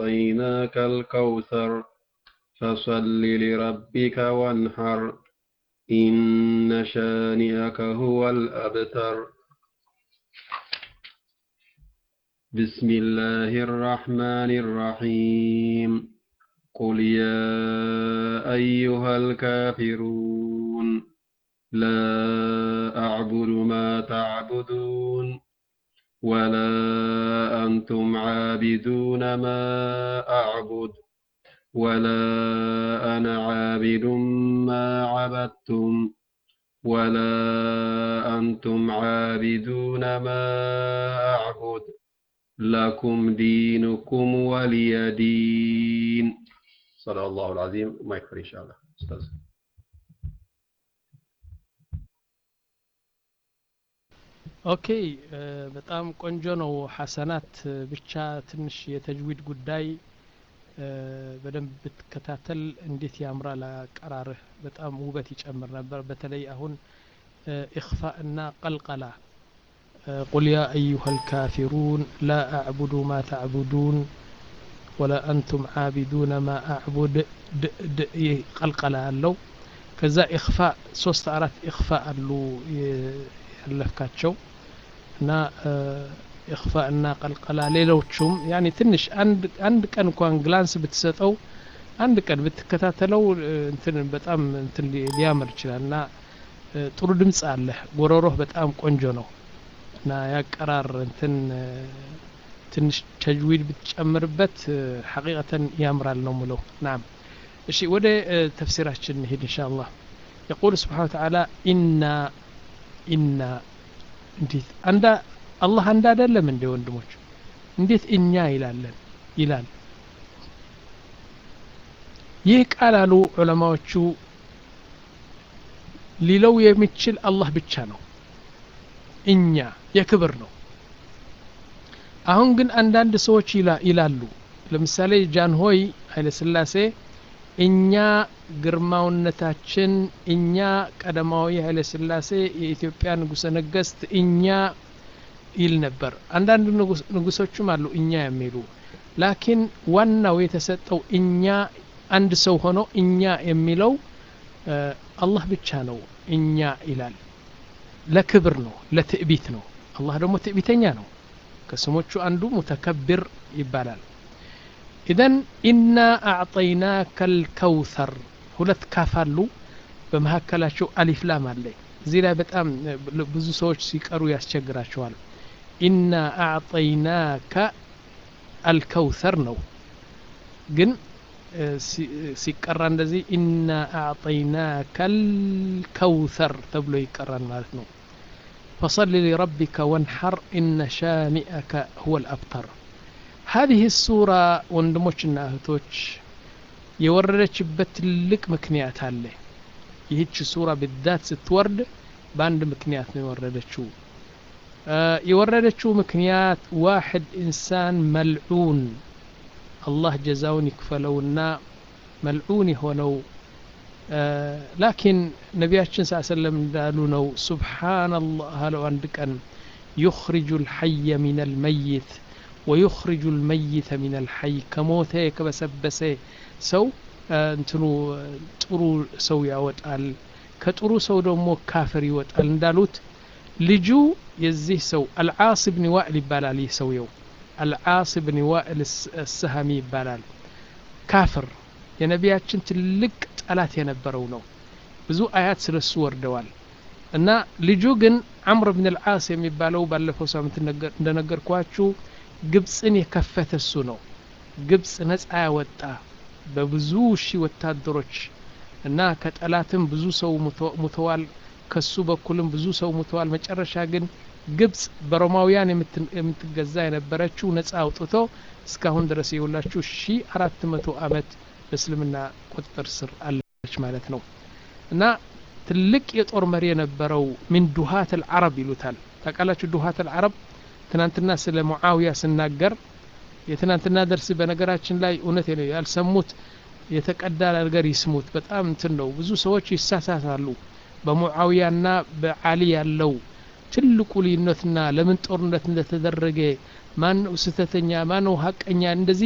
أعطيناك الكوثر فصل لربك وانحر إن شانئك هو الأبتر بسم الله الرحمن الرحيم قل يا أيها الكافرون لا أعبد ما تعبدون ولا أنتم عابدون ما أعبد ولا أنا عابد ما عبدتم ولا أنتم عابدون ما أعبد لكم دينكم ولي دين صلى الله العظيم ما يكفر إن شاء الله أستاذ ኦኬ በጣም ቆንጆ ነው ሐሰናት ብቻ ትንሽ የተጅዊድ ጉዳይ በደንብ ብትከታተል እንዴት ያምራል አቀራርህ በጣም ውበት ይጨምር ነበር በተለይ አሁን ኢኽፋ እና ቀልቀላ قل يا أيها الكافرون لا أعبد ما تعبدون ولا أنتم عابدون ما أعبد د د قلقلة አለው ከዛ ኢኽፋ ሶስት አራት ኢኽፋ አሉ ያለፍካቸው እና ኢኽፋ እና ቀልቀላ ሌሎቹም ያኒ ትንሽ አንድ ቀን እንኳን ግላንስ ብትሰጠው አንድ ቀን ብትከታተለው እንትን በጣም እንትን ሊያምር ይችላል እና ጥሩ ድምፅ አለ ጎሮሮህ በጣም ቆንጆ ነው እና ያቀራር እንትን ትንሽ ተጅዊድ ብትጨምርበት ሐቂቀተን ያምራል ነው ምለው ናም እሺ ወደ ተፍሲራችን እንሄድ እንሻ አላህ يقول سبحانه وتعالى إنا ኢና እንዴት አንዳ አላህ አንድ አይደለም እንዴ ወንድሞች እንዴት እኛ ይላለን ይላል ይህ ቃል አሉ ዑለማዎቹ ሊለው የሚችል አላህ ብቻ ነው እኛ የክብር ነው አሁን ግን አንዳንድ ሰዎች ይላሉ ለምሳሌ ጃንሆይ ኃይለ ስላሴ እኛ ግርማውነታችን እኛ ቀደማዊ ኃይለ ስላሴ የኢትዮጵያ ንጉሰ ነገስት እኛ ይል ነበር አንዳንድ ንጉሶችም አሉ እኛ የሚሉ ላኪን ዋናው የተሰጠው እኛ አንድ ሰው ሆኖ እኛ የሚለው አላህ ብቻ ነው እኛ ይላል ለክብር ነው ለትዕቢት ነው አላህ ደግሞ ትዕቢተኛ ነው ከስሞቹ አንዱ ሙተከብር ይባላል ኢዘን ኢና አዕጠይናከ ልከውተር ሁለት ካፍ አሉ በመካከላቸው አሊፍ ላም አለ እዚህ ላይ በጣም ብዙ ሰዎች ሲቀሩ ያስቸግራቸዋል ኢና አዕጠይናከ አልከውተር ነው ግን ሲቀራ እንደዚህ ኢና አዕጠይናከ ልከውተር ተብሎ ይቀራል ማለት ነው ፈصل لربك وانحر إن شانئك هو الأبتر هذه السورة ወንድሞችና እህቶች የወረደችበት ትልቅ ምክንያት አለ ይህች ሱራ ብዛት ስትወርድ በአንድ ምክንያት ነው የወረደችው የወረደችው ምክንያት ዋሕድ ኢንሳን መልዑን አላህ ጀዛውን ይክፈለውና መልዑን የሆነው ላኪን ነቢያችን ስ ሰለም እንዳሉ ነው ሱብሓናላህ አለው አንድ ቀን ዩኽሪጁ ልሐየ ሚን አልመይት ወዩኽሪጁ ልመይተ ሚን አልሐይ ከሞተ ከበሰበሰ ሰው እንትኑ ጥሩ ሰው ያወጣል ከጥሩ ሰው ደግሞ ካፍር ይወጣል እንዳሉት ልጁ የዚህ ሰው አልዓስ ብን ዋእል ይባላል ይህ ሰውየው አልዓስ ብን ዋእል ሰሃሚ ይባላል ካፍር የነቢያችን ትልቅ ጠላት የነበረው ነው ብዙ አያት ስለሱ ወርደዋል እና ልጁ ግን አምር ብን አልዓስ የሚባለው ባለፈው ሳምንት እንደነገርኳችሁ ግብፅን የከፈተ እሱ ነው ግብፅ ነፃ ያወጣ በብዙ ሺህ ወታደሮች እና ከጠላትም ብዙ ሰው ሙተዋል ከሱ በኩልም ብዙ ሰው ሙተዋል መጨረሻ ግን ግብፅ በሮማውያን የምትገዛ የነበረችው ነፃ አውጥቶ እስካሁን ድረስ የውላችሁ ሺ አራት መቶ አመት በእስልምና ቁጥጥር ስር አለች ማለት ነው እና ትልቅ የጦር መሪ የነበረው ሚን ዱሃት አልዓረብ ይሉታል ታቃላችሁ ዱሃት አልዓረብ ትናንትና ስለ ሙዓዊያ ስናገር የትናንትና ደርስ በነገራችን ላይ እውነት ነው ያልሰሙት የተቀዳ ነገር ይስሙት በጣም እንትን ነው ብዙ ሰዎች ይሳሳታሉ በሙዓዊያና በአሊ ያለው ትልቁ ልዩነትና ለምን ጦርነት እንደተደረገ ማን ነው ስተተኛ ማን ነው ሀቀኛ እንደዚህ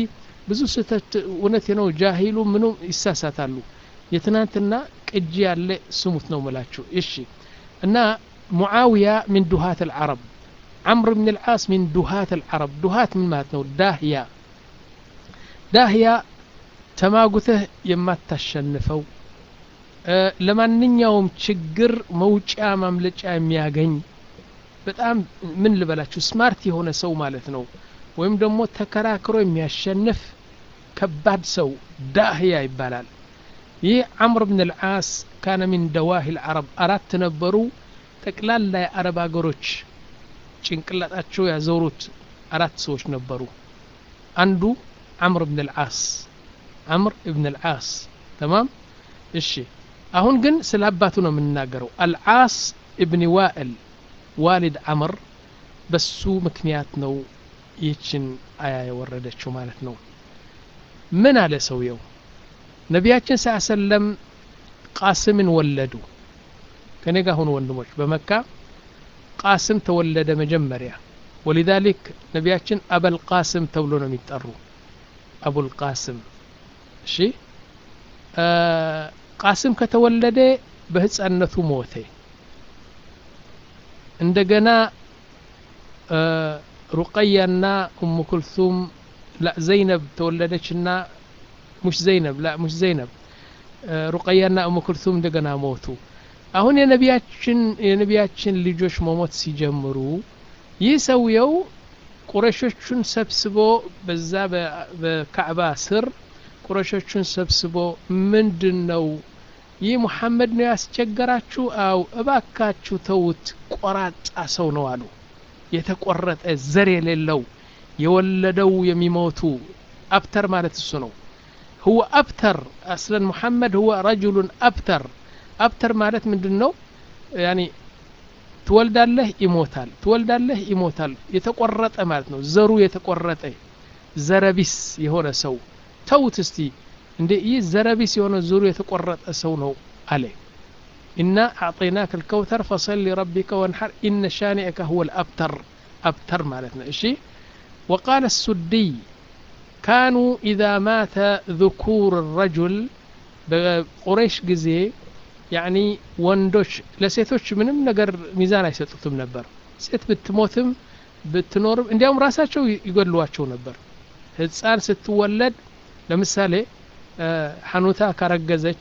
ብዙ ስህተት እውነት ነው ጃሂሉ ምኑ ይሳሳታሉ የትናንትና ቅጂ ያለ ስሙት ነው ምላችሁ እሺ እና ሙዓውያ ሚን ዱሃት አልዓረብ عمرو بن العاص من دهاة العرب دهاة من ماتنو داهية داهية تماقته يما تشنفو أه لمانኛውም ችግር መውጫ ማምለጫ የሚያገኝ በጣም ምን ልበላችሁ ስማርት የሆነ ሰው ማለት ነው ወይም ደግሞ ተከራክሮ የሚያሸንፍ ከባድ ሰው ዳህያ ይባላል ይህ አምር ብን ልዓስ ካነ ሚን ደዋሂ ልዓረብ አራት ነበሩ ጠቅላላ የአረብ ሀገሮች ጭንቅላጣቸው ያዞሩት አራት ሰዎች ነበሩ አንዱ አምር ብን ልዓስ አምር ብን ልዓስ ተማም እሺ አሁን ግን ስለ አባቱ ነው የምንናገረው አልዓስ እብን ዋእል ዋሊድ አምር በሱ ምክንያት ነው ይህችን አያ የወረደችው ማለት ነው ምን አለ ሰውየው ነቢያችን ስ ሰለም ቃስምን ወለዱ ከኔ ጋር ሁኑ ወንድሞች በመካ ቃስም ተወለደ መጀመሪያ ወሊዛሊክ ነቢያችን አበል ቃስም ተብሎ ነው የሚጠሩ አቡል ቃስም እሺ ቃስም ከተወለደ በህፃነቱ ሞተ እንደገና ሩቀያና ኡሙ ኩልሱም ላ ዘይነብ ተወለደችና ሙሽ ዘይነብ ላ ሙሽ ዘይነብ ሩቀያና ኡሙ ኩልሱም እንደገና ሞቱ አሁን የነቢያችን የነቢያችን ልጆች መሞት ሲጀምሩ ይህ ሰውየው ቁረሾቹን ሰብስቦ በዛ በካዕባ ስር ቁረሾቹን ሰብስቦ ምንድን ነው ይህ ሙሐመድ ነው ያስቸገራችሁ አው እባካችሁ ተውት ቆራጣ ሰው ነው አሉ የተቆረጠ ዘር የሌለው የወለደው የሚሞቱ አብተር ማለት እሱ ነው هو أبتر أصلا محمد هو رجل أبتر أبتر ማለት ምንድን ነው ያኒ ትወልዳለህ ይሞታል ትወልዳለህ ይሞታል የተቆረጠ ማለት ነው ዘሩ የተቆረጠ ዘረቢስ የሆነ ሰው ተውት እስቲ እንዴ ይህ ዘረቢስ የሆነ ዘሩ የተቆረጠ ሰው ነው አለ إنا أعطيناك الكوثر فصل لربك وانحر إن شانئك هو الأبتر أبتر مالتنا إشي وقال السدي كانوا إذا مات ذكور الرجل بقريش جزي يعني ወንዶች ለሴቶች ምንም ነገር ሚዛን አይሰጡትም ነበር ሴት ብትሞትም ብትኖርም እንዲያውም ራሳቸው ይገድሏቸው ነበር ህፃን ስትወለድ ለምሳሌ ሐኑታ ካረገዘች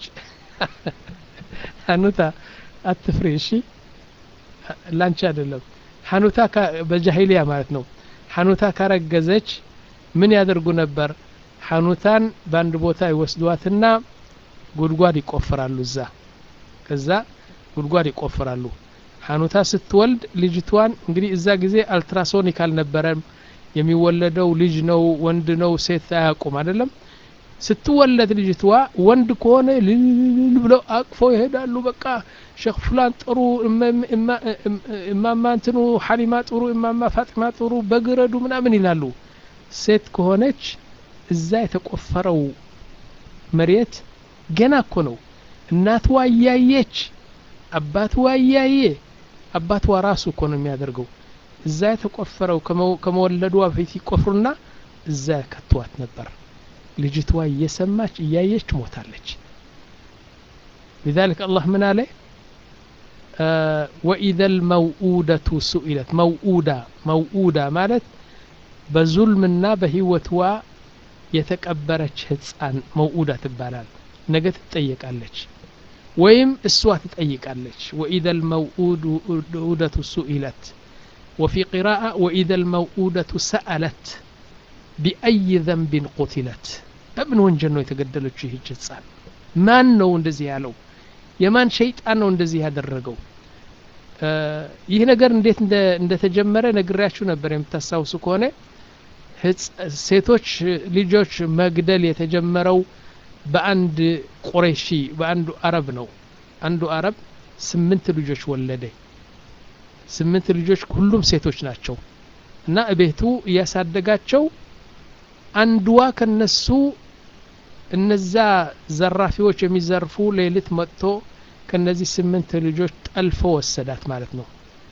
ሐኑታ አትፍሪ እሺ ላንቺ አይደለም ሐኑታ በጃሂሊያ ማለት ነው ሐኑታ ካረገዘች ምን ያደርጉ ነበር ሐኑታን በአንድ ቦታ ይወስዷትና ጉድጓድ ይቆፍራሉ እዛ ከዛ ጉድጓድ ይቆፍራሉ ሐኑታ ስትወልድ ልጅቷን እንግዲህ እዛ ጊዜ አልትራሶኒክ አልነበረም የሚወለደው ልጅ ነው ወንድ ነው ሴት አያውቁም አይደለም ስትወለድ ልጅቷ ወንድ ከሆነ ልል ብለው አቅፎ ይሄዳሉ በቃ ሸክ ፉላን ጥሩ እማማ እንትኑ ሐሊማ ጥሩ እማማ ፋጢማ ጥሩ በግረዱ ምናምን ይላሉ ሴት ከሆነች እዛ የተቆፈረው መሬት ገና እኮ ነው እናትዋ እያየች አባትዋ እያየ አባትዋ ራሱ እኮ ነው የሚያደርገው እዛ የተቆፈረው ከመወለዷ በፊት ይቆፍሩና እዛ ከትዋት ነበር ልጅቷ እየሰማች እያየች ሞታለች لذلك الله من عليه آه وإذا الموؤودة سئلت موؤودة موؤودة مالت بظلمنا بهوتوا የተቀበረች ህፃን መውኡዳ ትባላል ነገ ትጠየቃለች ወይም እሷ ትጠይቃለች ወኢዘ ልመውኡደቱ ሱኢለት ወፊ ቂራአ ወኢዘ ልመውኡደቱ ሰአለት ቢአይ ዘንቢን ቁትለት በምን ወንጀል ነው የተገደለችው ይህች ህፃን ማን ነው እንደዚህ ያለው የማን ሸይጣን ነው እንደዚህ ያደረገው ይህ ነገር እንዴት እንደተጀመረ ነግሬያችሁ ነበር የምታስታውሱ ከሆነ ሴቶች ልጆች መግደል የተጀመረው በአንድ ቁሬሺ በአንዱ አረብ ነው አንዱ አረብ ስምንት ልጆች ወለደ ስምንት ልጆች ሁሉም ሴቶች ናቸው እና እቤቱ እያሳደጋቸው አንድዋ ከነሱ እነዛ ዘራፊዎች የሚዘርፉ ሌሊት መጥቶ ከነዚህ ስምንት ልጆች ጠልፎ ወሰዳት ማለት ነው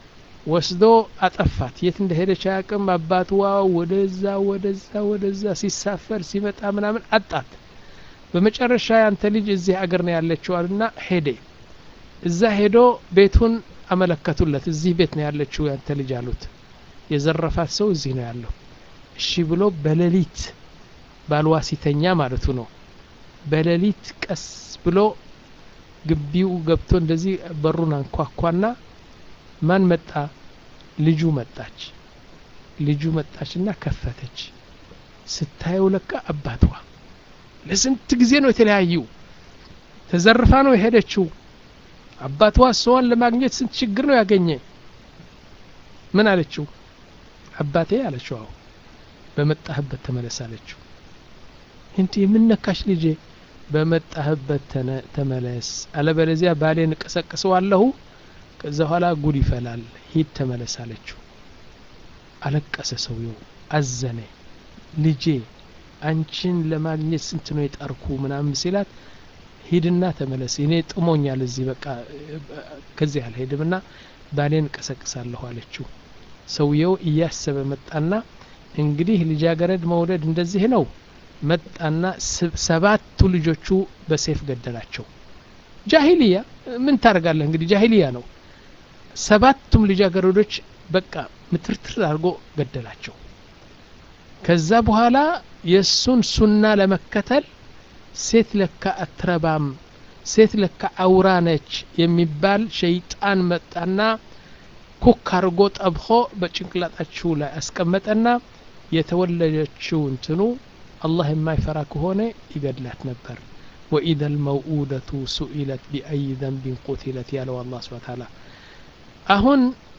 ወስዶ አጠፋት የት እንደሄደች አያውቅም አባትዋ ወደዛ ወደዛ ወደዛ ሲሳፈር ሲመጣ ምናምን አጣት በመጨረሻ ያንተ ልጅ እዚህ አገር ነው ያለችው አሉና ሄደ እዛ ሄዶ ቤቱን አመለከቱለት እዚህ ቤት ነው ያለችው ያንተ ልጅ አሉት የዘረፋት ሰው እዚህ ነው ያለው እሺ ብሎ በሌሊት ባልዋ ሲተኛ ማለቱ ነው በሌሊት ቀስ ብሎ ግቢው ገብቶ እንደዚህ በሩን አንኳኳና ማን መጣ ልጁ መጣች ልጁ መጣችና ከፈተች ስታየው ለካ አባቷ ለስንት ጊዜ ነው የተለያዩ ተዘርፋ ነው የሄደችው አባቷ እሷን ለማግኘት ስንት ችግር ነው ያገኘ ምን አለችው አባቴ አለችው አዎ በመጣህበት ተመለስ አለችው እንዴ የምነካሽ ልጄ በመጣህበት ተመለስ አለበለዚያ ባሌን እቀሰቅሰዋለሁ ከዛ በኋላ ጉድ ይፈላል ሂድ ተመለስ አለችው አለቀሰ ሰውየው አዘነ ልጄ አንቺን ለማግኘት ስንት ነው የጠርኩ ምናምን ሲላት ሂድና ተመለስ እኔ ጥሞኛል እዚህ በቃ ከዚህ አልሄድም ና ባሌን እቀሰቅሳለሁ አለችው ሰውየው እያሰበ መጣና እንግዲህ ልጃገረድ መውደድ እንደዚህ ነው መጣና ሰባቱ ልጆቹ በሴፍ ገደላቸው ጃሂልያ ምን ታደርጋለህ እንግዲህ ጃሂልያ ነው ሰባቱም ልጃገረዶች በቃ ምትርትር አድርጎ ገደላቸው ከዛ በኋላ የእሱን ሱና ለመከተል ሴት ለካ አትረባም ሴት ለካ አውራ ነች የሚባል ሸይጣን መጣና ኩክ አድርጎ ጠብኾ በጭንቅላጣችሁ ላይ አስቀመጠና የተወለደችው እንትኑ አላህ የማይፈራ ከሆነ ይገድላት ነበር ወኢደ ልመውኡደቱ ሱኢለት ቢአይ ዘንቢን ቁትለት ያለው አላ ስብን ታላ አሁን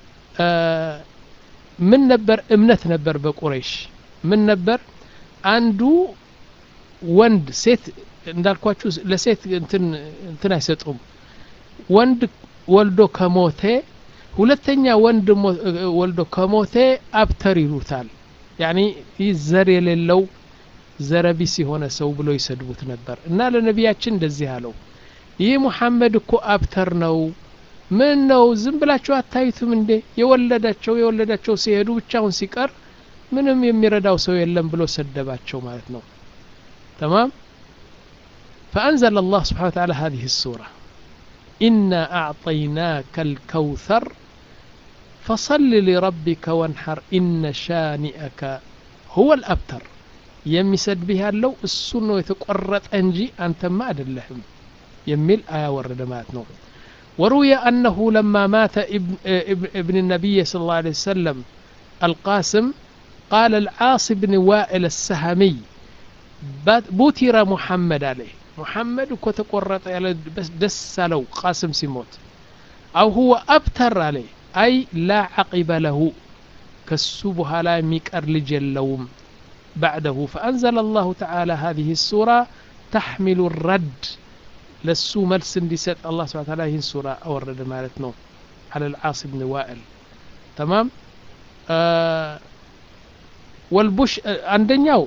ምን ነበር እምነት ነበር በቁረይሽ ምን ነበር አንዱ ወንድ ሴት እንዳልኳችሁ ለሴት እንትን አይሰጡም ወንድ ወልዶ ከሞቴ ሁለተኛ ወንድ ወልዶ ከሞቴ አብተር ይሉታል ያኒ ይህ ዘር የሌለው ዘረቢስ የሆነ ሰው ብሎ ይሰድቡት ነበር እና ለነቢያችን እንደዚህ አለው ይህ ሙሐመድ እኮ አብተር ነው ምን ነው ዝም ብላችሁ አታዩትም እንዴ የወለዳቸው የወለዳቸው ሲሄዱ ብቻውን ሲቀር ምንም የሚረዳው ሰው የለም ብሎ ሰደባቸው ማለት ነው تمام فأنزل الله سبحانه وتعالى هذه السورة إنا أعطيناك الكوثر فصل لربك وانحر إن شانئك هو الأبتر የሚሰድ ቢህ ያለው እሱ ነው የተቆረጠ እንጂ አንተማ አይደለህም የሚል አያ ወረደ ማለት ነው وروي أنه لما مات ابن, ابن النبي صلى الله عليه وسلم القاسم قال العاص بن وائل السهمي بوتر محمد عليه محمد كتقرط بس دس لو قاسم سيموت أو هو أبتر عليه أي لا عقب له كسبها لا ميكر لجلوم بعده فأنزل الله تعالى هذه السورة تحمل الرد لسو ملس ديست الله سبحانه وتعالى هي السورة أورد مالتنا على العاص بن وائل تمام آه والبش عندنياو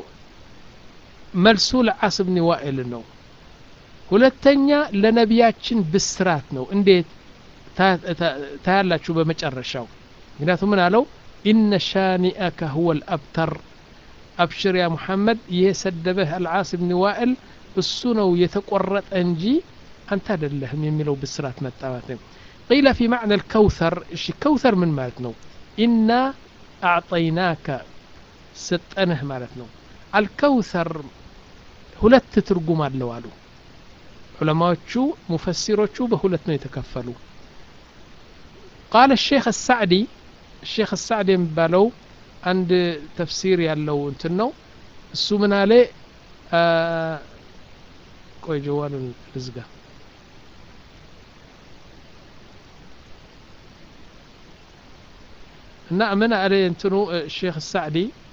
መልሱ ለዓስ ብን ዋኤል ነው ሁለተኛ ለነቢያችን ብስራት ነው እንዴት ታያላችሁ በመጨረሻው ምክንያቱም ምን አለው ኢነ ሻኒአከ ሁወ ልአብተር አብሽር ያ ሙሐመድ ይህ ሰደበህ አልዓስ ብን ዋኤል እሱ ነው የተቆረጠ እንጂ አንተ አይደለህም የሚለው ብስራት መጣ ማለት ነው ቂለ ፊ ማዕና ልከውተር እሺ ከውተር ምን ማለት ነው ኢና አዕጠይናከ ሰጠንህ ማለት ነው አልከውተር ሁለት ትርጉም አለው አሉ ዑለማዎቹ ሙፈሲሮቹ በሁለት ነው የተከፈሉ ቃለ ሼክ ሳዕዲ ሼክ ሳዕዲ የሚባለው አንድ ተፍሲር ያለው እንትን ነው እሱ ምን አለ ቆይ ጀዋሉን ልዝጋ እና ምን አለ እንትኑ ሼክ ሳዕዲ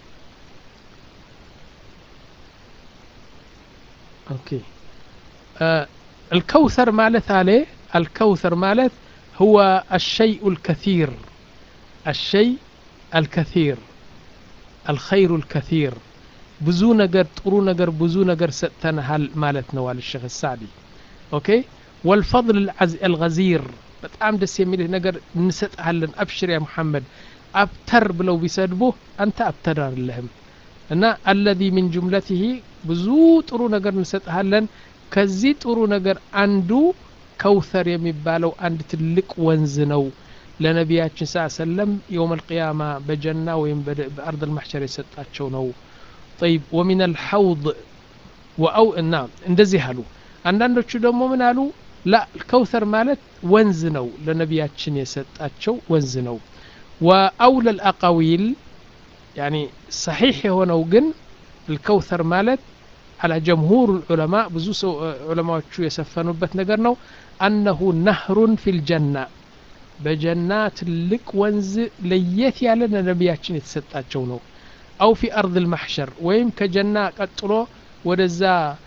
اوكي آه الكوثر مالت عليه الكوثر مالت هو الشيء الكثير الشيء الكثير الخير الكثير بزو نجر طرو نجر بزو نجر ستنهل مالت نوال الشيخ السعدي اوكي والفضل العز الغزير በጣም ደስ የሚልህ ነገር እንሰጥሃለን አብሽር ያ ሙሐመድ አብተር ብለው ቢሰድቡህ አንተ አብተር አይደለህም እና አለዚ ሚን ጁምለትህ ብዙ ጥሩ ነገር እንሰጥሃለን ከዚህ ጥሩ ነገር አንዱ ከውተር የሚባለው አንድ ትልቅ ወንዝ ነው ለነቢያችን ስ ሰለም የውም አልቅያማ በጀና ወይም በአርድ ልማሕሸር የሰጣቸው ነው ጠይብ ወሚን አልሐውድ ወአው እና እንደዚህ አሉ አንዳንዶቹ ደግሞ ምን አሉ ላ ከውተር ማለት ወንዝ ነው ለነቢያችን የሰጣቸው ወንዝ ነው ወአውለ ልአቃዊል ያኒ ሰሒሕ የሆነው ግን الكوثر مالت على جمهور العلماء ብዙ ሰው ዑለማዎቹ የሰፈኑበት ነገር ነው أنه نهر في الجنة በጀና ትልቅ ወንዝ ለየት ያለ ለነቢያችን የተሰጣቸው ነው አው ፊ አርድ ልማሕሸር ወይም ከጀና ቀጥሎ ወደዛ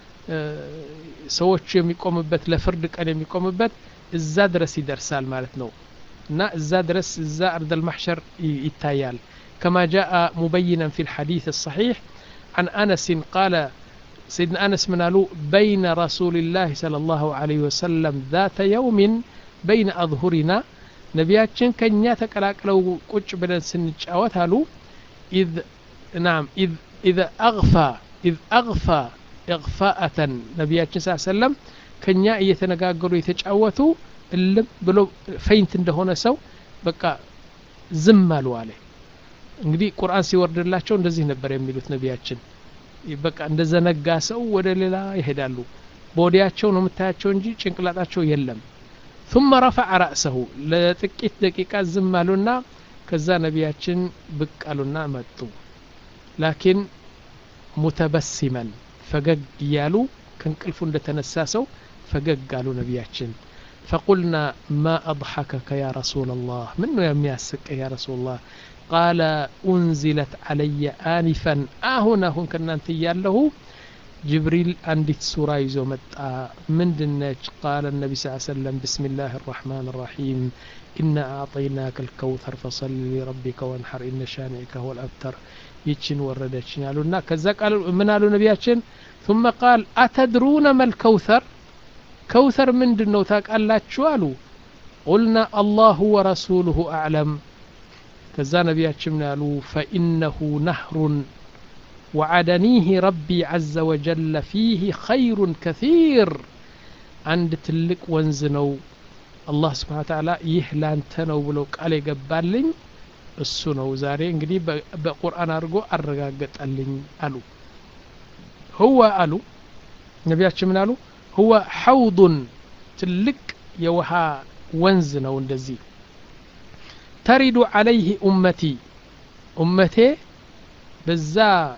ሰዎቹ የሚቆምበት ለፍርድ ቀን የሚቆምበት እዛ ድረስ ይደርሳል ማለት ነው እና እዛ ድረስ እዛ አርድ ልማሕሸር ይታያል كما جاء مبينا في الحديث الصحيح عن أنس قال سيدنا أنس من قالوا بين رسول الله صلى الله عليه وسلم ذات يوم بين أظهرنا ነቢያችን ከእኛ ተቀላቅለው ቁጭ ብለን ስንጫወት አሉ ኢዝ ናም ኢዝ አግፋ ኢዝ አግፋ እግፋአተን ነቢያችን ስ ሰለም ከእኛ እየተነጋገሩ የተጫወቱ እልም ብሎ ፈይንት እንደሆነ ሰው በቃ ዝም አሉ አለ እንግዲህ ቁርአን ሲወርድላቸው እንደዚህ ነበር የሚሉት ነቢያችን በቃ እንደ ዘነጋ ሰው ወደ ሌላ ይሄዳሉ በወዲያቸው ነው የምታያቸው እንጂ ጭንቅላጣቸው የለም ثم رفع رأسه لጥቂት ደቂቃ ዝም አሉና ከዛ ነቢያችን ብቅ አሉና መጡ ላኪን ሙተበሲመን ፈገግ እያሉ ከእንቅልፉ እንደተነሳ ሰው ፈገግ አሉ ነቢያችን فقلنا ما أضحكك يا رسول الله من يمياسك يا رسول الله قال أنزلت علي آنفا آهنا هن كنا انت له جبريل عندك سورة يزو متى من دنج قال النبي صلى الله عليه وسلم بسم الله الرحمن الرحيم إنا أعطيناك الكوثر فصل لربك وانحر إن شانئك هو الأبتر يتشن وردتشن قالوا كذا قالوا من قالوا نبياتشن ثم قال أتدرون ما الكوثر كوثر من دنو تاك الله قالوا قلنا الله ورسوله أعلم كذا نبياتشن قالوا فإنه نهر وعدنيه ربي عز وجل فيه خير كثير عند تلك وانزنو الله سبحانه وتعالى يهلان تنو بلو قال يقبالين እሱ ነው ዛሬ እንግዲህ በቁርአን አድርጎ አረጋገጠልኝ አሉ ህወ አሉ ነቢያችን ምን አሉ ህወ ሐውዱን ትልቅ የውሃ ወንዝ ነው እንደዚህ ተሪዱ አለይህ ኡመቲ ኡመቴ በዛ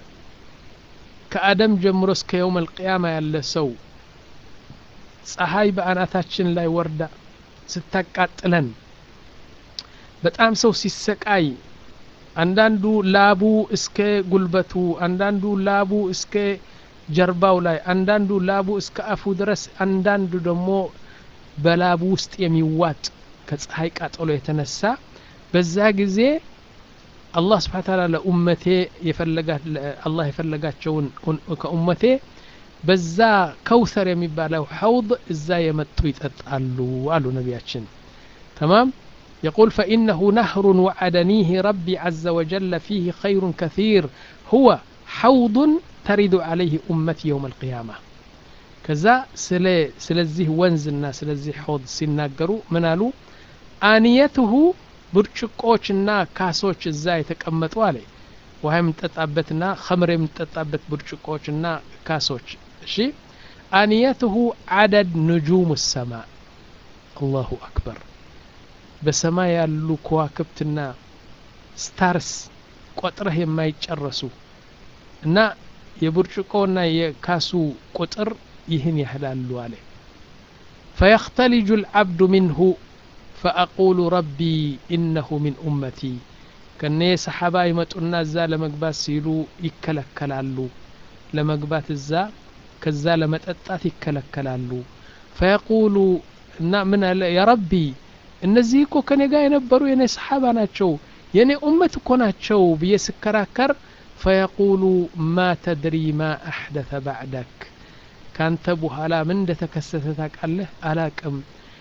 ከአደም ጀምሮ እስከ የውም አልቅያማ ያለ ሰው ፀሐይ በአናታችን ላይ ወርዳ ስታቃጥለን በጣም ሰው ሲሰቃይ አንዳንዱ ላቡ እስከ ጉልበቱ አንዳንዱ ላቡ እስከ ጀርባው ላይ አንዳንዱ ላቡ እስከ አፉ ድረስ አንዳንዱ ደግሞ በላቡ ውስጥ የሚዋጥ ከፀሐይ ቃጠሎ የተነሳ በዛ ጊዜ አላህ ስብሓን ታላ ለኡመቴ አላህ የፈለጋቸውን ከኡመቴ በዛ ከውሰር የሚባለው ሐውድ እዛ የመጡ ይጠጣሉ አሉ ነቢያችን ተማም يقول فإنه نهر وعدنيه ربي عز وجل فيه خير كثير هو حوض ترد عليه أمتي يوم القيامة كذا سلي سلزيه ونزلنا سلزيه حوض سيناقروا منالو آنيته ብርጭቆችና ካሶች እዛ የተቀመጡ አለ ውሃ የምንጠጣበትና ከምር የምንጠጣበት ብርጭቆችና ካሶች እሺ አንየትሁ አደድ ንጁም ሰማ አላሁ አክበር በሰማይ ያሉ ከዋክብትና ስታርስ ቆጥረህ የማይጨረሱ እና የብርጭቆና የካሱ ቁጥር ይህን ያህላሉ አለ ፈየክተሊጁ ልዓብዱ ሚንሁ فأقول ربي إنه من أمتي كني صحابة يمتونا الزا لمقبات سيلو يكلكلالو لمقبات الزا كزا لمتأتات يكلكلالو فيقول من يا ربي እነዚህ እኮ ከኔ ጋር የነበሩ የኔ ሰሓባ ናቸው የኔ ኡመት እኮ ናቸው ብዬ ስከራከር ፈየቁሉ ማ ተድሪ ማ አሕደተ ባዕደክ ካንተ በኋላ ምን እንደተከሰተ ታውቃለህ አላቅም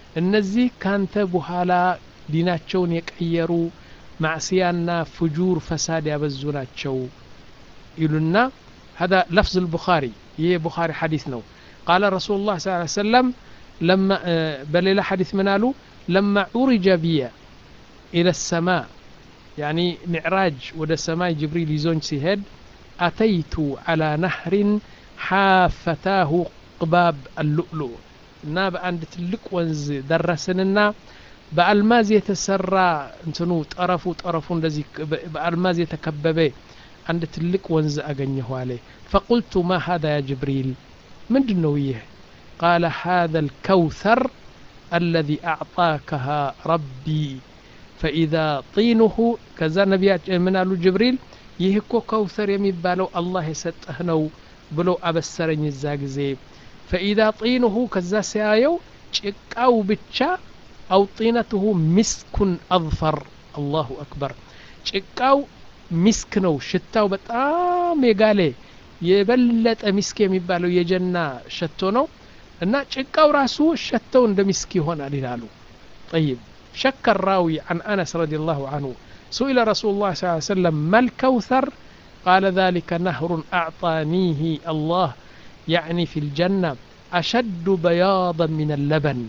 እነዚህ ካንተ በኋላ ዲናቸውን የቀየሩ ማዕስያና ፍጁር ፈሳድ ያበዙ ናቸው ይሉና هذا لفظ البخاري ይህ የቡኻሪ ሐዲስ ነው قال رسول الله صلى الله عليه وسلم لما በሌላ ሐዲስ ምን አሉ لما عرج بي إلى السماء يعني معراج ወደ ሰማይ ጅብሪል ይዞኝ ሲሄድ أتيت على نهر حافتاه ቅባብ اللؤلؤ እና በአንድ ትልቅ ወንዝ ደረስንና በአልማዝ የተሰራ እንትኑ ጠረፉ ጠረፉ እንደዚህ በአልማዝ የተከበበ አንድ ትልቅ ወንዝ አገኘሁ አለ ፈቁልቱ ማ ሀذا ያ ጅብሪል ምንድን ነው ይህ ቃለ ሀذا الكوثر الذي أعطاكها ربي فإذا طينه ከዛ ነቢያች ምን አሉ ጅብሪል ይህ እኮ ከውሰር የሚባለው አላህ የሰጠህ ነው ብሎ አበሰረኝ እዛ ጊዜ ፈኢዛ ጢንሁ ከዛ ሲያየው ጭቃው ብቻ አው ጢነትሁ ሚስኩን አظፈር አላሁ አክበር ጭቃው ሚስክ ነው ሽታው በጣም የጋለ የበለጠ ሚስክ የሚባለው የጀና ሸቶ ነው እና ጭቃው ራሱ ሸተው እንደ ሚስክ ይሆናል ይላሉ ጠይብ شك الراوي عن أنس رضي الله عنه سئل رسول الله صلى الله عليه وسلم ما الكوثر قال ذلك نهر أعطانيه الله يعني في الجنة أشد بياضا من اللبن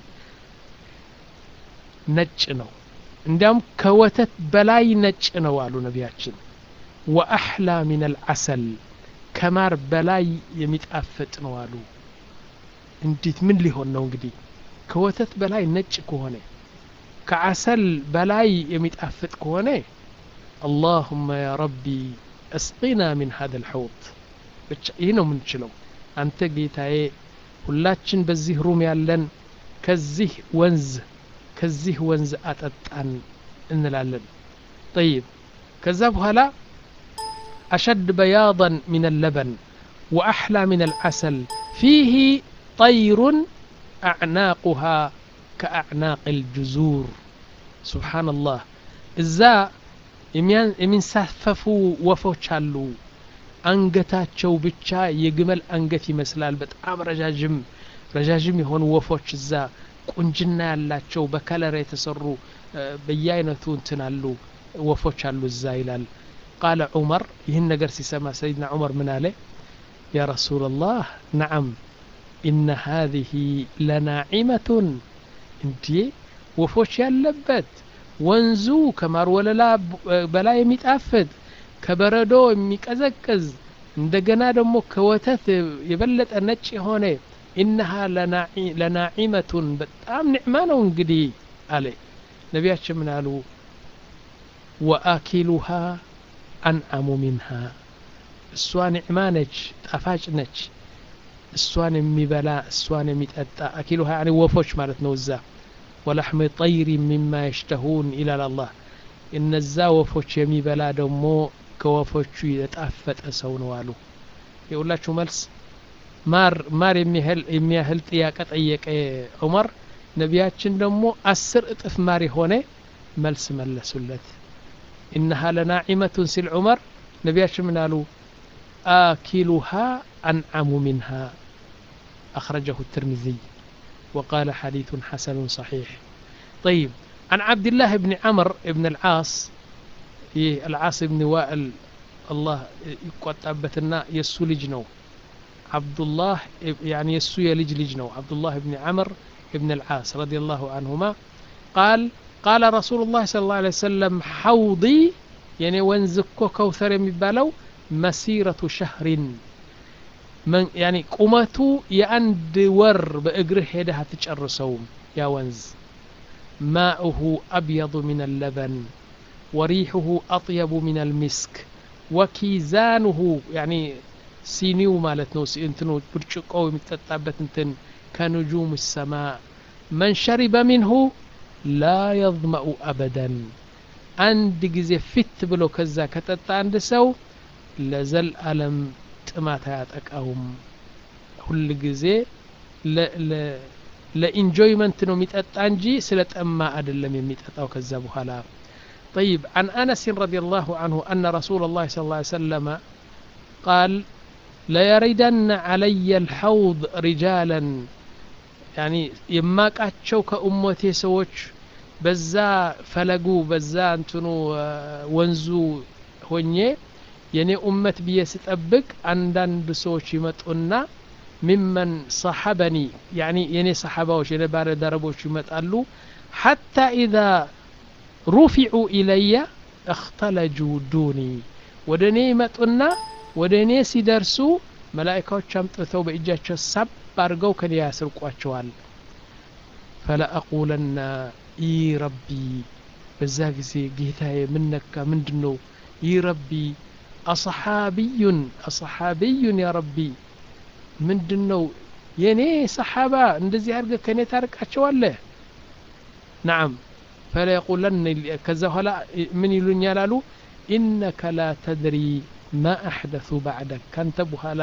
ነጭ ነው እንዲያም ከወተት በላይ ነጭ ነው አሉ ነቢያችን ወአሕላ ሚን አልዓሰል ከማር በላይ የሚጣፍጥ ነው አሉ እንዴት ምን ሊሆን ነው እንግዲህ ከወተት በላይ ነጭ ከሆነ ከዓሰል በላይ የሚጣፍጥ ከሆነ አላሁመ ያ ረቢ እስቂና ሚን ሀذا الحوض ብቻ ይህ ነው የምንችለው አንተ ጌታዬ ሁላችን በዚህ ሩም ያለን ከዚህ ወንዝ ከዚህ ወንዝ አጠጣን እንላለን ጠይብ ከዛ በኋላ أشد بياضا من اللبن وأحلى من العسل فيه طير أعناقها كأعناق الجزور سبحان الله إذا የሚንሳፈፉ ወፎች አሉ አንገታቸው ብቻ የግመል አንገት ይመስላል በጣም ረዣዥም ረዣዥም የሆኑ ወፎች እዛ ቁንጅና ያላቸው በከለር የተሰሩ በየአይነቱ እንትን አሉ ወፎች አሉ እዛ ይላል ቃለ ዑመር ይህን ነገር ሲሰማ ሰይድና ዑመር ምን አለ ያ ረሱላ ላህ ነዓም ኢነ ሃዚህ ለናዒመቱን እንዴ ወፎች ያለበት ወንዙ ከማር ወለላ በላይ የሚጣፍጥ ከበረዶ የሚቀዘቅዝ እንደገና ደግሞ ከወተት የበለጠ ነጭ የሆነ ኢነሃ ለናዒመቱን በጣም ኒዕማ ነው እንግዲህ አለ ነቢያችን ምን አሉ ወአኪሉሃ አንዓሙ ሚንሃ እሷ ኒዕማ ነች ጣፋጭ ነች እሷን የሚበላ እሷን የሚጠጣ አኪሉሃ ያኒ ወፎች ማለት ነው እዛ ወላሕሚ ጠይሪ ሚማ የሽተሁን ይላል አላህ እነዛ ወፎች የሚበላ ደግሞ ከወፎቹ የጣፈጠ ሰው ነው አሉ የሁላችሁ መልስ ማር ማር የሚያህል ጥያቄ ጠየቀ ዑመር ነቢያችን ደግሞ አስር እጥፍ ማር የሆነ መልስ መለሱለት ኢነሃ ለናዒመቱን ሲል ዑመር ነቢያችን ምን አሉ አኪሉሃ አንዓሙ ሚንሃ أخرجه الترمذي وقال حديث حسن صحيح طيب عن عبد الله بن عمرو بن العاص العاص بن وائل الله يقطعبتنا يسو لجنو عبد الله يعني يسو يلج لجنو عبد الله بن عمرو بن العاص رضي الله عنهما قال قال رسول الله صلى الله عليه وسلم حوضي يعني وانزكو كوثر يمبالو مسيرة شهر من يعني قمته የአንድ ወር በእግርህ ሄደህ አትጨርሰውም ያ ወንዝ ማኡሁ አብየض ምን አለበን ወሪሑሁ አጥየቡ ምን አልሚስክ ወኪዛኑሁ ያኒ ሲኒው ማለት ነው እንትኑ ብርጭቆው የሚጠጣበት እንትን ከንጁም ሰማ መን ሸሪበ ሚንሁ ላ የظመኡ አበደን አንድ ጊዜ ፊት ብሎ ከዛ ከጠጣ አንድ ሰው ለዘልአለም ጥማት አያጠቃውም ሁል ጊዜ ለኢንጆይመንት ነው የሚጠጣ እንጂ ስለ ጠማ አይደለም የሚጠጣው ከዛ በኋላ طيب عن أنس رضي الله عنه أن رسول الله صلى الله عليه وسلم قال ليردن علي الحوض رجالا ያኒ የማቃቸው ከኡመቴ ሰዎች በዛ ፈለጉ በዛ እንትኑ ወንዙ ሆኜ የኔ ኡመት ብዬ ስጠብቅ አንዳንድ ሰዎች ይመጡና ሚመን ሰሐበኒ ያኒ የኔ ሰሓባዎች የኔ ባለደረቦች ይመጣሉ ሐታ ኢዛ ሩፊዑ ኢለየ እክተለጁ ዱኒ ወደ እኔ ይመጡና ወደ እኔ ሲደርሱ መላኢካዎች አምጥተው በእጃቸው ሳብ አድርገው ከኔ ያስርቋቸዋል ፈለአቁለና ይ ረቢ በዛ ጊዜ ጌታዬ ምነካ ምንድን ነው ይ ረቢ አصሓቢዩን አصሓቢዩን ያ ረቢ ምንድን ነው የእኔ ሰሓባ እንደዚህ አድርገ ከእኔ ታርቃቸዋለህ ናዓም ፈለየቁለን ከዛ በኋላ ምን ይሉኛል አሉ ኢነከ ላ ተድሪ ማ አሕደث ባዕደክ ካንተ በኋላ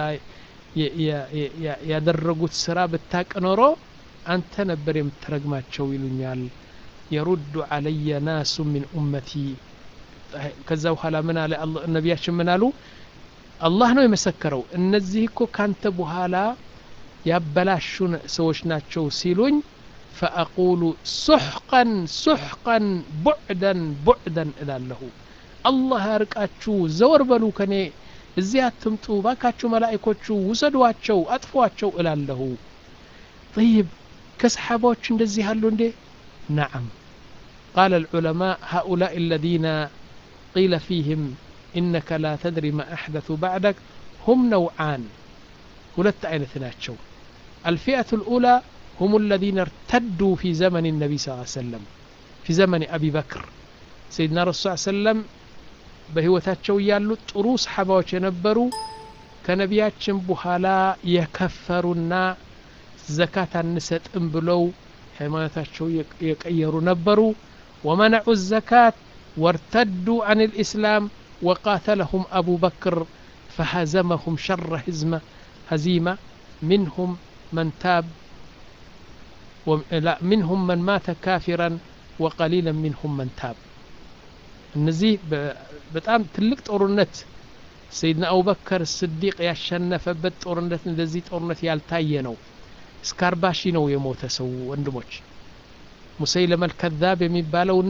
ያደረጉት ስራ ብታቅ ኖሮ አንተ ነበር የምትረግማቸው ይሉኛል የሩዱ አለየ ናሱ ሚን ኡመቲ ከዛ በኋላ ምን አለ ነቢያችን ምን አሉ አላህ ነው የመሰከረው እነዚህ እኮ ካንተ በኋላ ያበላሹ ሰዎች ናቸው ሲሉኝ ፈአቁሉ ሱሕቀን ሱሕቀን ቡዕደን ቡዕደን እላለሁ አላህ ያርቃችሁ ዘወር በሉ ከኔ እዚህ አትምጡ ባካችሁ መላእኮቹ ውሰዷቸው አጥፏቸው እላለሁ طيب ከሰሓባዎች እንደዚህ አሉ እንዴ نعم قال العلماء هؤلاء الذين قيل فيهم إنك لا تدري ما أحدث بعدك هم نوعان ሁለት አይነት ናቸው الفئة الأولى هم الذين ارتدوا في زمن النبي صلى الله عليه وسلم في زمن أبي بكر سيدنا رسول صلى الله عليه وسلم በህይወታቸው እያሉ ጥሩ ሰሓባዎች የነበሩ ከነቢያችን በኋላ የከፈሩና ዘካት አንሰጥም ብለው ሃይማኖታቸው የቀየሩ ነበሩ ወመነዑ ዘካት ወርተዱ አን ልእስላም وقاتلهم أبو بكر فهزمهم شر هزمة هزيمة منهم من تاب لا منهم من مات كافرا وقليلا منهم من تاب እነዚህ በጣም ትልቅ ጦርነት ሰይድና አቡበከር ስዲቅ ያሸነፈበት ጦርነት እንደዚህ ጦርነት ያልታየ ነው እስከ አርባ ሺህ ነው የሞተ ሰው ወንድሞች ሙሰይለመል ከዛብ የሚባለውና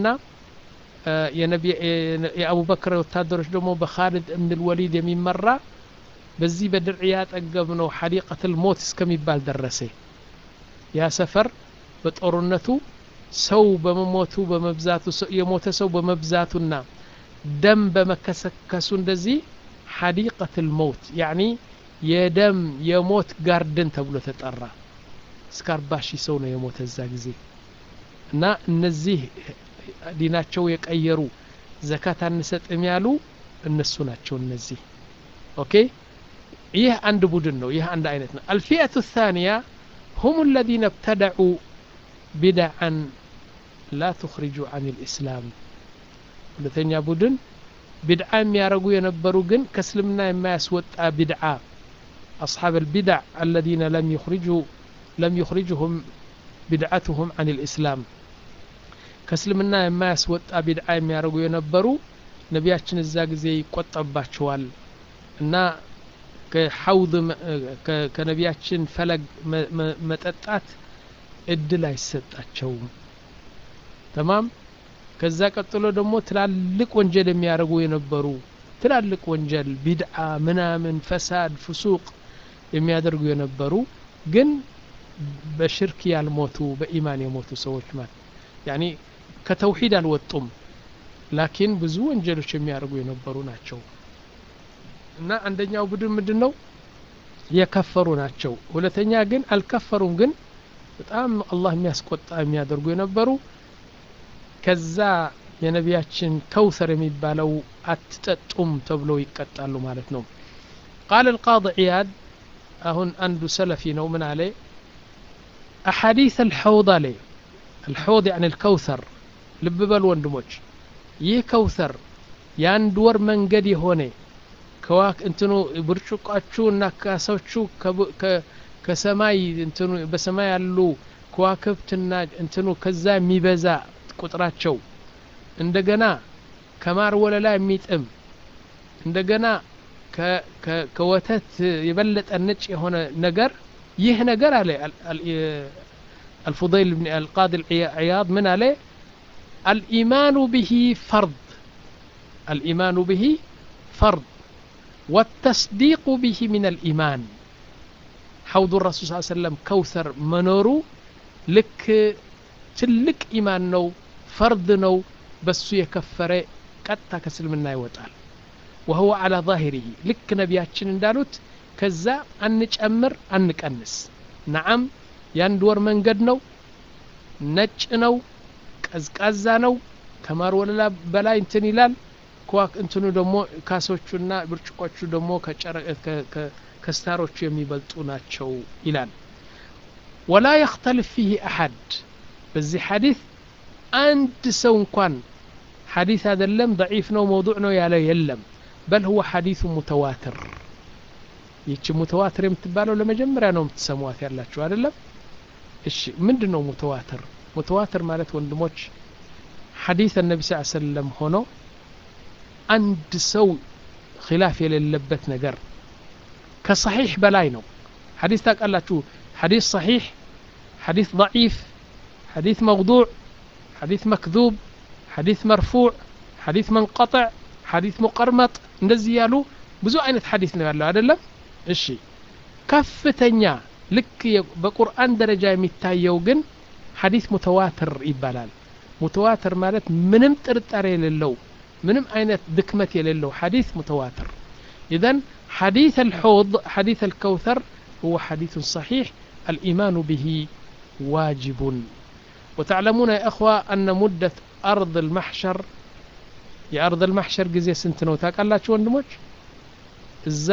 የአቡበክር ወታደሮች ደግሞ በካሊድ እብን ወሊድ የሚመራ በዚህ በድርዕያ ጠገብ ነው ሐዲቀትል ሞት እስከሚባል ደረሰ ያ ሰፈር በጦርነቱ ሰው በመሞቱ በመብዛቱ የሞተ ሰው በመብዛቱና ደም በመከሰከሱ እንደዚህ ሐዲቀትል ሞት ያኒ የደም የሞት ጋርደን ተብሎ ተጠራ እስከ አርባ ሺህ ሰው ነው የሞተ እዛ ጊዜ እና እነዚህ ዲናቸው የቀየሩ ዘካት አንሰጥም ያሉ እነሱ ናቸው እነዚህ ኦኬ ይህ አንድ ቡድን ነው ይህ አንድ አይነት ነው አልፊየቱ ታንያ هم الذين ابتدعوا بدعا لا تخرج عن الإسلام ሁለተኛ ቡድን ቢድዓ የሚያደርጉ የነበሩ ግን ከእስልምና የማያስወጣ ቢድዓ أصحاب البدع الذين لم يخرجوا لم يخرجهم بدعتهم عن الإسلام ከእስልምና የማያስወጣ ቢድዓ የሚያደርጉ የነበሩ ነቢያችን እዛ ጊዜ ይቆጠባቸዋል እና ከሐውድ ከነቢያችን ፈለግ መጠጣት እድል አይሰጣቸውም ተማም ከዛ ቀጥሎ ደግሞ ትላልቅ ወንጀል የሚያደርጉ የነበሩ ትላልቅ ወንጀል ቢድዓ ምናምን ፈሳድ ፍሱቅ የሚያደርጉ የነበሩ ግን በሽርክ ያልሞቱ በኢማን የሞቱ ሰዎች ማለት ያኒ ከተውሂድ አልወጡም ላኪን ብዙ ወንጀሎች የሚያደርጉ የነበሩ ናቸው እና አንደኛው ቡድን ምንድን ነው የከፈሩ ናቸው ሁለተኛ ግን አልከፈሩም ግን በጣም አላህ የሚያስቆጣ የሚያደርጉ የነበሩ ከዛ የነቢያችን ከውሰር የሚባለው አትጠጡም ተብለው ይቀጣሉ ማለት ነው ቃል القاضي عياد አሁን አንዱ ሰለፊ ነው ምን አለ أحاديث الحوض አለ الحوض يعني الكوثر ልብ በሉ ወንድሞች ይህ ከውሰር የአንድ ወር መንገድ የሆነ ከዋክ እንትኑ ብርጭቋችሁ እና ካሶቹ ከሰማይ እንትኑ በሰማይ ያሉ ከዋክብትና እንትኑ ከዛ የሚበዛ ቁጥራቸው እንደገና ከማር ወለላ የሚጥም እንደገና ከወተት የበለጠ ነጭ የሆነ ነገር ይህ ነገር አለ الفضيل بن القاضي العياض من عليه الإيمان به فرض الإيمان به فرض والتصديق به من الإيمان حوض الرسول صلى الله عليه وسلم كوثر منورو لك تلك إيمان نو فرض نو بس يكفر قد كسلمنا يوطال وهو على ظاهره لك نبياتشن اندالوت ከዛ አንጨምር አንቀንስ ነዓም የአንድ ወር መንገድ ነው ነጭ ነው ቀዝቃዛ ነው ከማር ወለላ በላይ እንትን ይላል ኳክ እንትኑ ደግሞ ካሶቹና ብርጭቆቹ ደግሞ ከስታሮቹ የሚበልጡ ናቸው ይላል ወላ የክተልፍ ፊህ አሐድ በዚህ ሐዲት አንድ ሰው እንኳን ሐዲት አይደለም ضعيف ነው መውضوع ነው ያለ የለም በል ሁወ ሐዲث ሙተዋትር ይቺ ሙተዋትር የምትባለው ለመጀመሪያ ነው የምትሰሟት ያላችሁ አይደለም እሺ ምንድን ነው ሙተዋትር ሙተዋትር ማለት ወንድሞች ሐዲስ ነቢ ስ ሰለም ሆኖ አንድ ሰው ኪላፍ የሌለበት ነገር ከሰሒሕ በላይ ነው ሐዲስ ታውቃላችሁ ሐዲስ ሰሒሕ ሐዲስ ضዒፍ ሐዲስ መውضوع ሐዲስ መክذብ ሐዲስ መርፉዕ ሐዲስ መንቀጥዕ ሐዲስ ሙቀርመጥ እንደዚህ ያሉ ብዙ አይነት ሐዲስ ነው ያለው አይደለም እሺ ከፍተኛ ልክ በቁርአን ደረጃ የሚታየው ግን ሐዲስ ሙተዋትር ይባላል ሙተዋትር ማለት ምንም ጥርጣሬ የሌለው ምንም አይነት ድክመት የሌለው ሐዲስ ሙተዋትር ኢዘን حديث الحوض حديث الكوثر هو حديث صحيح الإيمان به واجب وتعلمون يا إخوة أن مدة أرض المحشر يا أرض المحشر جزية سنتنا وتاك شو وندموش እዛ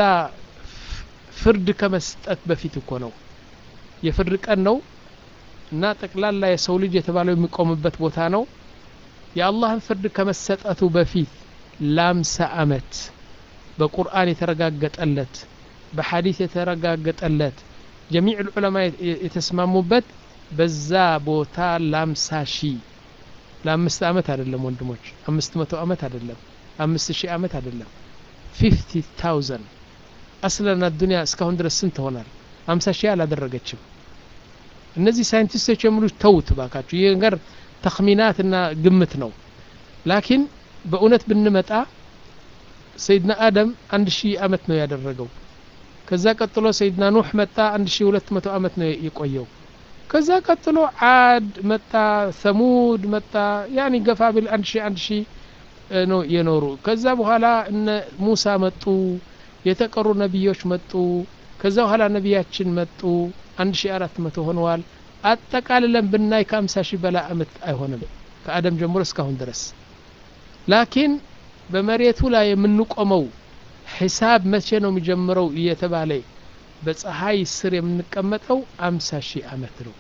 ፍርድ ከመስጠት በፊት እኮ ነው የፍርድ ቀን ነው እና ጠቅላላ የሰው ልጅ የተባለው የሚቆምበት ቦታ ነው የአላህን ፍርድ ከመሰጠቱ በፊት ለአምሳ አመት በቁርአን የተረጋገጠለት በሐዲስ የተረጋገጠለት ጀሚዕ ልዑለማ የተስማሙበት በዛ ቦታ ለአምሳ ሺህ ለአምስት አመት አይደለም ወንድሞች አምስት መቶ አመት አይደለም አምስት ሺህ አመት አይደለም ፊፍቲ ታውዘንድ አስለና ዱኒያ እስካሁን ድረስ ስንት ሆናል አምሳ ሺህ አላደረገችም እነዚህ ሳይንቲስቶች የሚሉት ተውት ባካችሁ ይህ ነገር ተክሚናትና ግምት ነው ላኪን በእውነት ብንመጣ ሰይድና አደም አንድ ሺህ አመት ነው ያደረገው ከዛ ቀጥሎ ሰይድና ኑሕ መጣ አንድ ሺህ ሁለት መቶ አመት ነው የቆየው ከዛ ቀጥሎ አድ መጣ ሰሙድ መጣ ያኒ ገፋ ቢል አንድ ሺህ አንድ ሺህ ነው የኖሩ ከዛ በኋላ እነ ሙሳ መጡ የተቀሩ ነቢዮች መጡ ከዛ በኋላ ነቢያችን መጡ አንድ ሺ አራት መቶ ሆነዋል አጠቃልለን ብናይ ከአምሳ ሺህ በላይ አመት አይሆንም ከአደም ጀምሮ እስካሁን ድረስ ላኪን በመሬቱ ላይ የምንቆመው ሒሳብ መቼ ነው የሚጀምረው እየተባለ በፀሐይ ስር የምንቀመጠው አምሳ ሺህ አመት ነው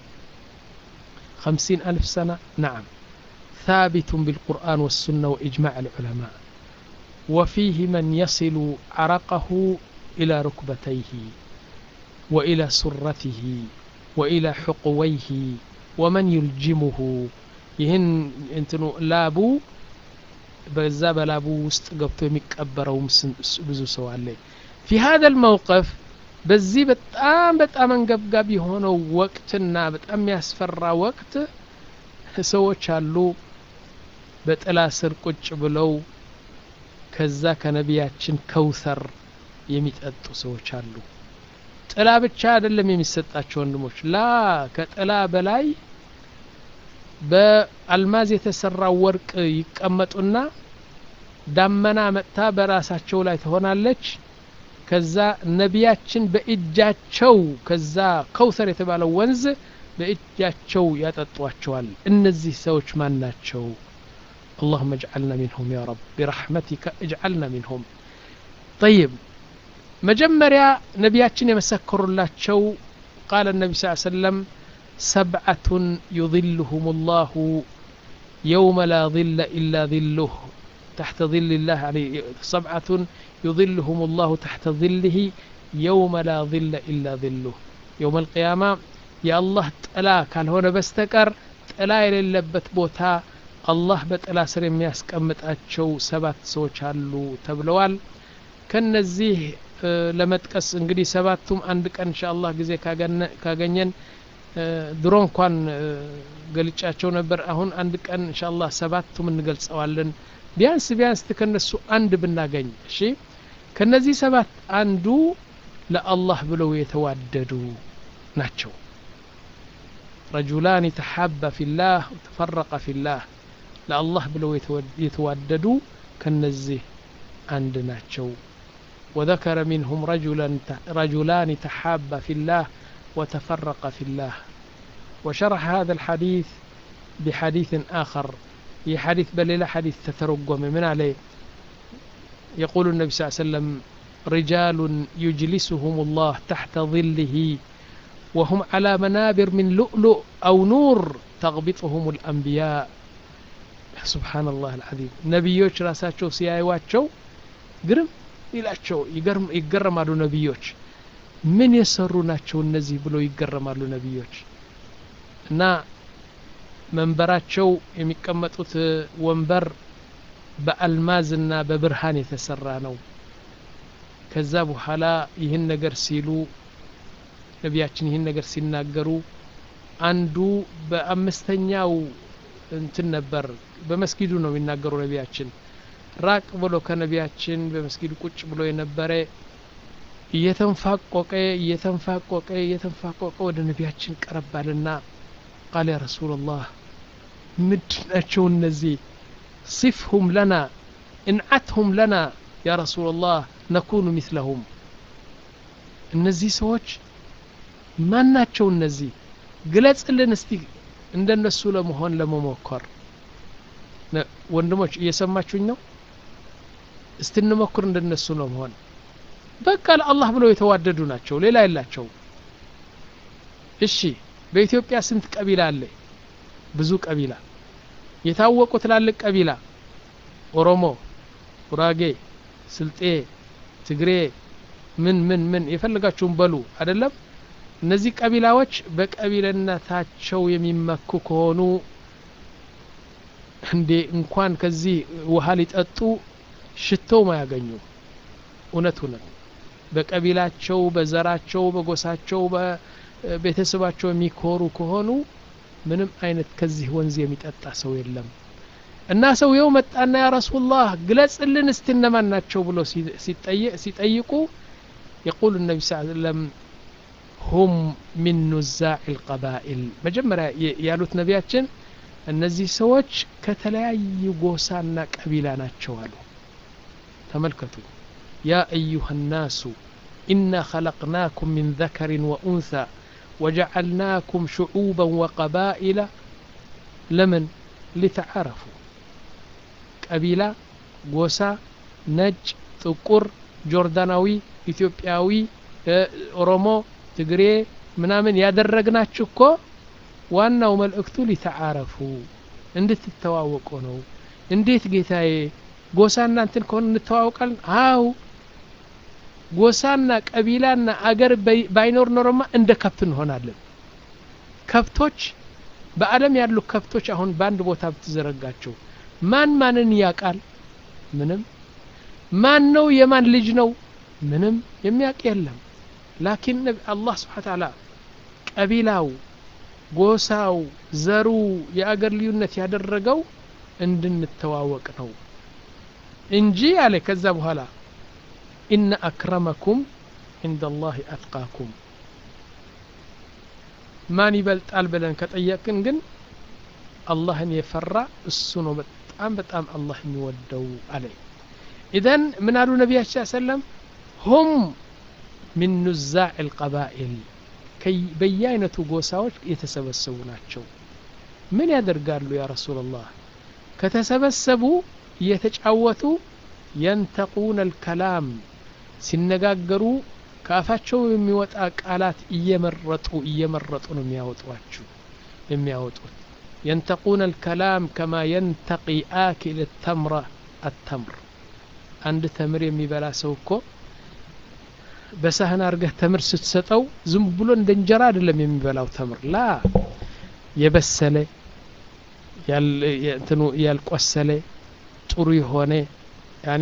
خمسين ألف سنة نعم ثابت بالقرآن والسنة وإجماع العلماء وفيه من يصل عرقه إلى ركبتيه وإلى سرته وإلى حقويه ومن يلجمه ይህን እንትኑ ላቡ በዛ በላቡ ውስጥ ገብቶ የሚቀበረውም ብዙ ሰው አለ ፊ ሀደ ልመውቀፍ በዚህ በጣም በጣም አንገብጋቢ የሆነው ወቅትና በጣም የሚያስፈራ ወቅት ሰዎች አሉ በጥላ ስር ቁጭ ብለው ከዛ ከነቢያችን ከውሰር የሚጠጡ ሰዎች አሉ ጥላ ብቻ አይደለም የሚሰጣቸው ወንድሞች ላ ከጥላ በላይ በአልማዝ የተሰራ ወርቅ ይቀመጡና ዳመና መጥታ በራሳቸው ላይ ትሆናለች ከዛ ነቢያችን በእጃቸው ከዛ ከውሰር የተባለው ወንዝ በእጃቸው ያጠጧቸዋል እነዚህ ሰዎች ማን ናቸው اللهم اجعلنا منهم يا رب برحمتك اجعلنا منهم طيب مجمريا نبياتنا يمسكر الله شو قال النبي صلى الله عليه وسلم سبعة يظلهم الله يوم لا ظل إلا ظله تحت ظل الله يعني سبعة يظلهم الله تحت ظله يوم لا ظل إلا ظله يوم القيامة يا الله تلا كان هنا بستكر تلا የሌለበት ቦታ አላህ በጥላ ስር የሚያስቀምጣቸው ሰባት ሰዎች አሉ ተብለዋል ከነዚህ ለመጥቀስ እንግዲህ ሰባቱም አንድ ቀን እንሻ አላህ ጊዜ ካገኘን ድሮ እንኳን ገልጫቸው ነበር አሁን አንድ ቀን እንሻላ ሰባቱም እንገልጸዋለን ቢያንስ ቢያንስ ከነሱ አንድ ብናገኝ እሺ ከነዚህ ሰባት አንዱ ለአላህ ብለው የተዋደዱ ናቸው ረጁላን ተሓባ ፊላህ ተፈረቀ ፊላህ ለአላህ ብለው የተዋደዱ ከነዚህ አንድ ናቸው وذكر منهم رجلا رجلان تحابا في الله وتفرقا في الله وشرح هذا الحديث بحديث آخر هي حديث بل لا حديث تترجم من عليه يقول النبي صلى الله عليه وسلم رجال يجلسهم الله تحت ظله وهم على منابر من لؤلؤ أو نور تغبطهم الأنبياء سبحان الله العظيم نبيوش راساتشو سيايواتشو قرم ይላቸው ይገረማሉ ነቢዮች ምን የሰሩ ናቸው እነዚህ ብሎ ይገረማሉ ነቢዮች እና መንበራቸው የሚቀመጡት ወንበር በአልማዝና በብርሃን የተሰራ ነው ከዛ በኋላ ይህን ነገር ሲሉ ነቢያችን ይህን ነገር ሲናገሩ አንዱ በአምስተኛው እንትን ነበር በመስጊዱ ነው የሚናገሩ ነቢያችን ራቅ ብሎ ከነቢያችን በመስጊድ ቁጭ ብሎ የነበረ እየተንፋቆቀ እየተንፋቆቀ እየተንፋቆቀ ወደ ነቢያችን ቀረባልና ቃል ያ ረሱላላህ ምንድናቸው እነዚህ ሲፍሁም ለና እንዓትሁም ለና ያ ረሱላላህ ነኩኑ ሚስለሁም እነዚህ ሰዎች ማን ናቸው እነዚህ ግለጽልን እስቲ እንደነሱ ለመሆን ለመሞከር ወንድሞች እየሰማችሁኝ ነው እስቲ እንሞክር እንደነሱ ነው መሆን በቃ ለአላህ ብለው የተዋደዱ ናቸው ሌላ የላቸው እሺ በኢትዮጵያ ስንት ቀቢላ አለ ብዙ ቀቢላ የታወቁ ትላልቅ ቀቢላ ኦሮሞ ጉራጌ ስልጤ ትግሬ ምን ምን ምን የፈለጋችሁም በሉ አይደለም እነዚህ ቀቢላዎች በቀቢልነታቸው የሚመኩ ከሆኑ እንዴ እንኳን ከዚህ ውሃ ሊጠጡ ሽተውም አያገኙ እውነት እውነት በቀቢላቸው በዘራቸው በጎሳቸው በቤተሰባቸው የሚኮሩ ከሆኑ ምንም አይነት ከዚህ ወንዝ የሚጠጣ ሰው የለም እና ሰውየው መጣና ያ ረሱላህ ግለጽልን እስቲ እነማን ናቸው ብሎ ሲጠይቁ የቁል ነቢ ስ ሰለም ሁም ሚን ኑዛዕ ልቀባኢል መጀመሪያ ያሉት ነቢያችን እነዚህ ሰዎች ከተለያዩ ጎሳና ቀቢላ ናቸው አሉ ተመልከቱ ያ አዩሃ ናሱ ኢና ኸለቅናኩም ምን ዘከርን ወኡንሳ ወጀዓልናኩም ሽዑበን ወቀባኢላ ለምን ሊተዓረፉ ቀቢላ ጎሳ ነጭ ጥቁር ጆርዳናዊ ኢትዮጵያዊ ኦሮሞ ትግሬ ምናምን ያደረግናችሁ እኮ ዋናው መልእክቱ ሊተዓረፉ እንድትተዋወቁ ነው እንዴት ጌታዬ ጎሳና እንትን ከሆነ እንተዋወቃለን አው ጎሳና ቀቢላና አገር ባይኖር ኖሮማ እንደ ከብት እንሆናለን ከብቶች በአለም ያሉ ከብቶች አሁን በአንድ ቦታ ብትዘረጋቸው ማን ማንን ያቃል ምንም ማን ነው የማን ልጅ ነው ምንም የሚያውቅ የለም ላኪን አላህ ስብሓ ተዓላ ቀቢላው ጎሳው ዘሩ የአገር ልዩነት ያደረገው እንድንተዋወቅ ነው እንጂ አለ ከዛ በኋላ ኢነ አክረመኩም عند الله أتقاكم ማን ይበልጣል ብለን ከጠየቅን ግን አላህን የፈራ እሱ ነው በጣም በጣም አላህ የሚወደው አለ ኢዘን ምን አሉ ነቢያችን ሰለም ሁም ሚን ኑዛዕ ልቀባኢል በየአይነቱ ጎሳዎች የተሰበሰቡ ናቸው ምን ያደርጋሉ ያ ረሱላላህ ከተሰበሰቡ እየተጫወቱ የንተቁነ ልከላም ሲነጋገሩ ከአፋቸው የሚወጣ ቃላት እየመረጡ እየመረጡ ነው የሚያወጧችሁ የሚያወጡት ينتقون الكلام كما ينتقي آكل التمر التمر عند تمر የሚበላ ሰው እኮ በሳህን አርገህ ተምር ስትሰጠው ዝም ብሎ እንደ እንጀራ አይደለም የሚበላው ተምር ላ የበሰለ እንትኑ ያልቆሰለ ጥሩ የሆነ ያኒ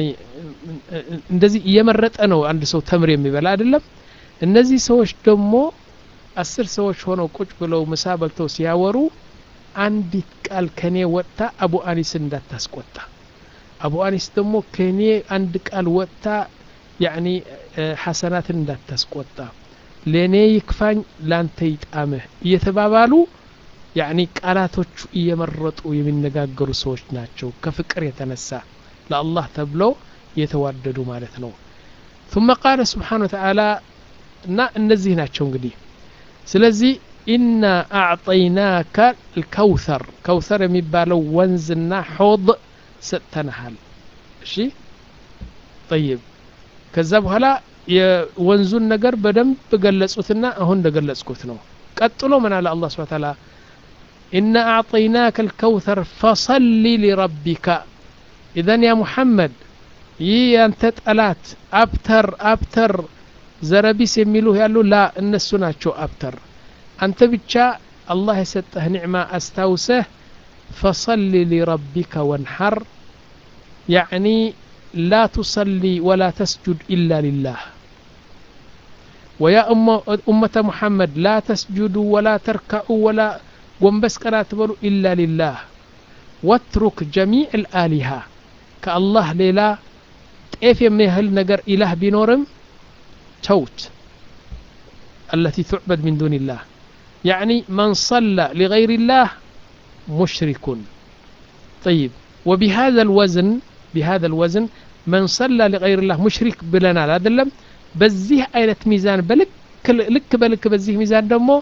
እንደዚህ እየመረጠ ነው አንድ ሰው ተምር የሚበላ አይደለም እነዚህ ሰዎች ደግሞ አስር ሰዎች ሆነው ቁጭ ብለው ምሳ በልተው ሲያወሩ አንዲት ቃል ከኔ ወጥታ አቡ አኒስን እንዳታስቆጣ አቡ አኒስ ደግሞ ከኔ አንድ ቃል ወጥታ ያኒ ሐሰናትን እንዳታስቆጣ ለእኔ ይክፋኝ ላንተ ይጣምህ እየተባባሉ ያኒ ቃላቶቹ እየመረጡ የሚነጋገሩ ሰዎች ናቸው ከፍቅር የተነሳ ለአላህ ተብለው የተዋደዱ ማለት ነው ثم قال سبحانه وتعالى እና እነዚህ ናቸው እንግዲህ ስለዚህ ኢና አዕጠይናከ ልከውተር ከውተር የሚባለው ወንዝና ሖድ ሰጥተንሃል እሺ ጠይብ ከዛ በኋላ የወንዙን ነገር በደንብ ገለጹትና አሁን እንደገለጽኩት ነው ቀጥሎ ምን አለ አላ ስብን ታላ ኢና አዕጠይናከ ልከውተር ፈሰሊ ሊረቢካ ኢዘን ያ ሙሐመድ ይህ ያንተ ጠላት አብተር አብተር ዘረቢስ የሚሉ ያሉ ላ እነሱ ናቸው አብተር አንተ ብቻ አላህ የሰጠህ ኒዕማ አስታውሰህ ፈሰሊ ሊረቢከ ወንሐር ያዕኒ ላ ቱሰሊ ወላ ተስጁድ ኢላ ሊላህ ويا أمة محمد لا تسجدوا ولا تركعوا ولا ጎንበስ ቀና ትበሉ ኢላ ሊላህ ወትሩክ ጀሚዕ ልአሊሃ ከአላህ ሌላ ጤፍ የሚያህል ነገር ኢላህ ቢኖርም ተውት التي تعبد من دون الله يعني من صلى لغير الله مشرك طيب وبهذا الوزن بهذا الوزن من صلى لغير الله مشرك بلنا لا دلم بزيه آية ميزان بلك لك بلك بزيه ميزان دمو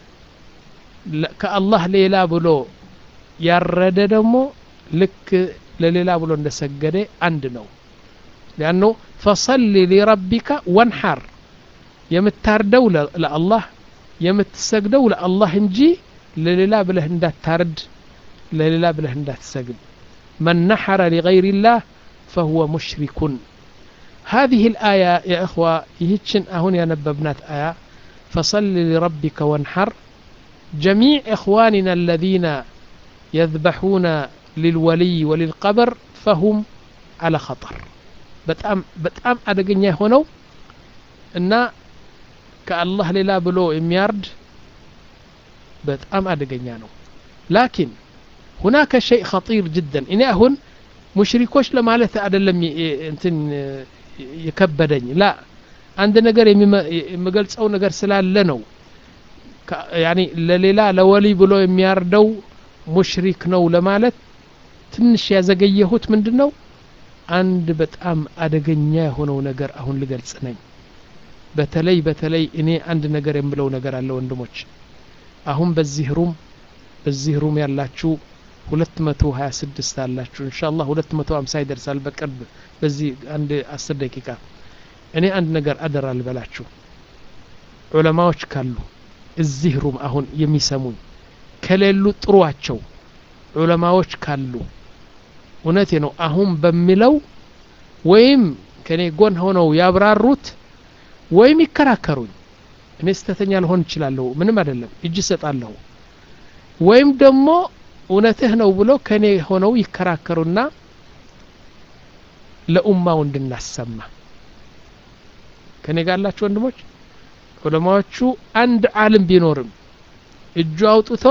ከአላህ ሌላ ብሎ ያረደ ደግሞ ልክ ለሌላ ብሎ እንደሰገደ አንድ ነው ሊአኑ ፈሰሊ ሊረቢካ ወንሐር የምታርደው ለአላህ የምትሰግደው ለአላህ እንጂ ለሌላ ብለህ እንዳታርድ ለሌላ ብለህ እንዳትሰግድ من نحر لغير الله فهو مشرك هذه الآية يا إخوة يهتشن أهون يا نببنات آية فصل لربك وانحر جميع إخواننا الذين يذبحون للولي وللقبر فهم على خطر በጣም በጣም አደገኛ የሆነው እና ከአላህ ሌላ ብሎ የሚያርድ በጣም አደገኛ ነው ላኪን ሁናከ ሸይء ኸጢር ጅደን እኔ አሁን ሙሽሪኮች ለማለት አይደለም እንትን የከበደኝ ላ አንድ ነገር የሚገልጸው ነገር ስላለ ነው ያኒ ለሌላ ለወሊ ብሎ የሚያርደው ሙሽሪክ ነው ለማለት ትንሽ ያዘገየሁት ምንድን ነው አንድ በጣም አደገኛ የሆነው ነገር አሁን ልገልጽ ነኝ በተለይ በተለይ እኔ አንድ ነገር የምለው ነገር አለ ወንድሞች አሁን በዚህ ሩም በዚህ ሩም ያላችሁ ሁለት መቶ ሀያ ስድስት አላችሁ እንሻ አላህ ሁለት መቶ ሀምሳ ይደርሳል በቅርብ በዚህ አንድ አስር ደቂቃ እኔ አንድ ነገር አደራ ልበላችሁ ዑለማዎች ካሉ እዚህ ሩም አሁን የሚሰሙኝ ከሌሉ ጥሩዋቸው ዑለማዎች ካሉ እውነቴ ነው አሁን በሚለው ወይም ከኔ ጎን ሆነው ያብራሩት ወይም ይከራከሩኝ እኔ ስተተኛ ልሆን እችላለሁ ምንም አይደለም እጅ ሰጣለሁ ወይም ደግሞ እውነትህ ነው ብሎ ከኔ ሆነው ይከራከሩና ለኡማው እንድናሰማ ከኔ ጋር ያላችሁ ወንድሞች ዑለማዎቹ አንድ ዓለም ቢኖርም እጁ አውጥቶ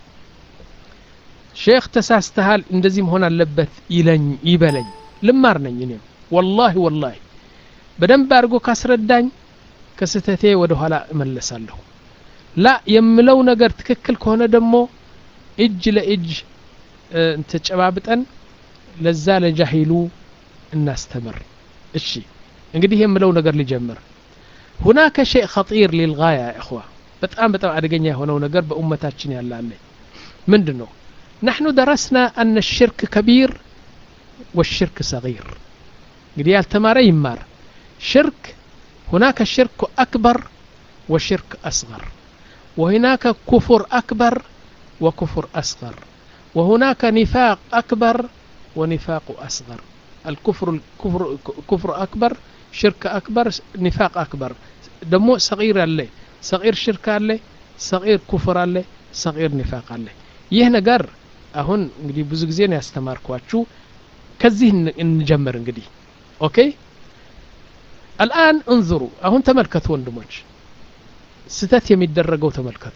ሼክ ተሳስተሃል እንደዚህ መሆን አለበት ይለኝ ይበለኝ ልማር ነኝ እኔም ወላሂ ወላሂ በደንብ አድርጎ ካስረዳኝ ከስህተቴ ወደ ኋላ እመለሳለሁ ላ የምለው ነገር ትክክል ከሆነ ደግሞ እጅ ለእጅ ተጨባብጠን ለዛ ለጃሂሉ እናስተምር እሺ እንግዲህ የምለው ነገር ሊጀምር ሁናከ ሸይء ኸጢር ሊልጋያ እኽዋ በጣም በጣም አደገኛ የሆነው ነገር በኡመታችን ያላለ ምንድን ነው نحن درسنا أن الشرك كبير والشرك صغير እንግዲህ ያልተማረ ይማር ሽርክ هناك الشرك أكبر وشرك أصغر وهناك كفر أكبر وكفر أصغر وهناك نفاق أكبر ونفاق أصغر الكفر الكفر كفر أكبر شرك أكبر نفاق أكبر دمو صغير اللي صغير شرك اللي صغير كفر اللي صغير نفاق اللي ይህ ነገር አሁን እንግዲህ ብዙ ጊዜ ነው ያስተማርኳችሁ ከዚህ እንጀምር እንግዲህ ኦኬ አልአን እንظሩ አሁን ተመልከቱ ወንድሞች ስተት የሚደረገው ተመልከቱ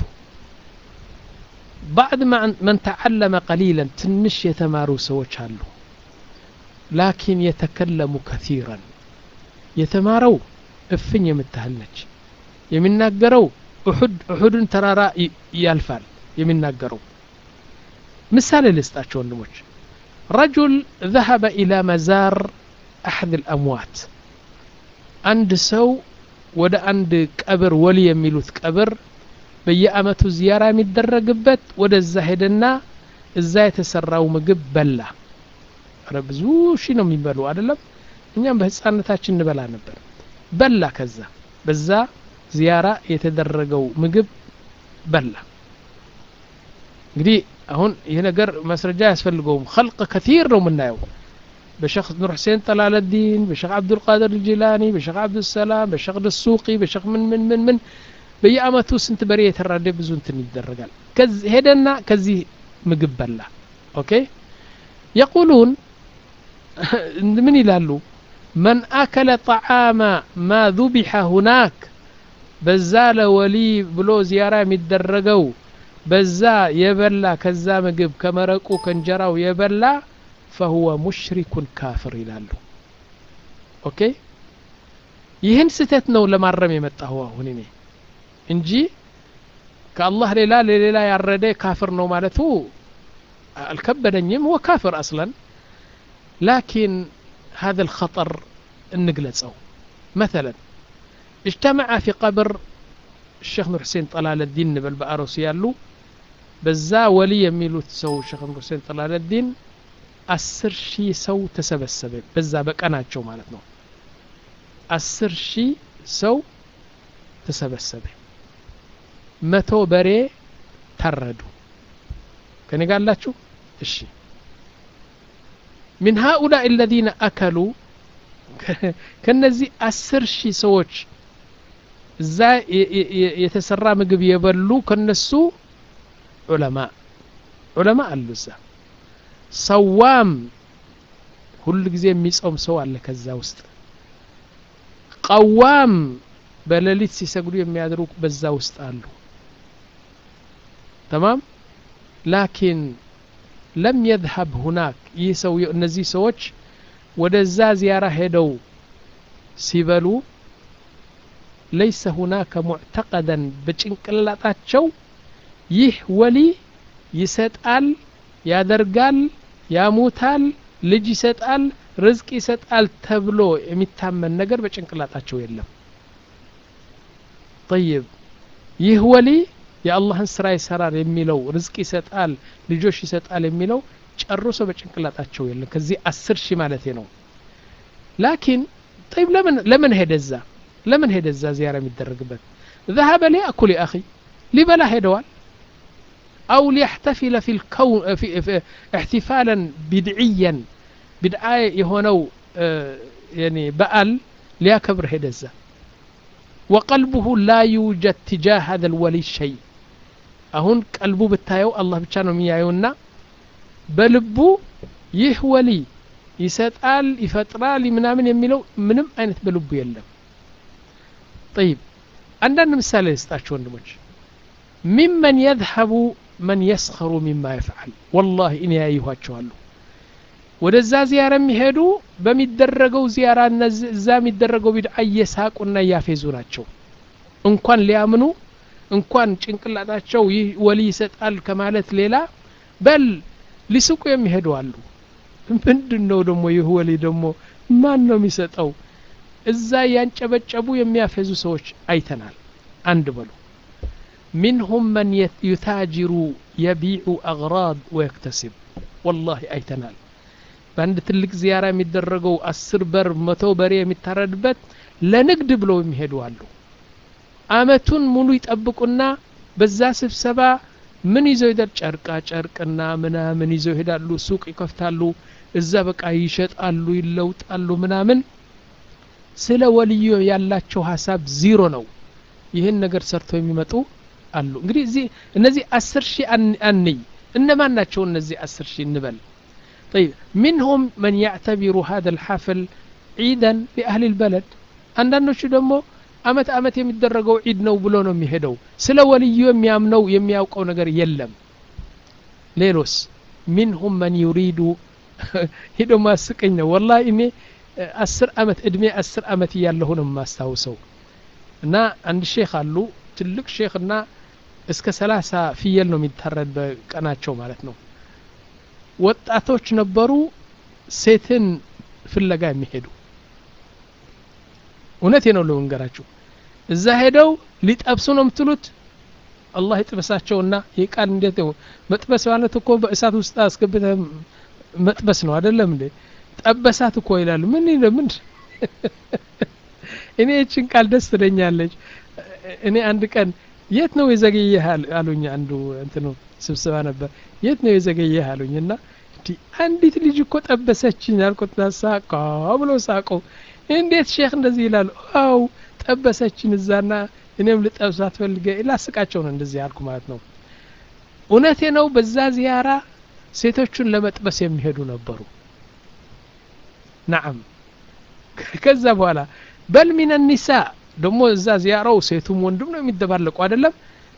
بعد ما من تعلم قليلا ትንሽ የተማሩ ሰዎች አሉ ላኪን የተከለሙ ከثيرا የተማረው እፍኝ የምታህል ነች የሚናገረው ኡሑድ ኡሑድን ተራራ ያልፋል የሚናገረው ምሳሌ ልስጣቸው ወንድሞች ረጁል ذهب إلى مزار أحد الأموات አንድ ሰው ወደ አንድ ቀብር ወሊ የሚሉት ቀብር በየአመቱ ዚያራ የሚደረግበት ወደዛ ሄደና እዛ የተሰራው ምግብ በላ ረ ብዙ ሺ ነው የሚበሉ አይደለም እኛም በህፃነታችን እንበላ ነበር በላ ከዛ በዛ ዚያራ የተደረገው ምግብ በላ እንግዲህ አሁን ይህ ነገር ማስረጃ አያስፈልገውም ከልቅ ከቲር ነው የምናየው በሸክ ኑር ሁሴን ጠላለዲን በሸክ አብዱልቃድር ልጂላኒ በሸክ አብዱሰላም በሸክ ደሱቂ በሸክ ምን ምን ምን ምን በየአመቱ ስንት በሬ የተራደ ብዙ እንትን ይደረጋል ሄደና ከዚህ ምግብ በላ ኦኬ የቁሉን ምን ይላሉ መን አከለ ጣዓማ ማ ذبح ሁናክ በዛ ለወሊ ብሎ ዚያራ የሚደረገው በዛ የበላ ከዛ ምግብ ከመረቁ ከእንጀራው የበላ ፈሁወ ሙሽሪኩን ካፍር ይላሉ ኦኬ ይህን ስህተት ነው ለማረም የመጣሁ አሁን እኔ እንጂ ከአላህ ሌላ ለሌላ ያረደ ካፍር ነው ማለቱ አልከበደኝም هو ካፍር አስለን ላኪን هذا الخطر እንግለጸው مثلا اجتمع في قبر الشيخ نور حسين طلال الدين نبل بأروس يالو በዛ ወሊ የሚሉት ሰው ሸክ ኑር ሁሴን ጠላለዲን አስር ሺህ ሰው ተሰበሰበ በዛ በቀናቸው ማለት ነው አስር ሺህ ሰው ተሰበሰበ መቶ በሬ ታረዱ ከኔ ጋላችሁ እሺ من هؤلاء الذين أكلوا ከነዚህ አስር ሺህ ሰዎች እዛ የተሰራ ምግብ የበሉ ከነሱ ዑለማ ዑለማ አሉ እዛ ሰዋም ሁል ጊዜ የሚጾም ሰው አለ ከዛ ውስጥ ቀዋም በሌሊት ሲሰግዱ የሚያድሩ በዛ ውስጥ አሉ ተማም ላኪን ለም የذهب ሁናክ ይህ ሰው እነዚህ ሰዎች ወደዛ ዚያራ ሄደው ሲበሉ ለይሰ ሁናከ ሙዕተቀደን በጭንቅላጣቸው ይህ ወሊ ይሰጣል ያደርጋል ያሙታል ልጅ ይሰጣል ርዝቅ ይሰጣል ተብሎ የሚታመን ነገር በጭንቅላጣቸው የለም ጠይብ ይህ ወሊ የአላህን ስራ ይሰራል የሚለው ርዝቅ ይሰጣል ልጆች ይሰጣል የሚለው ጨርሶ በጭንቅላጣቸው የለም ከዚህ አስር ሺህ ማለቴ ነው ላኪን ጠይብ ለምን ለምን ሄደዛ ለምን ሄደዛ ዚያራ የሚደረግበት ذهب ليأكل يا أخي ሊበላ ሄደዋል أو ليحتفل في الكون في, في احتفالا بدعيا بدعاء يهونو يعني بأل ليكبر هدزة وقلبه لا يوجد تجاه هذا الولي شيء أهون قلبه بتايو الله بتشانو ميايونا በልቡ ይህ ወሊ ይሰጣል ይፈጥራል ምናምን የሚለው ምንም አይነት በልቡ የለም ጠይብ አንዳንድ ምሳሌ ልስጣችሁ ወንድሞች ሚመን የذهቡ መን የስኸሩ ሚማ ይፍዓል ወላሂ እኔ ያይኋቸዋለሁ ወደዛ ዚያራ የሚሄዱ በሚደረገው ዚያራ እዛ የሚደረገው ቢድዓ እየሳቁና እያፌዙ ናቸው እንኳን ሊያምኑ እንኳን ጭንቅላታቸው ይህ ወሊ ይሰጣል ከማለት ሌላ በል ሊስቁ የሚሄዱ አሉ ምንድን ነው ደግሞ ይህ ወሊ ደግሞ ማን ነው የሚሰጠው እዛ ያንጨበጨቡ የሚያፌዙ ሰዎች አይተናል አንድ በሉ منهم من يتاجر يبيع أغراض ويكتسب والله አይተናል በአንድ ትልቅ ዚያራ የሚደረገው አስር በር መቶ በሬ የሚታረድበት ለንግድ ብለው የሚሄዱ አሉ አመቱን ሙሉ ይጠብቁና በዛ ስብሰባ ምን ይዘው ይደር ጨርቃ ጨርቅና ምናምን ይዘው ይሄዳሉ ሱቅ ይከፍታሉ እዛ በቃ ይሸጣሉ ይለውጣሉ ምናምን ስለ ወልዮ ያላቸው ሀሳብ ዚሮ ነው ይህን ነገር ሰርተው የሚመጡ አሉ እንግዲህ እዚህ እነዚህ አስር ሺህ አንይ እነማን ናቸው እነዚህ አስር ሺህ እንበል طيب منهم من يعتبر هذا الحفل عيدا لأهل البلد አንዳንዶቹ ደግሞ አመት አመት የሚደረገው ዒድ ነው ብሎ ነው የሚሄደው ስለ ወልዩ የሚያምነው የሚያውቀው ነገር የለም ሌሎስ ሚንሁም መን ዩሪዱ ሂዶ ማስቀኝ ነው ወላ እኔ አስር አመት እድሜ አስር አመት እያለሁ ነው የማስታውሰው እና አንድ ሼክ አሉ ትልቅ ሼክ እና እስከ ሰላሳ ፍየል ነው የሚታረድ በቀናቸው ማለት ነው ወጣቶች ነበሩ ሴትን ፍለጋ የሚሄዱ እውነቴ ነው ለመንገራችሁ እዛ ሄደው ሊጠብሱ ነው የምትሉት አላህ ይጥበሳቸውና ይህ ቃል እንዴት ነው መጥበስ ማለት እኮ በእሳት ውስጥ አስገብተ መጥበስ ነው አይደለም እንዴ ጠበሳት እኮ ይላሉ ምን ምን እኔ እችን ቃል ደስ ትለኛለች እኔ አንድ ቀን የት ነው የዘገየህ አሉኝ አንዱ እንትኑ ስብስባ ነበር የት ነው የዘገየህ አሉኝ እና አንዲት ልጅ እኮ ጠበሰችኝ አልኩትና ሳቃ ብሎ ሳቀው እንዴት ሼክ እንደዚህ ይላሉ አው ጠበሰችን እዛና እኔም ልጠብሳት ፈልገ ላስቃቸው ነው እንደዚህ ያልኩ ማለት ነው እውነቴ ነው በዛ ዚያራ ሴቶቹን ለመጥበስ የሚሄዱ ነበሩ ናም ከዛ በኋላ በል ሚን ኒሳ ደግሞ እዛ ዚያራው ሴቱም ወንድም ነው የሚደባለቁ አይደለም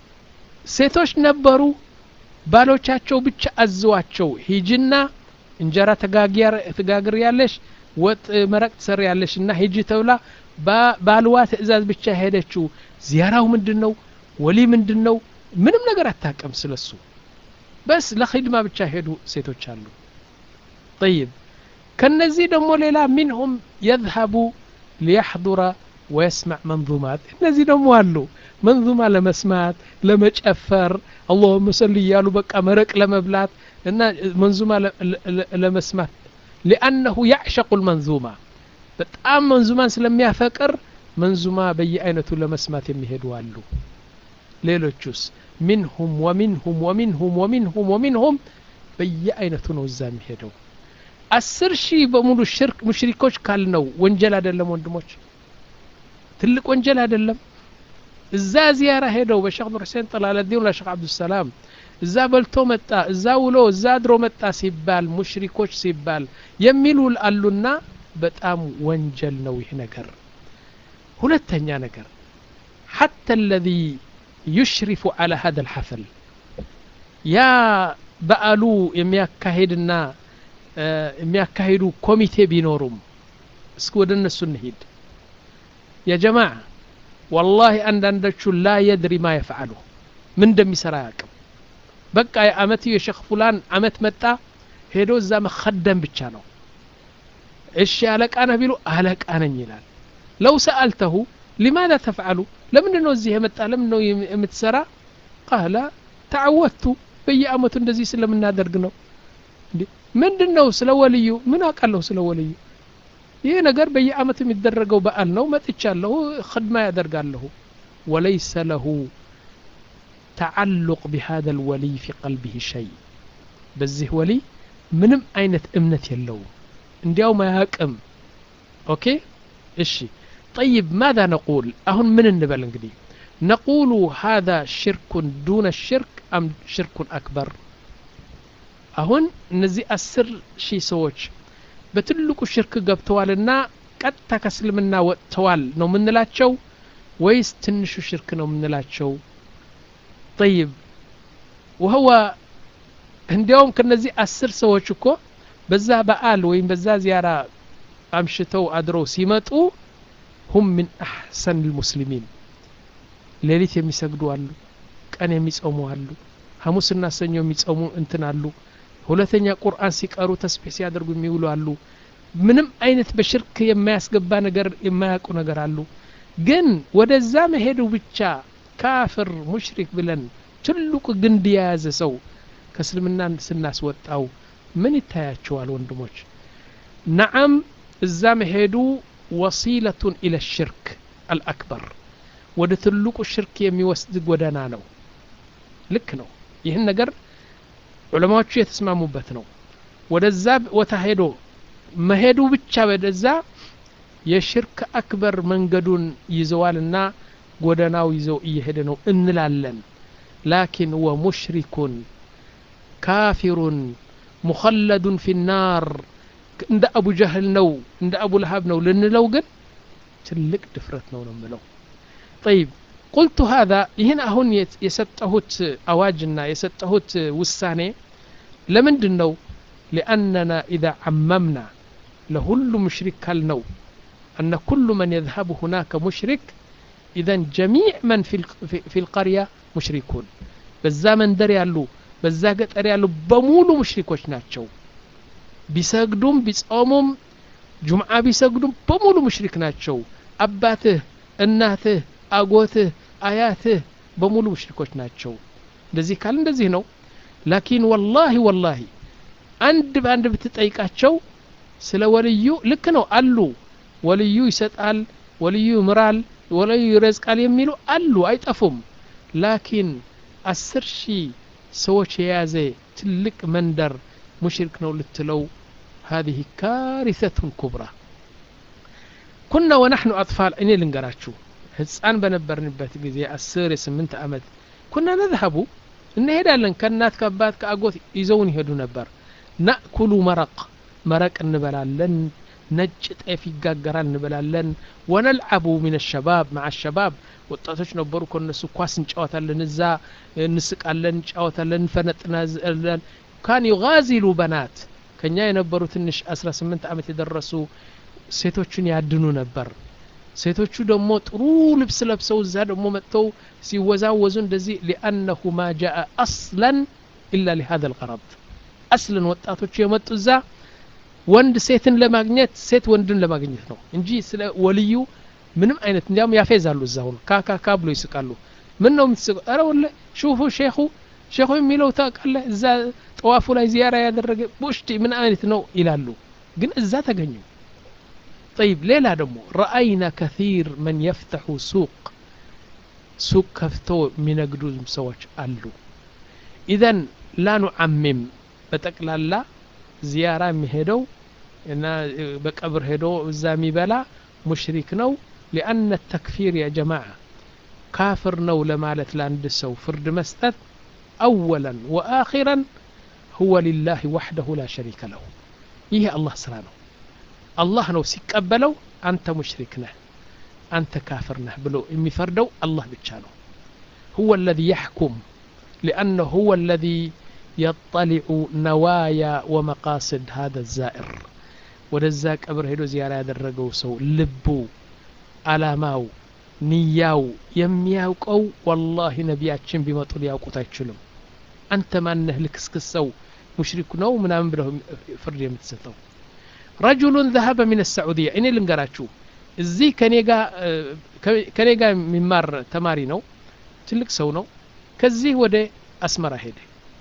ሴቶች ነበሩ ባሎቻቸው ብቻ አዝዋቸው ሂጅና እንጀራ ተጋግር ያለሽ ወጥ መረቅ ትሰር ያለሽ እና ሂጂ ተብላ ባልዋ ትእዛዝ ብቻ ሄደችው ዚያራው ምንድን ነው ወሊ ምንድን ነው ምንም ነገር አታቀም ስለሱ በስ ለኺድማ ብቻ ሄዱ ሴቶች አሉ ጠይብ ከነዚህ ደግሞ ሌላ ሚንሁም የዝሀቡ ሊያሕضረ ወየስማዕ መንዙማት እነዚህ ደግሞ አሉ መንዙማ ለመስማት ለመጨፈር አላሁመ ሰል እያሉ በቃ መረቅ ለመብላት እና መንዙማ ለመስማት ሊአነሁ ያዕሸቁ ልመንዙማ በጣም መንዙማን ስለሚያፈቅር መንዙማ በየአይነቱ ለመስማት የሚሄዱ አሉ ሌሎቹስ ሚንሁም ወሚንሁም ወሚንሁም ወሚንሁም ወሚንሁም በየአይነቱ ነው እዛ የሚሄደው አስር ሺህ በሙሉ ሽርክ ሙሽሪኮች ካልነው ወንጀል አይደለም ወንድሞች ትልቅ ወንጀል አይደለም እዛ ዚያራ ሄደው በሼክ ኑር ሁሴን ጠላለዲን ለሼክ አብዱሰላም እዛ በልቶ መጣ እዛ ውሎ እዛ አድሮ መጣ ሲባል ሙሽሪኮች ሲባል የሚሉ አሉና በጣም ወንጀል ነው ይህ ነገር ሁለተኛ ነገር ሐታ الذي يشرف على هذا الحفل ያ በአሉ የሚያካሄድና የሚያካሂዱ ኮሚቴ ቢኖሩም እስኪ ወደ እነሱ እንሂድ የጀማዓ ወላሂ አንዳንዶቹ ላ የድሪ ማ የፍዓሉ ምን እንደሚሰራ አያውቅም በቃ የአመት የሸክ ፉላን አመት መጣ ሄዶ እዛ መከደም ብቻ ነው እሺ አለቃ ነህ ቢሉ አለቃ ነኝ ይላል ለው ሰአልተሁ ሊማذا ተፍዓሉ ለምንድን ነው እዚህ የመጣ ለምን ነው የምትሰራ ቃለ ተዓወቱ በየአመቱ እንደዚህ ስለምናደርግ ነው ምንድን ነው ስለ ወልዩ ምን አውቃለሁ ስለ ወልዩ ይህ ነገር በየአመቱ የሚደረገው በዓል ነው መጥቻለሁ ክድማ ያደርጋለሁ ወለይሰ ለሁ ተዓሉቅ ቢሃذا الወልይ ፊ ቀልቢህ ሸይ በዚህ ወልይ ምንም አይነት እምነት የለውም እንዲያውም አያቅም ኦኬ እሺ طيب ماذا نقول أهن من النبل انقدي نقول هذا شرك دون الشرك أم شرك أكبر أهن نزي أسر شي سوش በትልቁ ሽርክ ገብተዋልና ቀጥታ ከእስልምና ወጥተዋል ነው የምንላቸው ወይስ ትንሹ ሽርክ ነው የምንላቸው ጠይብ ወህወ እንዲያውም ከነዚህ አስር ሰዎች እኮ በዛ በዓል ወይም በዛ ዚያራ አምሽተው አድረው ሲመጡ ሁም ምን አሕሰን ልሙስሊሚን ሌሊት የሚሰግዱ አሉ ቀን የሚጾሙ አሉ ሐሙስና ሰኞ የሚጾሙ እንትን አሉ ሁለተኛ ቁርአን ሲቀሩ ተስቢሕ ሲያደርጉ የሚውሉ አሉ ምንም አይነት በሽርክ የማያስገባ ነገር የማያውቁ ነገር አሉ ግን ወደዛ መሄዱ ብቻ ካፍር ሙሽሪክ ብለን ትልቁ ግንድ የያዘ ሰው ከእስልምና ስናስወጣው ምን ይታያቸዋል ወንድሞች ነዓም እዛ መሄዱ ወሲለቱን ኢለ ሽርክ አልአክበር ወደ ትልቁ ሽርክ የሚወስድ ጎዳና ነው ልክ ነው ይህን ነገር ዑለማዎቹ የተስማሙበት ነው ወደዛ ቦታ ሄዶ መሄዱ ብቻ ወደዛ የሽርክ አክበር መንገዱን ይዘዋልና ጎዳናው ይዘው እየሄደ ነው እንላለን ላኪን ወሙሽሪኩን ካፊሩን ሙኸለዱን ፊ ናር እንደ አቡ ጀህል ነው እንደ አቡ ለሀብ ነው ልንለው ግን ትልቅ ድፍረት ነው ነው ምለው ጠይብ ቁልቱ ሃذا ይህን አሁን የሰጠሁት አዋጅና የሰጠሁት ውሳኔ ለምንድን ነው ሊአነና ኢዛ ዓመምና ለሁሉ ሙሽሪክ ካልነው أن كل من يذهب هناك مشرك إذا جميع من في في القرية مشركون በዛ መንደር ያሉ በዛ ገጠር ያሉ በሙሉ ሙሽሪኮች ናቸው ቢሰግዱም ቢጾሙም ጁምዓ ቢሰግዱም በሙሉ ሙሽሪክ ናቸው አባትህ እናትህ አጎትህ አያትህ በሙሉ ሙሽሪኮች ናቸው እንደዚህ ካል እንደዚህ ነው ላኪን ወላሂ ወላሂ አንድ በአንድ ብትጠይቃቸው ስለ ወልዩ ልክ ነው አሉ ወልዩ ይሰጣል ወልዩ ይምራል ወልዩ ይረዝቃል የሚሉ አሉ አይጠፉም ላኪን አስር ሺህ ሰዎች የያዘ ትልቅ መንደር ሙሽሪክ ነው ልትለው هذه كارثة كبرى كنا ونحن أطفال እኔ ልንገራችሁ ህፃን በነበርንበት ጊዜ አስር የስምንት ዓመት ኩና ነዝሀቡ እንሄዳለን ከእናት ከአባት ከአጎት ይዘውን ይሄዱ ነበር ናእኩሉ መረቅ መረቅ እንበላለን ነጭ ጤፍ ይጋገራል እንበላለን ወነልዓቡ ሚን ሸባብ ማዓ ሸባብ ወጣቶች ነበሩ ከነሱ ኳስ እንጫወታለን እዛ እንስቃለን እንጫወታለን እንፈነጥናለን ካን ዩጋዚሉ በናት ከኛ የነበሩ ትንሽ 18 ዓመት የደረሱ ሴቶችን ያድኑ ነበር ሴቶቹ ደግሞ ጥሩ ልብስ ለብሰው እዛ ደግሞ መጥተው ሲወዛወዙ እንደዚህ ሊአነሁ ማ ጃአ አስለን ኢላ ሊሃذا الغرض አስለን ወጣቶቹ የመጡ እዛ ወንድ ሴትን ለማግኘት ሴት ወንድን ለማግኘት ነው እንጂ ስለ ወልዩ ምንም አይነት እንዲያውም ያፌዛሉ እዛ ሁሉ ካካካ ብሎ ይስቃሉ ምን ነው የምትስቀው ኧረ ወለ ሹፉ ሼኹ ሼኹ የሚለው ታውቃለህ እዛ ጠዋፉ ላይ ዚያራ ያደረገ ቡሽቲ ምን አይነት ነው ይላሉ ግን እዛ ተገኙ طيب ሌላ ደግሞ ረአይና ከثيር መን የፍተሑ ሱቅ ሱቅ ከፍተው የሚነግዱ ሰዎች አሉ ኢዘን ላ ኑዓሚም በጠቅላላ ዚያራ የሚሄደው እና በቀብር ሄዶ እዛ የሚበላ ሙሽሪክ ነው ሊአነ ተክፊር ያ ጀማዓ ካፍር ነው ለማለት ለአንድ ሰው ፍርድ መስጠት አወለን ወአኺረን ሁወ ሊላህ ወሕደሁ ላ ሸሪከ ለሁ ይህ አላህ ስራ ነው አላህ ነው ሲቀበለው አንተ ሙሽሪክ ነህ አንተ ካፍር ነህ ብሎ የሚፈርደው አላህ ብቻ ነው ሁወ አለዚ ያሕኩም ሊአነ ሁወ አለዚ يطلع نوايا ومقاصد هذا الزائر ወደዛ ቀብር ሄዶ ዚያራ ያደረገው ሰው ልቡ አላማው ንያው የሚያውቀው ወላሂ ነቢያችን ቢመጡ ሊያውቁት አይችሉም አንተ ማነህ ልክስክስ ሰው ሙሽሪክ ነው ምናምን ብለው ፍርድ የምትሰጠው ረጁሉን ዘሀበ ሚን ሳዑዲያ እኔ ልንገራችሁ እዚህ ከኔ ጋር የሚማር ተማሪ ነው ትልቅ ሰው ነው ከዚህ ወደ አስመራ ሄደ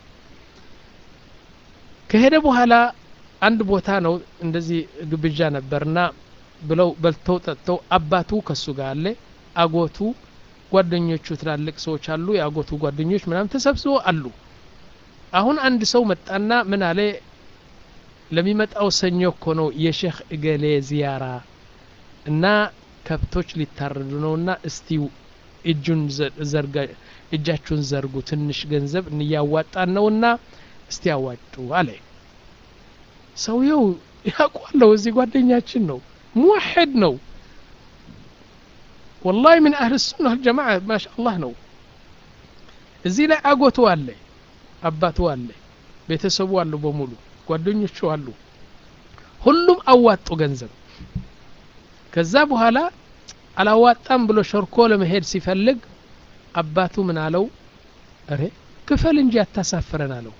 ከሄደ በኋላ አንድ ቦታ ነው እንደዚህ ግብዣ ነበርና ብለው በልተው ጠጥተው አባቱ ከሱ ጋር አለ አጎቱ ጓደኞቹ ትላልቅ ሰዎች አሉ የአጎቱ ጓደኞች ምናምን ተሰብስቦ አሉ አሁን አንድ ሰው መጣና ምን አለ ለሚመጣው ሰኞ እኮ ነው የሼክ እገሌ ዚያራ እና ከብቶች ሊታረዱ ነውና እስቲ እጁን ዘርጋ እጃችሁን ዘርጉ ትንሽ ገንዘብ እንያዋጣን ነውና እስቲ ያዋጡ አለ ሰውየው ያውቋለሁ እዚህ ጓደኛችን ነው ሙወሕድ ነው ወላሂ ምን አህል ሱና ጀማዓ ማሻ አላህ ነው እዚህ ላይ አጎቱ አለ አባቱ አለ ቤተሰቡ አሉ በሙሉ ጓደኞቹ አሉ ሁሉም አዋጡ ገንዘብ ከዛ በኋላ አላዋጣም ብሎ ሸርኮ ለመሄድ ሲፈልግ አባቱ ምን አለው እሬ ክፈል እንጂ አታሳፍረን አለው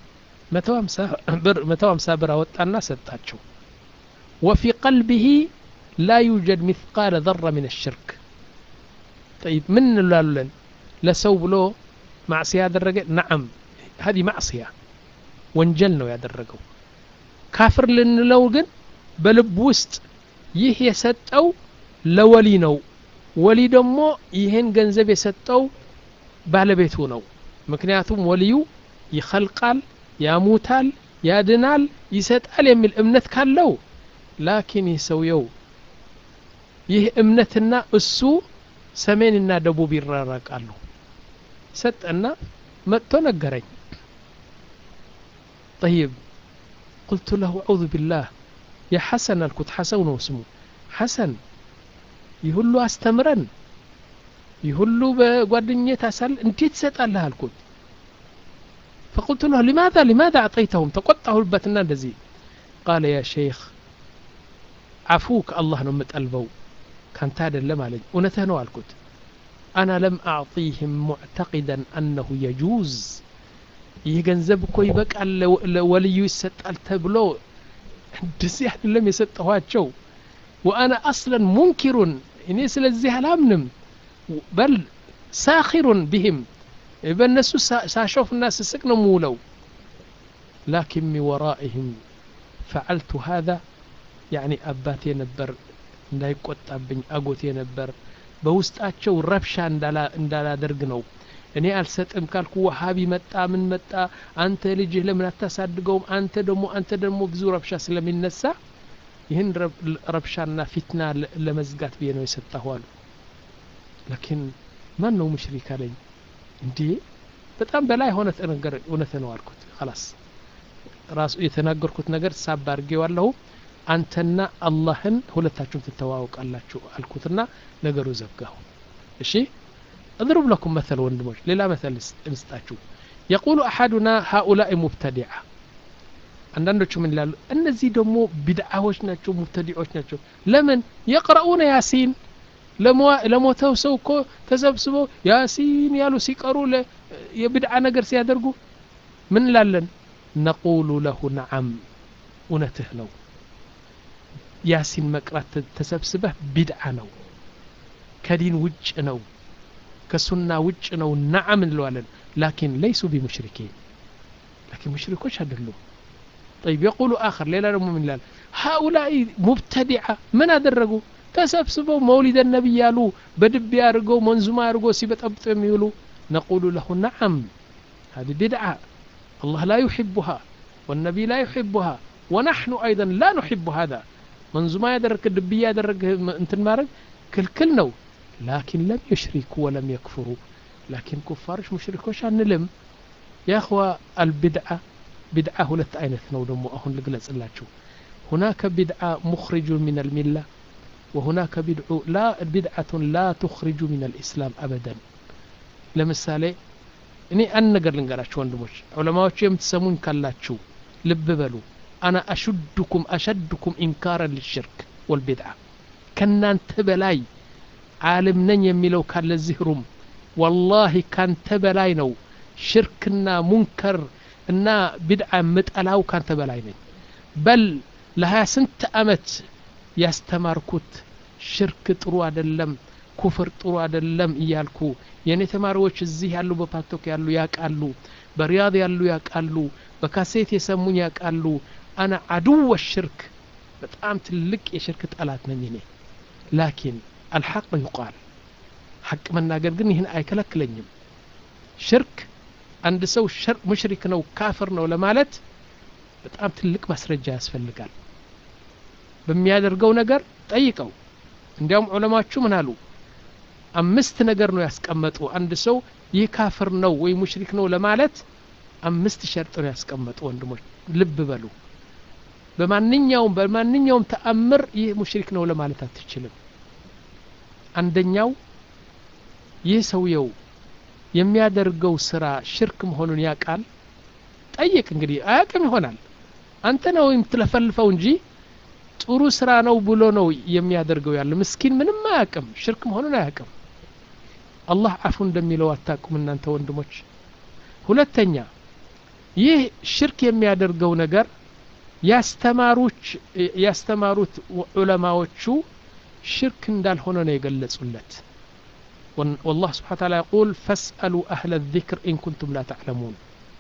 መቶ ሀምሳ ብር አወጣና ሰጣቸው ወፊ ቀልቢህ ላ ዩጀድ ሚثቃለ ዘረ ምን الሽርክ ጠይብ ምን እንላለን ለሰው ብሎ ማዕስያ ያደረገ ነዓም ሀዲ ማዕስያ ወንጀል ነው ያደረገው ካፍር ልንለው ግን በልብ ውስጥ ይህ የሰጠው ለወሊ ነው ወሊ ደግሞ ይህን ገንዘብ የሰጠው ባለቤቱ ነው ምክንያቱም ወልዩ ይኸልቃል ያሙታል ያድናል ይሰጣል የሚል እምነት ካለው ላኪን ይህ ሰውየው ይህ እምነትና እሱ ሰሜንና ደቡብ ይራራቃሉ ሰጠና መጥቶ ነገረኝ طيب قلت له أعوذ بالله يا حسن الكت حسن اسمه حسن يقول له أستمرن ይህ ሁሉ በጓደኝነት አሳል እንዴት ትሰጣለህ አልኩት فقلت له لماذا لماذا أعطيتهم تقطعه البتنا እንደዚህ قال يا شيخ عفوك الله ነው የምጠልበው ካንተ አይደለም አለኝ እውነትህ ነው አልኩት أنا لم أعطيهم معتقدا أنه يجوز ይህ ገንዘብ እኮ ይበቃል ለወልዩ ይሰጣል ተብሎ እንደዚህ አይደለም የሰጠኋቸው ወአና አስለን ሙንኪሩን እኔ ስለዚህ አላምንም በል ሳኪሩን ቢህም በእነሱ ሳሾፍና ስስቅ ነው ምውለው ላኪን ሚ ወራኢህም ፈዓልቱ ሃذا ያኒ አባቴ ነበር እንዳይቆጣብኝ አጎቴ ነበር በውስጣቸው ረብሻ እንዳላደርግ ነው እኔ አልሰጥም ካልኩ ወሃቢ መጣ ምን መጣ አንተ ልጅህ ለምን አታሳድገውም አንተ ደግሞ አንተ ደግሞ ብዙ ረብሻ ስለሚነሳ ይህን ረብሻና ፊትና ለመዝጋት ብዬ ነው የሰጠሁ አሉ ላኪን ማን ነው ሙሽሪክ አለኝ እንዴ በጣም በላይ ሆነ ነገር እውነት ነው አልኩት ላስ ራሱ የተናገርኩት ነገር ሳብ አድርጌዋለሁ አንተና አላህን ሁለታችሁም ትተዋወቃላችሁ አልኩትና ነገሩ ዘጋሁ እሺ اضرب لكم مثل وندموش للا مثل انستاتشو يقول أحدنا هؤلاء مبتدعة አንዳንዶቹ ምን ይላሉ እነዚህ ደግሞ ቢድዓዎች ናቸው ሙብተዲዖች ናቸው ለምን የቅረኡነ ያሲን ለሞተው ሰው እኮ ተሰብስበው ያሲን ያሉ ሲቀሩ የቢድዓ ነገር ሲያደርጉ ምን እንላለን ነቁሉ ለሁ ነዓም እውነትህ ነው ያሲን መቅራት ተሰብስበህ ቢድዓ ነው ከዲን ውጭ ነው ከሱና ውጭ ነው ነዓም እንለዋለን ላኪን ለይሱ ቢሙሽሪኪን ላኪን ሙሽሪኮች አይደሉም طيب يقول آخر ليلة من الله هؤلاء مبتدعة من أدرجوا تسبسبوا مولد النبي يالو بدب يارجو منزوما يارجو سيبت أبط يميلو نقول له نعم هذه بدعة الله لا يحبها والنبي لا يحبها ونحن أيضا لا نحب هذا منزوما يدرك الدبي يدرك انت المارك كل كل نو لكن لم يشركوا ولم يكفروا لكن كفارش مشركوش አንልም يا اخوة البدعة بدعة ሁለት አይነት ነው ደግሞ አሁን ልግለጽላችሁ هناك بدعة مخرج من الملة وهناك بدع لا بدعة لا تخرج من الإسلام أبدا ለምሳሌ እኔ አንድ ነገር ልንገራችሁ ወንድሞች ዑለማዎቹ የምትሰሙኝ ካላችሁ ልብ በሉ አና አሹድኩም አሸድኩም ኢንካረን ልሽርክ ወልቢድዓ ከናንተ በላይ ዓለም ነኝ የሚለው ካለ እዚህ ሩም ወላሂ ካንተ በላይ ነው ሽርክና ሙንከር እና ቢድዓ ምጠላው ካንተ በላይ ነኝ በል ለሀያ ስንት አመት ያስተማርኩት ሽርክ ጥሩ አደለም ኩፍር ጥሩ አደለም እያልኩ የእኔ ተማሪዎች እዚህ ያሉ በፓቶክ ያሉ ያቃሉ በሪያድ ያሉ ያቃሉ በካሴት የሰሙኝ ያቃሉ አና አድወ ሽርክ በጣም ትልቅ የሽርክ ጠላት ነኝ እኔ ላኪን አልሐቅ ይቃል ሐቅ መናገር ግን ይህን አይከለክለኝም ሽርክ አንድ ሰው ሙሽሪክ ነው ካፍር ነው ለማለት በጣም ትልቅ ማስረጃ ያስፈልጋል በሚያደርገው ነገር ጠይቀው እንዲያውም ዑለማችሁ ምን አሉ አምስት ነገር ነው ያስቀመጡ አንድ ሰው ይህ ካፍር ነው ወይ ሙሽሪክ ነው ለማለት አምስት ሸርጥ ነው ያስቀመጡ ወንድሞች ልብ በሉ በማንኛውም በማንኛውም ተአምር ይህ ሙሽሪክ ነው ለማለት አትችልም አንደኛው ይህ ሰውየው የሚያደርገው ስራ ሽርክ መሆኑን ያውቃል ጠይቅ እንግዲህ አያቅም ይሆናል አንተ ነው የምትለፈልፈው እንጂ ጥሩ ስራ ነው ብሎ ነው የሚያደርገው ያለ ምስኪን ምንም አያቅም ሽርክ መሆኑን አያቅም አላህ አፉ እንደሚለው አታቁም እናንተ ወንድሞች ሁለተኛ ይህ ሽርክ የሚያደርገው ነገር ያስተማሩች ያስተማሩት ዑለማዎቹ ሽርክ እንዳልሆነ ነው የገለጹለት والله سبحانه وتعالى يقول فاسألوا أهل الذكر إن كنتم لا تعلمون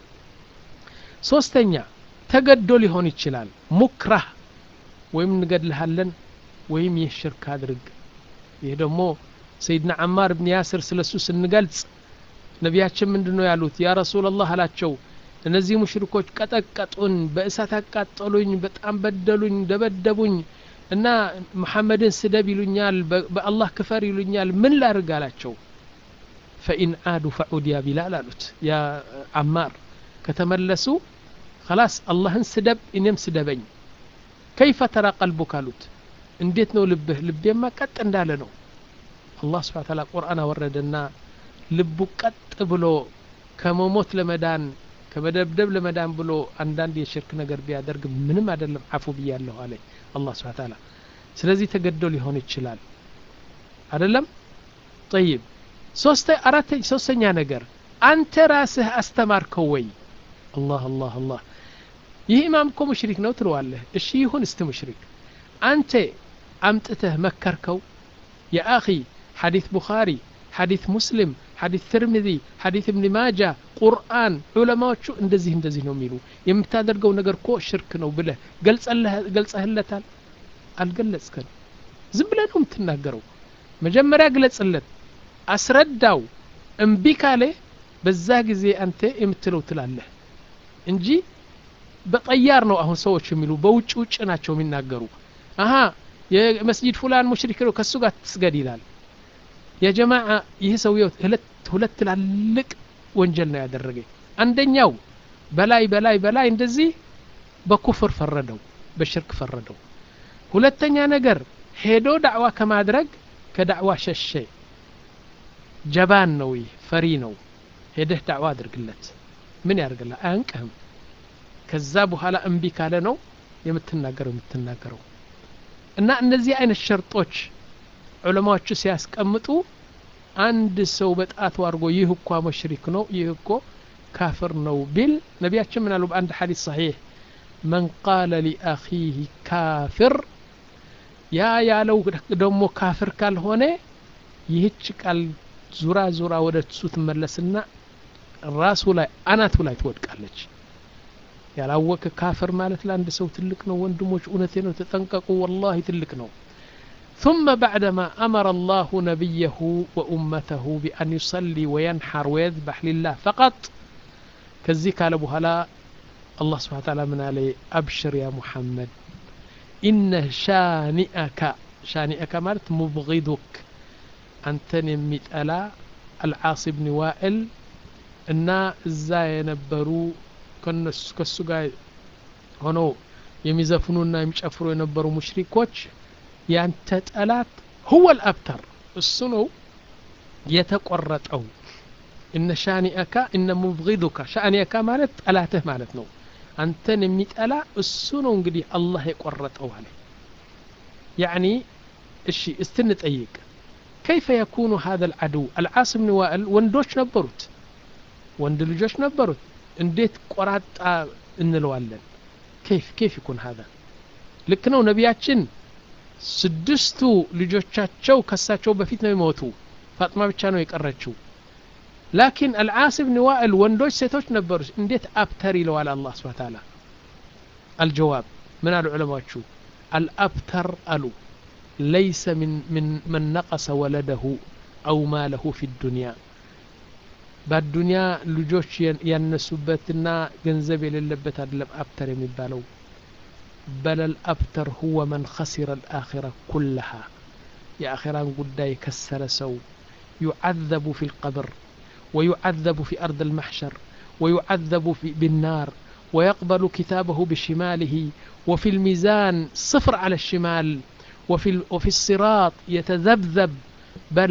ሶስተኛ ተገዶ ሊሆን ይችላል ሙክራህ ወይም እንገድልሃለን ወይም ይህ ሽርክ አድርግ ይህ ደግሞ ሰይድና አማር ብን ያስር ስለሱ ስንገልጽ ነቢያችን ምንድን ነው ያሉት ያ ረሱላላህ አላቸው እነዚህ ሙሽሪኮች ቀጠቀጡን በእሳት አቃጠሉኝ በጣም በደሉኝ ደበደቡኝ እና መሐመድን ስደብ ይሉኛል በአላህ ክፈር ይሉኛል ምን ላርግ አላቸው ፈኢን አዱ ፈዑድ ያ ቢላል አሉት ያ አማር ከተመለሱ خلاص አላህን ስደብ እኔም ስደበኝ ከይፈ ተራ ቀልቡክ አሉት እንዴት ነው ልብህ ልቤማ ቀጥ እንዳለ ነው አላህ ስብሓን ታላ ቁርአን አወረደና ልቡ ቀጥ ብሎ ከመሞት ለመዳን ከመደብደብ ለመዳን ብሎ አንዳንድ የሽርክ ነገር ቢያደርግ ምንም አይደለም አፉ ብያለሁ አለ አላህ ስብሓን ታላ ስለዚህ ተገዶ ሊሆን ይችላል አይደለም ጠይብ ሶስተ አራተ ሶስተኛ ነገር አንተ ራስህ አስተማርከው ወይ አላህ አላህ አላህ ይህ ኢማም እኮ ሙሽሪክ ነው ትለዋለህ እሺ ይሁን እስቲ ሙሽሪክ አንተ አምጥተህ መከርከው የአኺ ሐዲት ቡኻሪ ሐዲት ሙስሊም ሐዲት ትርሚዚ ሐዲት እብን ማጃ ቁርአን ዑለማዎቹ እንደዚህ እንደዚህ ነው የሚሉ የምታደርገው ነገር እኮ ሽርክ ነው ብለህ ገልጸህለታል አልገለጽከን ዝም ብለህ ነው የምትናገረው መጀመሪያ ግለጽለት አስረዳው እምቢ ካለ በዛ ጊዜ አንተ የምትለው ትላለህ እንጂ በጠያር ነው አሁን ሰዎች የሚሉ በውጭ ውጭ ናቸው የሚናገሩ አሀ የመስጂድ ፉላን ሙሽሪክ ነው ከሱ ጋር ትስገድ ይላል የጀማዓ ይህ ሰውየው ሁለት ትላልቅ ወንጀል ነው ያደረገ አንደኛው በላይ በላይ በላይ እንደዚህ በኩፍር ፈረደው በሽርክ ፈረደው ሁለተኛ ነገር ሄዶ ዳዕዋ ከማድረግ ከዳዕዋ ሸሸ ጀባን ነው ይህ ፈሪ ነው ሄደህ ዳዕዋ አድርግለት ምን ያደርግላ አያንቅህም ከዛ በኋላ እምቢ ካለ ነው የምትናገረው የምትናገረው እና እነዚህ አይነት ሸርጦች ዑለማዎቹ ሲያስቀምጡ አንድ ሰው በጣቱ አድርጎ ይህ እኳ መሽሪክ ነው ይህ እኮ ካፍር ነው ቢል ነቢያችን ምን አሉ በአንድ ሐዲስ ሰሒሕ መን ቃለ ሊአኺህ ካፍር ያ ያለው ደግሞ ካፍር ካልሆነ ይህች ቃል ዙራ ዙራ ወደ እሱ ትመለስና ራሱ ላይ አናቱ ላይ ትወድቃለች ያላወቀ ካፍር ማለት ለአንድ ሰው ትልቅ ነው ወንድሞች እውነቴ ነው ተጠንቀቁ ወላሂ ትልቅ ነው ثم بعدما أمر الله نبيه وأمته بأن يصلي وينحر ويذبح لله فقط كزي قال بهلا الله سبحانه وتعالى من عليه أبشر يا محمد إن شانئك شانئك مالت مبغضك أنتن يميت ألا العاص بن وائل እና እዛ የነበሩ ከሱ ጋር ሆነው የሚዘፍኑና የሚጨፍሩ የነበሩ ሙሽሪኮች ያንተ ጠላት ሁወ ልአብተር እሱ ነው የተቆረጠው እነ ሻኒአካ እነ ሙብጊዱካ ሻኒአካ ማለት ጠላትህ ማለት ነው አንተን የሚጠላ እሱ ነው እንግዲህ አላህ የቆረጠው አለ ያዕኒ እሺ እስቲ እንጠይቅ كيف يكون هذا العدو العاص بن وائل ወንዶች ነበሩት ወንድ ልጆች ነበሩት እንዴት ቆራጣ እንለዋለን ኬፍ ኬፍ ይኩን ሀዛ ልክ ነው ነቢያችን ስድስቱ ልጆቻቸው ከሳቸው በፊት ነው የሞቱ ፋጥማ ብቻ ነው የቀረችው ላኪን አልዓስ ብን ዋእል ወንዶች ሴቶች ነበሩ እንዴት አብተር ይለዋል አላህ ስብን ታላ አልጀዋብ ምን አሉ ዑለማዎቹ አልአብተር አሉ ለይሰ ምን መን ነቀሰ ወለደሁ አው ማለሁ ፊ ዱንያ በአዱንያ ልጆች ያነሱበትና ገንዘብ የሌለበት አይደለም አብተር የሚባለው በለል አብተር ሁወ መን ኸሲረ ልአኺራ ኩለሃ የአኺራን ጉዳይ የከሰረ ሰው ዩዓዘቡ ፊ ልቀብር ويعذب في أرض المحشر ويعذب في بالنار ويقبل كتابه بشماله وفي الميزان صفر على الشمال وفي, وفي الصراط يتذبذب بل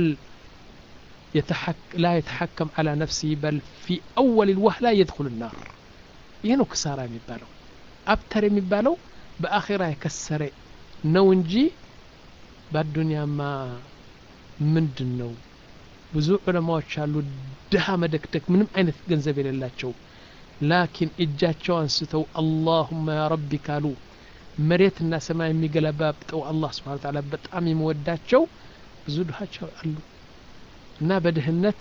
يتحك لا يتحكم على نفسه بل في أول الوهلة يدخل النار ينو كسارة يمبالو أبتر يمبالو بآخرة يكسر نونجي بالدنيا ما ምንድን ነው ብዙ ዑለማዎች አሉ ድሃ መደክደክ ምንም አይነት ገንዘብ የሌላቸው ላኪን እጃቸው አንስተው አላሁመ ያ ረቢ ካሉ መሬትና ሰማይ የሚገለባብጠው አላህ ስብሓን ታላ በጣም የሚወዳቸው ብዙ ድሃች አሉ እና በድህነት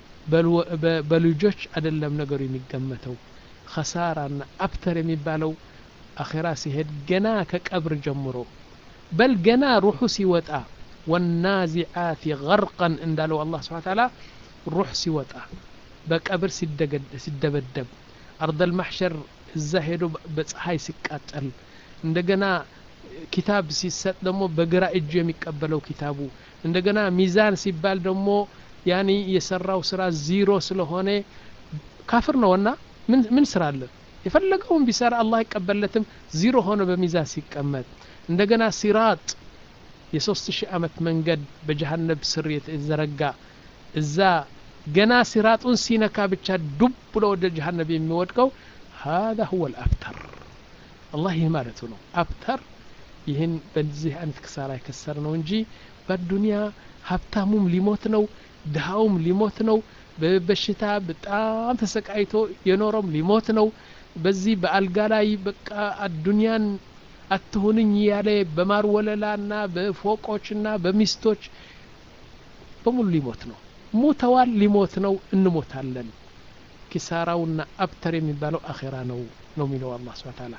በልጆች አይደለም ነገሩ የሚገመተው ከሳራና አብተር የሚባለው አኼራ ሲሄድ ገና ከቀብር ጀምሮ በል ገና ሩሑ ሲወጣ ወናዚዓት ገርቀን እንዳለው አላህ ስብሓን ታላ ሩሕ ሲወጣ በቀብር ሲደበደብ አርደል ማሕሸር እዛ ሄዶ በፀሐይ ሲቃጠል እንደገና ኪታብ ሲሰጥ ደግሞ በግራ እጁ የሚቀበለው ኪታቡ እንደገና ሚዛን ሲባል ደግሞ ያኒ የሰራው ስራ ዚሮ ስለሆነ ካፍር ነውና ምን ስራ አለ የፈለገውን ቢሰራ አላህ አይቀበለትም ዚሮ ሆነ በሚዛን ሲቀመጥ እንደገና ሲራጥ የሶስት ሺህ ዓመት መንገድ በጀሃነብ ስር የተዘረጋ እዛ ገና ሲራጡን ሲነካ ብቻ ዱብ ብሎ ወደ ጀሃነብ የሚወድቀው هذا هو الأبتر الله ይህ ማለቱ ነው አብተር ይህን በዚህ አይነት ክሳራ የከሰር ነው እንጂ በዱንያ ሀብታሙም ሊሞት ነው ድሃውም ሊሞት ነው በበሽታ በጣም ተሰቃይቶ የኖረም ሊሞት ነው በዚህ በአልጋ ላይ በቃ አዱንያን አትሁንኝ እያለ በማር ወለላና በፎቆችና በሚስቶች በሙሉ ሊሞት ነው ሙተዋል ሊሞት ነው እንሞታለን ኪሳራውና አብተር የሚባለው አኼራ ነው ነው የሚለው አላህ ስብሐ ተዓላ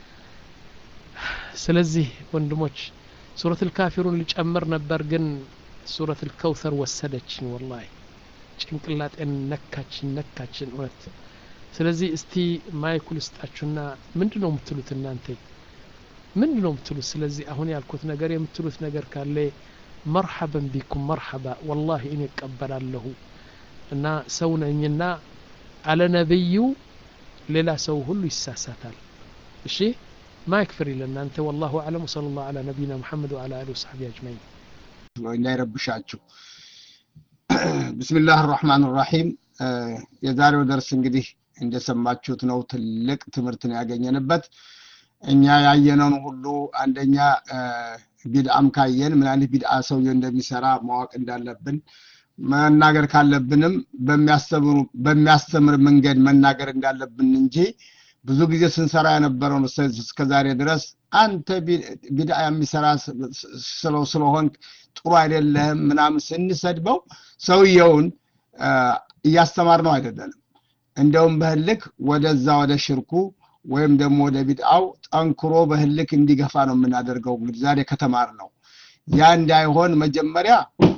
ስለዚህ ወንድሞች ሱረት ልካፊሩን ሊጨምር ነበር ግን ሱረት ልከውተር ወሰደችኝ ወላሂ ጭንቅላጤን ነካችን ነካችን እውነት ስለዚህ እስቲ ማይኩ ልስጣችሁና ምንድን ነው የምትሉት እናንተ ምንድን ነው የምትሉት ስለዚህ አሁን ያልኩት ነገር የምትሉት ነገር ካለ መርሐበን ቢኩም መርሐባ ወላሂ እኔ እቀበላለሁ እና ሰው ነኝና አለ ነብዩ ሌላ ሰው ሁሉ ይሳሳታል እሺ ما يكفر لنا أنت والله أعلم وصلى الله على نبينا محمد وعلى آله وصحبه أجمعين እንዳይረብሻችሁ ብስሚላህ ራህማን ራሒም የዛሬው ደርስ እንግዲህ እንደሰማችሁት ነው ትልቅ ትምህርት ነው ያገኘንበት እኛ ያየነውን ሁሉ አንደኛ ቢድአም ካየን ምን አይነት ቢድአ ሰውየ እንደሚሰራ ማወቅ እንዳለብን መናገር ካለብንም በሚያስተምር መንገድ መናገር እንዳለብን እንጂ ብዙ ጊዜ ስንሰራ የነበረው እስከ ዛሬ ድረስ አንተ ቢድአ የሚሰራ ስለው ስለሆን ጥሩ አይደለህም ምናምን ስንሰድበው ሰውየውን እያስተማር ነው አይደለንም እንደውም በህልክ ወደዛ ወደ ሽርኩ ወይም ደግሞ ወደ ቢድአው ጠንክሮ በህልክ እንዲገፋ ነው የምናደርገው እንግዲህ ዛሬ ከተማር ነው ያ እንዳይሆን መጀመሪያ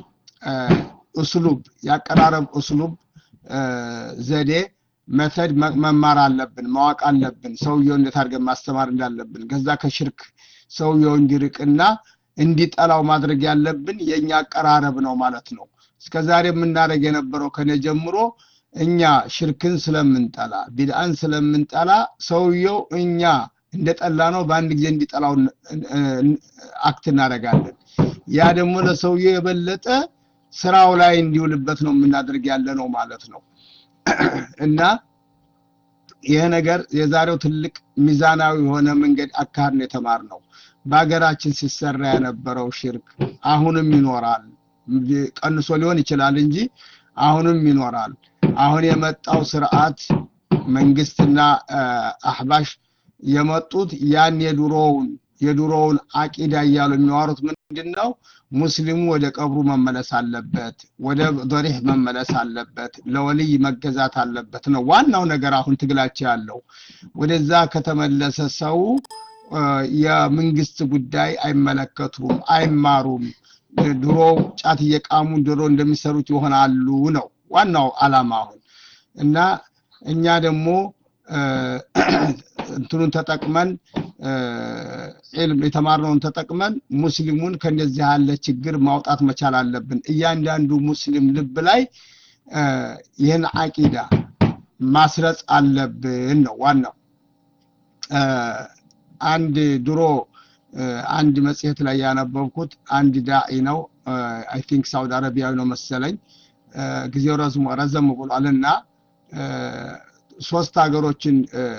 እስሉብ ያቀራረብ እስሉብ ዘዴ መተድ መማር አለብን ማወቅ አለብን ሰውየው እንዴት አድርገን ማስተማር እንዳለብን ከዛ ከሽርክ ሰውየው እንዲርቅና እንዲጠላው ማድረግ ያለብን የእኛ አቀራረብ ነው ማለት ነው እስከ ዛሬ የምናደርግ የነበረው ከነ ጀምሮ እኛ ሽርክን ስለምንጠላ ቢድአን ስለምንጠላ ሰውየው እኛ እንደጠላ ነው በአንድ ጊዜ እንዲጠላው አክት እናደርጋለን ያ ደግሞ ለሰውየው የበለጠ ስራው ላይ እንዲውልበት ነው የምናደርግ ያለ ነው ማለት ነው እና ይህ ነገር የዛሬው ትልቅ ሚዛናዊ የሆነ መንገድ አካሄድ ነው የተማር ነው በሀገራችን ሲሰራ የነበረው ሽርክ አሁንም ይኖራል ቀንሶ ሊሆን ይችላል እንጂ አሁንም ይኖራል አሁን የመጣው ስርዓት መንግስትና አህባሽ የመጡት ያን የድሮውን የድሮውን አቂዳ እያሉ የሚዋሩት ምንድን ነው ሙስሊሙ ወደ ቀብሩ መመለስ አለበት ወደ ዶሪህ መመለስ አለበት ለወልይ መገዛት አለበት ነው ዋናው ነገር አሁን ትግላቸው ያለው ወደዛ ከተመለሰ ሰው የመንግስት ጉዳይ አይመለከቱም አይማሩም ድሮ ጫት እየቃሙ ድሮ እንደሚሰሩት ይሆናሉ ነው ዋናው አላማ አሁን እና እኛ ደግሞ እንትኑን ተጠቅመን ዒልም የተማርነውን ተጠቅመን ሙስሊሙን ከእንደዚህ ያለ ችግር ማውጣት መቻል አለብን እያንዳንዱ ሙስሊም ልብ ላይ ይህን አቂዳ ማስረጽ አለብን ነው ዋናው አንድ ድሮ አንድ መጽሔት ላይ ያነበብኩት አንድ ዳኢ ነው አይ ቲንክ ሳውዲ አረቢያዊ ነው መሰለኝ ጊዜው ረዝሞ ረዘም ብሏል እና ሶስት ሀገሮችን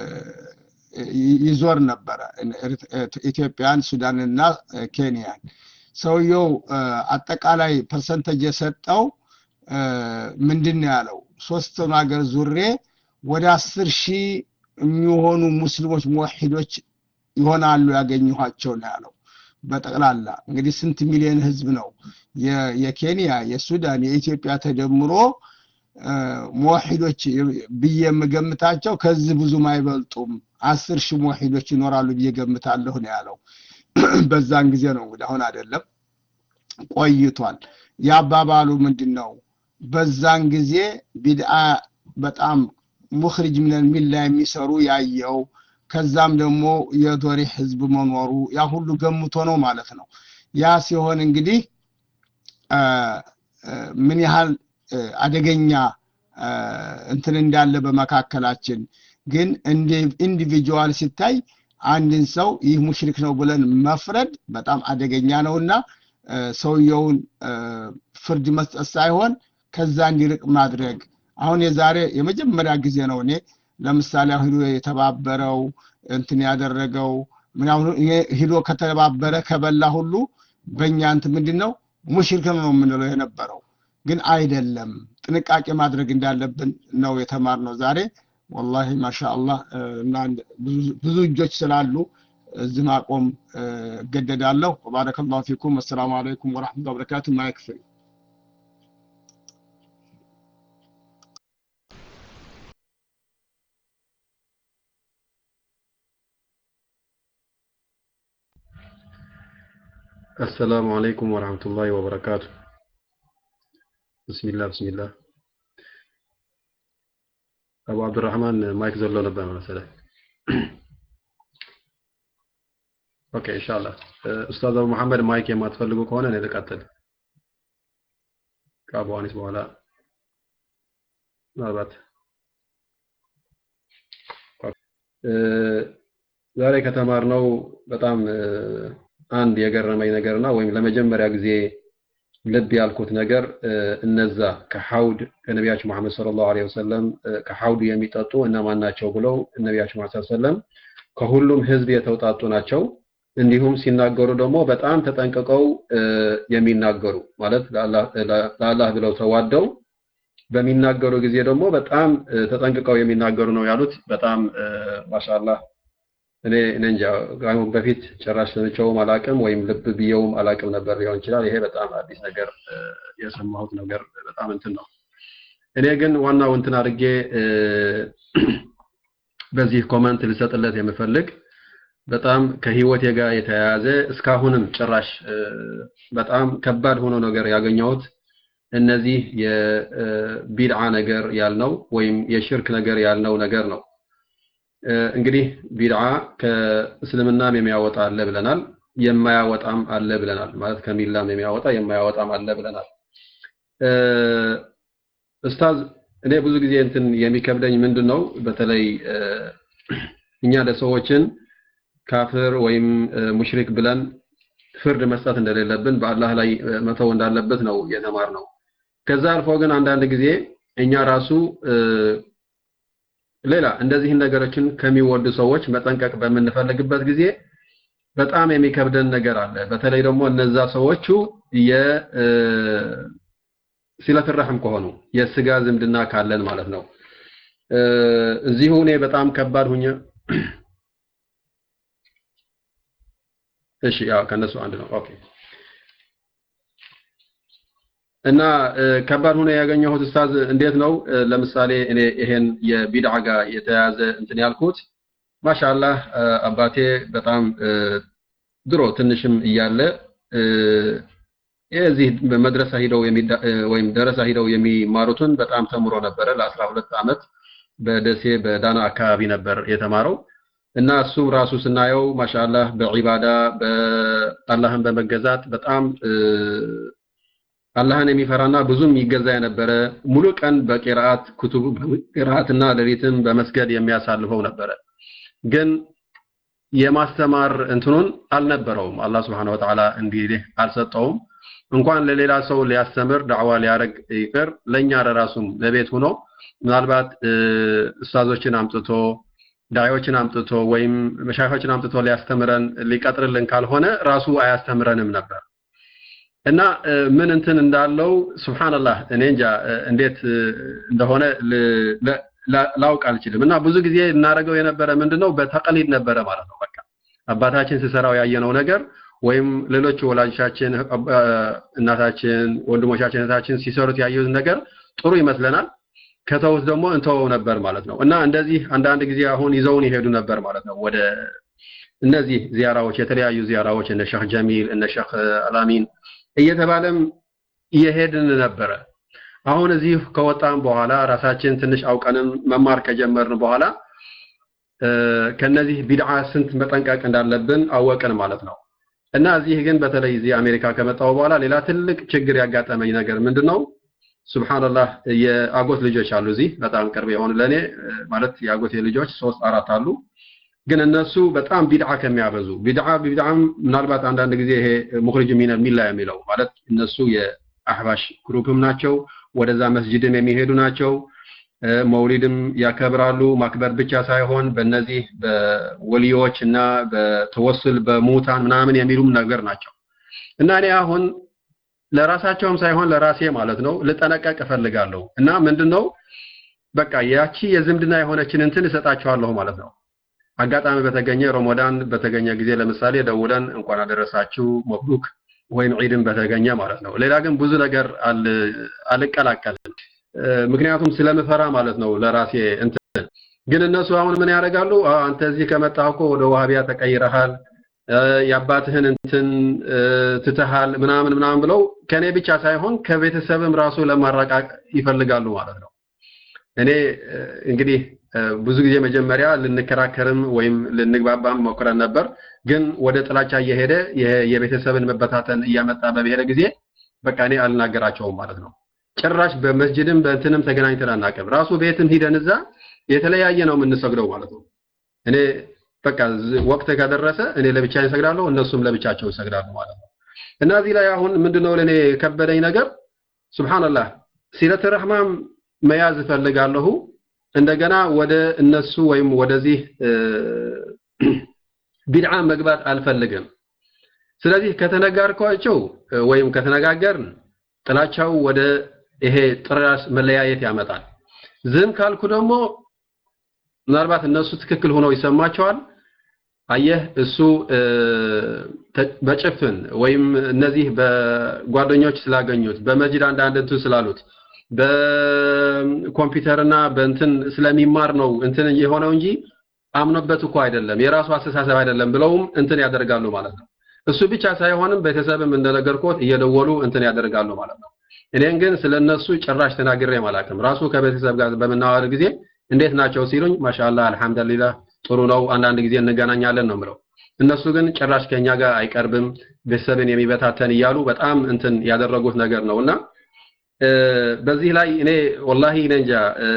ይዞር ነበረ ኢትዮጵያን ሱዳንና ኬንያን ሰውየው አጠቃላይ ፐርሰንተጅ የሰጠው ምንድን ነው ያለው ሶስቱን ሀገር ዙሬ ወደ አስር ሺህ የሚሆኑ ሙስሊሞች ሙወሒዶች ይሆናሉ ያገኘኋቸው ነው ያለው በጠቅላላ እንግዲህ ስንት ሚሊዮን ህዝብ ነው የኬንያ የሱዳን የኢትዮጵያ ተደምሮ ሙወሒዶች ብዬ የምገምታቸው ከዚህ ብዙም አይበልጡም አስር ሺህ ሙወሒዶች ይኖራሉ ብዬ ገምታለሁ ነው ያለው በዛን ጊዜ ነው እንግዲህ አሁን አይደለም ቆይቷል ያባባሉ ምንድን ነው በዛን ጊዜ ቢድአ በጣም ሙኽሪጅ ሚነል ሚላ የሚሰሩ ያየው ከዛም ደግሞ የዶሪ ህዝብ መኖሩ ያ ሁሉ ገምቶ ነው ማለት ነው ያ ሲሆን እንግዲህ ምን ያህል አደገኛ እንትን እንዳለ በመካከላችን ግን ኢንዲቪጁዋል ሲታይ አንድን ሰው ይህ ሙሽሪክ ነው ብለን መፍረድ በጣም አደገኛ ነውና ሰውየውን ፍርድ መስጠት ሳይሆን ከዛ እንዲርቅ ማድረግ አሁን የዛሬ የመጀመሪያ ጊዜ ነው እኔ ለምሳሌ ሂዶ የተባበረው እንትን ያደረገው ምናምን ሂዶ ከተባበረ ከበላ ሁሉ በእኛ እንትን ምንድን ነው ሙሽሪክ ነው የምንለው የነበረው ግን አይደለም ጥንቃቄ ማድረግ እንዳለብን ነው የተማርነው ዛሬ ወላሂ ማሻአላህ እና ብዙ እጆች ስላሉ እዚህ ማቆም እገደዳለሁ ባረከላሁ ፊኩም አሰላሙ አለይኩም ወረሕመቱላሂ ወበረካቱ ማይክ ፍሪ السلام عليكم ورحمة الله وبركاته بسم الله بسم الله أبو عبد الرحمن مايك زلو نبه مثلا اوكي ان شاء الله استاذ ابو محمد مايك የማትፈልጉ ከሆነ እኔ ልቀጥል ከአቡ አኒስ በኋላ ምናልባት ዛሬ ከተማርነው በጣም አንድ የገረመኝ ነገርና ወይም ለመጀመሪያ ጊዜ ልብ ያልኩት ነገር እነዛ ከሐውድ ከነቢያችን መሐመድ ሰለላሁ ዐለይሂ ወሰለም ከሐውድ የሚጠጡ እነማን ናቸው ብለው ነቢያችን መሐመድ ሰለላሁ ዐለይሂ ወሰለም ከሁሉም ህዝብ የተውጣጡ ናቸው። እንዲሁም ሲናገሩ ደግሞ በጣም ተጠንቅቀው የሚናገሩ ማለት ለአላህ ብለው ተዋደው በሚናገሩ ጊዜ ደግሞ በጣም ተጠንቅቀው የሚናገሩ ነው ያሉት። በጣም ማሻአላህ እኔ እኔ እንጃ ከአሁን በፊት ጭራሽ ሰምቼውም አላቅም ወይም ልብ ብየውም አላቅም ነበር ሊሆን ይችላል። ይሄ በጣም አዲስ ነገር የሰማሁት ነገር በጣም እንትን ነው። እኔ ግን ዋናው እንትን አድርጌ በዚህ ኮመንት ልሰጥለት የምፈልግ በጣም ከህይወቴ ጋር የተያያዘ እስካሁንም ጭራሽ በጣም ከባድ ሆኖ ነገር ያገኘሁት እነዚህ የቢድዓ ነገር ያልነው ወይም የሽርክ ነገር ያልነው ነገር ነው። እንግዲህ ቢድዓ ከእስልምናም የሚያወጣ አለ ብለናል፣ የማያወጣም አለ ብለናል። ማለት ከሚላም የሚያወጣ የማያወጣም አለ ብለናል። ኡስታዝ እኔ ብዙ ጊዜ እንትን የሚከብደኝ ምንድን ነው በተለይ እኛ ለሰዎችን ካፍር ወይም ሙሽሪክ ብለን ፍርድ መስጠት እንደሌለብን በአላህ ላይ መተው እንዳለበት ነው የተማርነው። ከዛ አልፎ ግን አንዳንድ ጊዜ እኛ ራሱ ሌላ እንደዚህን ነገሮችን ከሚወዱ ሰዎች መጠንቀቅ በምንፈልግበት ጊዜ በጣም የሚከብደን ነገር አለ። በተለይ ደግሞ እነዛ ሰዎቹ የ ሲለትረህም ከሆኑ የስጋ ዝምድና ካለን ማለት ነው። እዚሁ እኔ በጣም ከባድ ሁኜ እሺ ያው ከነሱ አንድ ነው። ኦኬ እና ከባድ ሆነ ያገኘሁት ኡስታዝ እንዴት ነው ለምሳሌ እኔ ይሄን የቢድዓ ጋር የተያያዘ እንትን ያልኩት ማሻአላህ አባቴ በጣም ድሮ ትንሽም እያለ የዚህ መድረሳ ሂደው ወይም ደረሳ ሂደው የሚማሩትን በጣም ተምሮ ነበረ ለአስራ ሁለት ዓመት በደሴ በዳና አካባቢ ነበር የተማረው እና እሱም ራሱ ስናየው ማሻአላህ በዒባዳ በአላህን በመገዛት በጣም አላህን የሚፈራና ብዙም ይገዛ የነበረ ሙሉ ቀን በቂራአት ኩቱብ ቂራአትና ሌሊትም በመስገድ የሚያሳልፈው ነበረ። ግን የማስተማር እንትኑን አልነበረውም። አላህ Subhanahu Wa Ta'ala እንዲህ አልሰጠውም። እንኳን ለሌላ ሰው ሊያስተምር ዳዕዋ ሊያደርግ ይቅር ለኛ ለራሱም ለቤት ሆኖ ምናልባት ኡስታዞችን አምጥቶ ዳዮችን አምጥቶ ወይም መሻይኾችን አምጥቶ ሊያስተምረን ሊቀጥርልን ካልሆነ ራሱ አያስተምረንም ነበር። እና ምን እንትን እንዳለው ሱብሃንአላህ እኔ እንጃ እንዴት እንደሆነ ላውቅ አልችልም። እና ብዙ ጊዜ እናደርገው የነበረ ምንድነው በተቀሊድ ነበረ ማለት ነው። በቃ አባታችን ሲሰራው ያየነው ነገር ወይም ሌሎች ወላጆቻችን፣ እናታችን፣ ወንድሞቻችን፣ እህታችን ሲሰሩት ያየሁት ነገር ጥሩ ይመስለናል። ከተውት ደግሞ እንተወው ነበር ማለት ነው። እና እንደዚህ አንዳንድ ጊዜ አሁን ይዘውን ይሄዱ ነበር ማለት ነው ወደ እነዚህ ዚያራዎች የተለያዩ ዚያራዎች እነ ሸህ ጀሚል እነ ሸህ አላሚን እየተባለም እየሄድን ነበረ። አሁን እዚህ ከወጣን በኋላ ራሳችን ትንሽ አውቀንም መማር ከጀመርን በኋላ ከነዚህ ቢድዓ ስንት መጠንቀቅ እንዳለብን አወቅን ማለት ነው። እና እዚህ ግን በተለይ እዚህ አሜሪካ ከመጣው በኋላ ሌላ ትልቅ ችግር ያጋጠመኝ ነገር ምንድነው? ሱብሃንአላህ የአጎት ልጆች አሉ እዚህ በጣም ቅርብ የሆኑ ለኔ ማለት የአጎቴ ልጆች ሶስት አራት አሉ። ግን እነሱ በጣም ቢድዓ ከሚያበዙ ቢድዓ ቢድዓም ምናልባት አንዳንድ ጊዜ ይሄ ሙኽሪጅ ሚነ ሚላ የሚለው ማለት እነሱ የአህባሽ ግሩፕም ናቸው ወደዛ መስጅድም የሚሄዱ ናቸው መውሊድም ያከብራሉ ማክበር ብቻ ሳይሆን በእነዚህ በወሊዮች እና በተወስል በሙታን ምናምን የሚሉም ነገር ናቸው እና እኔ አሁን ለራሳቸውም ሳይሆን ለራሴ ማለት ነው ልጠነቀቅ እፈልጋለሁ እና ምንድነው በቃ ያቺ የዝምድና የሆነችን እንትን እሰጣቸዋለሁ ማለት ነው አጋጣሚ በተገኘ ረመዳን በተገኘ ጊዜ ለምሳሌ ደውለን እንኳን አደረሳችሁ መብሩክ ወይም ዒድን በተገኘ ማለት ነው ሌላ ግን ብዙ ነገር አልቀላቀልም ምክንያቱም ስለምፈራ ማለት ነው ለራሴ እንትን ግን እነሱ አሁን ምን ያደርጋሉ አንተ እዚህ ከመጣህ እኮ ወደ ዋህቢያ ተቀይረሃል የአባትህን እንትን ትተሃል ምናምን ምናምን ብለው ከኔ ብቻ ሳይሆን ከቤተሰብም ራሱ ለማራቃቅ ይፈልጋሉ ማለት ነው እኔ እንግዲህ ብዙ ጊዜ መጀመሪያ ልንከራከርም ወይም ልንግባባም ሞክረን ነበር ግን ወደ ጥላቻ እየሄደ የቤተሰብን መበታተን እያመጣ በሄደ ጊዜ በቃ እኔ አልናገራቸውም ማለት ነው ጭራሽ በመስጅድም በእንትንም ተገናኝተን አናውቅም ራሱ ቤትም ሂደን እዛ የተለያየ ነው የምንሰግደው ማለት ነው እኔ በቃ ወቅት ከደረሰ እኔ ለብቻ እሰግዳለሁ እነሱም ለብቻቸው ይሰግዳሉ ማለት ነው እና እዚህ ላይ አሁን ምንድነው ለኔ ከበደኝ ነገር ሱብሃንአላህ ሲለት ረህማም መያዝ እፈልጋለሁ እንደገና ወደ እነሱ ወይም ወደዚህ ቢድዓ መግባት አልፈልግም ስለዚህ ከተነጋርኳቸው ወይም ከተነጋገርን ጥላቻው ወደ ይሄ ጥራስ መለያየት ያመጣል ዝም ካልኩ ደግሞ ምናልባት እነሱ ትክክል ሆነው ይሰማቸዋል አየህ እሱ በጭፍን ወይም እነዚህ በጓደኞች ስላገኙት በመጅድ አንዳንድ እንትን ስላሉት በኮምፒውተርና በእንትን ስለሚማር ነው እንትን የሆነው እንጂ አምኖበት እኮ አይደለም የራሱ አስተሳሰብ አይደለም ብለውም እንትን ያደርጋሉ ማለት ነው እሱ ብቻ ሳይሆንም ቤተሰብም እንደነገርኩት እየደወሉ እንትን ያደርጋሉ ማለት ነው እኔን ግን ስለነሱ ጭራሽ ተናግሬ አላውቅም ራሱ ከቤተሰብ ጋር በምናወር ጊዜ እንዴት ናቸው ሲሉኝ ማሻአላህ አልহামዱሊላህ ጥሩ ነው አንዳንድ ጊዜ እንገናኛለን ነው ምለው እነሱ ግን ጭራሽ ከኛ ጋር አይቀርብም ቤተሰብን የሚበታተን እያሉ በጣም እንትን ያደረጉት ነገር ነውና በዚህ ላይ እኔ ወላሂ እኔ እንጃ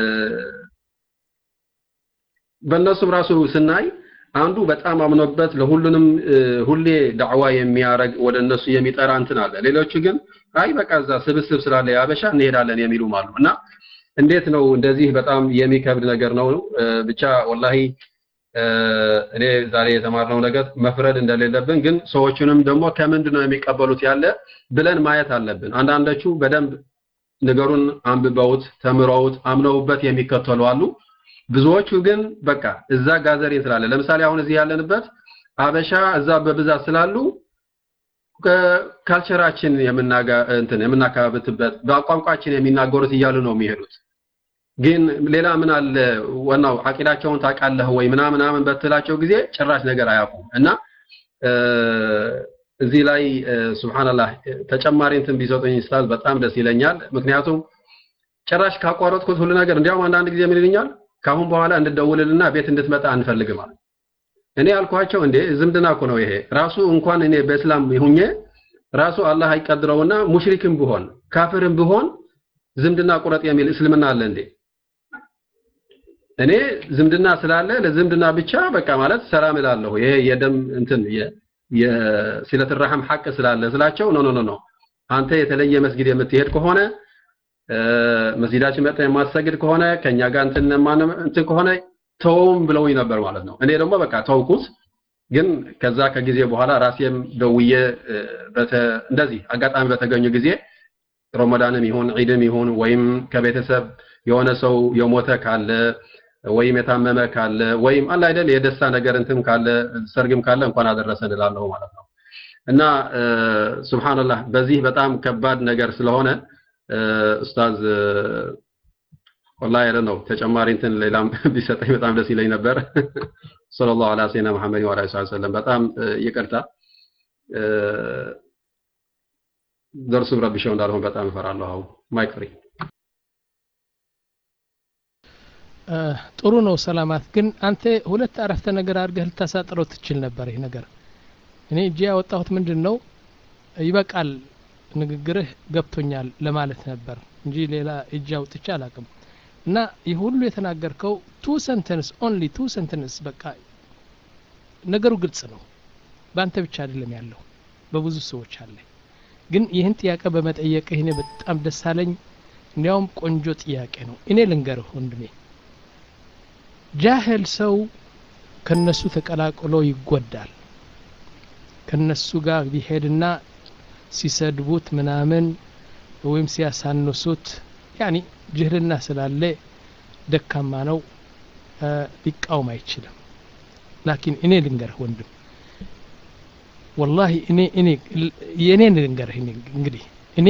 በእነሱም ራሱ ስናይ አንዱ በጣም አምኖበት ለሁሉንም ሁሌ ዳዕዋ የሚያረግ ወደ እነሱ የሚጠራ እንትን አለ ሌሎቹ ግን አይ በቃ እዛ ስብስብ ስላለ ያበሻ እንሄዳለን የሚሉም አሉ እና እንዴት ነው እንደዚህ በጣም የሚከብድ ነገር ነው ብቻ ወላሂ እኔ ዛሬ የተማርነው ነገር መፍረድ እንደሌለብን ግን ሰዎቹንም ደግሞ ከምንድን ነው የሚቀበሉት ያለ ብለን ማየት አለብን አንዳንዶቹ በደንብ ነገሩን አንብበውት ተምረውት አምነውበት የሚከተሉ አሉ ብዙዎቹ ግን በቃ እዛ ጋዘሬን ስላለ ለምሳሌ አሁን እዚህ ያለንበት አበሻ እዛ በብዛት ስላሉ ካልቸራችን የምናጋ እንትን የምናካብትበት በቋንቋችን የሚናገሩት እያሉ ነው የሚሄዱት ግን ሌላ ምን አለ ዋናው አቂዳቸውን ታውቃለህ ወይ ምናምን ምናምን በትላቸው ጊዜ ጭራሽ ነገር አያውቁም እና እዚህ ላይ ሱብሃንአላህ ተጨማሪ እንትን ቢሰጡኝ ኡስታዝ በጣም ደስ ይለኛል ምክንያቱም ጭራሽ ካቋረጥኩት ሁሉ ነገር እንዲያውም አንዳንድ ጊዜ ምን ይልኛል ካሁን በኋላ እንድደውልልና ቤት እንድትመጣ አንፈልግም አለ እኔ አልኳቸው እንዴ ዝምድና እኮ ነው ይሄ ራሱ እንኳን እኔ በእስላም ይሁኜ ራሱ አላህ አይቀድረውና ሙሽሪክም ቢሆን ካፍርም ቢሆን ዝምድና ቁረጥ የሚል እስልምና አለ እንዴ እኔ ዝምድና ስላለ ለዝምድና ብቻ በቃ ማለት ሰላም እላለሁ ይሄ የደም እንትን የሲለት ረሐም ሐቅ ስላለ ስላቸው ኖ ኖ ኖ አንተ የተለየ መስጊድ የምትሄድ ከሆነ መስጊዳችን መጣ የማሰግድ ከሆነ ከኛ ጋር እንትን እንትን ከሆነ ተውም ብለውኝ ነበር ማለት ነው እኔ ደግሞ በቃ ተውኩት ግን ከዛ ከጊዜ በኋላ ራሴም ደውዬ እንደዚህ አጋጣሚ በተገኙ ጊዜ ረመዳንም ይሁን ዒድም ይሁን ወይም ከቤተሰብ የሆነ ሰው የሞተ ካለ ወይም የታመመ ካለ ወይም አለ አይደል የደስታ ነገር እንትም ካለ ሰርግም ካለ እንኳን አደረሰን እላለሁ ማለት ነው እና ሱብሃንአላህ በዚህ በጣም ከባድ ነገር ስለሆነ ኡስታዝ ወላሂ አይደል ነው ተጨማሪ እንትን ሌላም ቢሰጠኝ በጣም ደስ ይለኝ ነበር ሰለላሁ ዐላ ሰይና መሐመድ ወዐላ አሊሂ ወሰለም በጣም ይቅርታ ደርሱም ረብሸው እንዳልሆን በጣም እፈራለሁ አሁን ማይክ ፍሪ ጥሩ ነው ሰላማት ግን አንተ ሁለት አረፍተ ነገር አድርገህ ልታሳጥረው ትችል ነበር ይህ ነገር እኔ እጄ ያወጣሁት ምንድን ነው ይበቃል ንግግርህ ገብቶኛል ለማለት ነበር እንጂ ሌላ እጅ አውጥቼ አላቅም እና ይህ ሁሉ የተናገርከው ቱ ሰንተንስ ኦንሊ ቱ ሰንተንስ በቃ ነገሩ ግልጽ ነው በአንተ ብቻ አይደለም ያለው በብዙ ሰዎች አለ ግን ይህን ጥያቄ በመጠየቅህ እኔ በጣም ደስ አለኝ እንዲያውም ቆንጆ ጥያቄ ነው እኔ ልንገርህ ወንድሜ ጃህል ሰው ከነሱ ተቀላቅሎ ይጎዳል ከነሱ ጋር ቢሄድና ሲሰድቡት ምናምን ወይም ሲያሳንሱት ያኒ ጅህልና ስላለ ደካማ ነው ሊቃወም አይችልም ላኪን እኔ ልንገርህ ወንድም ወላሂ እኔ እኔ የእኔን ልንገርህ እንግዲህ እኔ